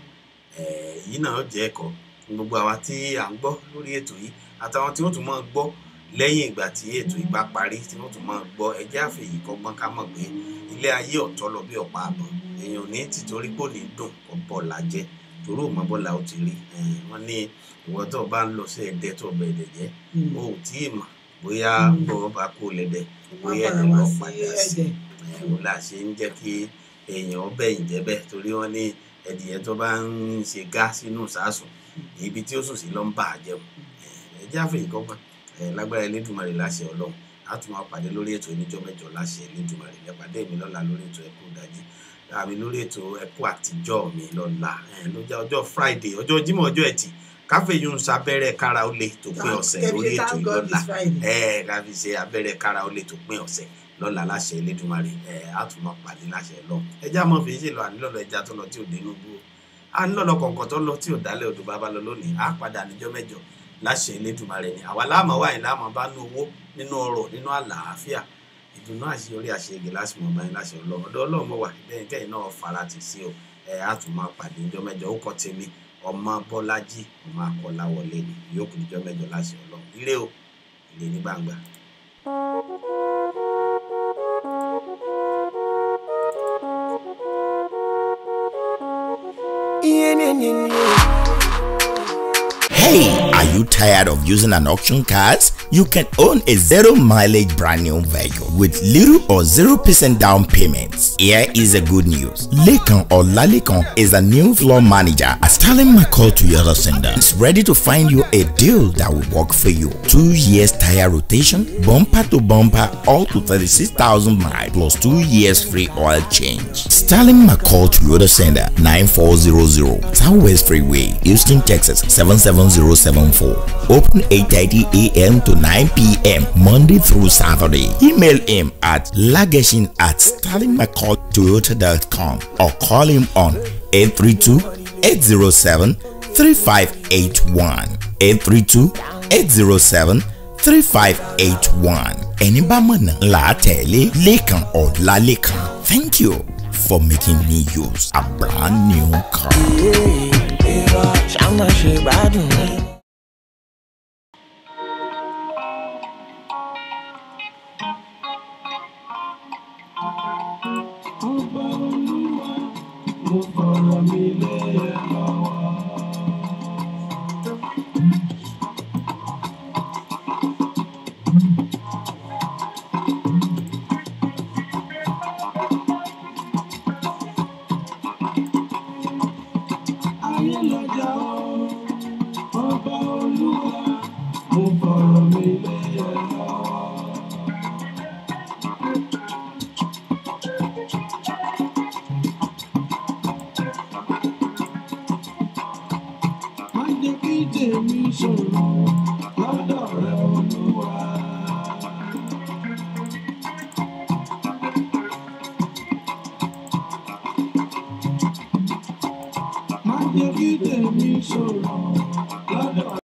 èyí náà jẹ́ ẹ̀kọ́ fún gbogbo àwa tí à ń gbọ́ lórí ètò yìí àtàwọn tí wọ́n tún máa gbọ́ lẹ́yìn ìgbà tí ètò yìí bá parí tí wọ́n tún máa gbọ́ ẹjẹ́ àfẹ̀yì kọ́gbọ́n ká mọ̀ pé ilé ayé ọ̀tọ̀ lọ bí ọ̀pá àbọ̀ èèyàn ní tìtorí pò ní dùn kó bọ̀ lájẹ́ torí òun bọ́lá ó ti rí wọ́n ní ìwọ tó bá ń lọ sí ẹ̀dẹ́ tó bẹ̀ ẹ̀dẹ̀ jẹ́ o ò tí ì mọ̀ bóyá bọ́ bá kó lẹ́dẹ̀ bóyá ẹ̀dẹ̀ lọ padà sí ẹ̀wọ̀n là ṣe ń jẹ́ kí èèyàn bẹ̀yìn jẹ́ bẹ́ẹ̀ torí wọ́n ní ẹ̀dìyẹ tó bá ń ṣe gá sínú sàásùn ibi tí ó sùn sí ló ń bà á jẹun ẹ̀jẹ̀ àfẹ̀yì kọ́gbọ́n lágbára Elédùmarè láṣẹ Ọlọ́run a tún máa pàdé lórí ètò oníjọ́ mẹ́jọ láṣẹ Elédùmarè ẹ pàdé mi lọ́la lórí ètò ẹkú ìdájí àmì lórí ètò ẹkú àtijọ́ mi lọ́la lọ́jà ọjọ́ Friday ọjọ́ Jímọ̀ ọjọ́ Ẹtì káfí yún un sábẹ́rẹ́ kára ó lè tó pín ọ̀sẹ̀ lórí ètò ìlọ́la ẹ káfí ṣe abẹ́rẹ́ kára ó lè tó pín ọ̀sẹ̀ lọ́la láṣẹ Elédùmarè ẹ a tún máa pàdé láṣẹ Ọlọ́run ẹjẹ́ àmọ́ fi ṣe lọ ànílọ́lọ́ ẹja tó lọ tí ò dénú bú a ń lọ́lọ́ kọ̀ọ̀kan tó lọ tí ò dálẹ̀ odò bàbá lọ lónìí a padà níjọ́ mẹ́jọ láṣẹ Elédùmarè ni àwa láàmú wà ní láàmú bá ní owó nínú ọrọ̀ nínú àlàáfíà ìdùnnú àṣeyọrí àṣeyege lásìmọ báyìí láṣẹ Ọlọ́run ọ̀dọ̀ Ọlọ́run wà lẹ́yìn kẹyìn náà fara tì sí o ẹ á tún máa pàdé níjọ́ mẹ́jọ ó kọ tèmi ọmọ Bọ́lájí ọmọ Akọ́láwọlé ni yóò kù níjọ́ mẹ́jọ láṣẹ Ọlọ́run ire o ire ní gbangba. Hey, are you tired of using an auction cars? You can own a zero mileage brand new vehicle with little or 0% down payments. Here is a good news. Lekan or Lalekan is a new floor manager at Stalin McCall Toyota Center. It's ready to find you a deal that will work for you. Two years tire rotation, bumper to bumper, all to 36,000 miles plus two years free oil change. Stalin McCall Toyota Center 9400 Southwest Freeway, Houston, Texas 77074. Open 8:30 a.m. to 9 p.m. Monday through Saturday. Email him at lageshin at stalinmccalltoyota.com or call him on 832-807-3581. 832-807-3581. Ẹni bá mọ̀nà là á tẹ̀lé Lékan Ọlálékan. Thank you for making me use a brand new car. ṣáná ṣe gbádùn mi. ọba olúwa mo fọ̀rọ̀ mi lé ẹ lọ́wọ́. ayé lọ́jà o ọba olúwa mo fọ̀rọ̀ mi lé ẹ lọ́wọ́. má jẹ́ kí tèmi ṣòro lọ́dọ̀ rẹ olúwa. má jẹ́ kí tèmi ṣòro lọ́dọ̀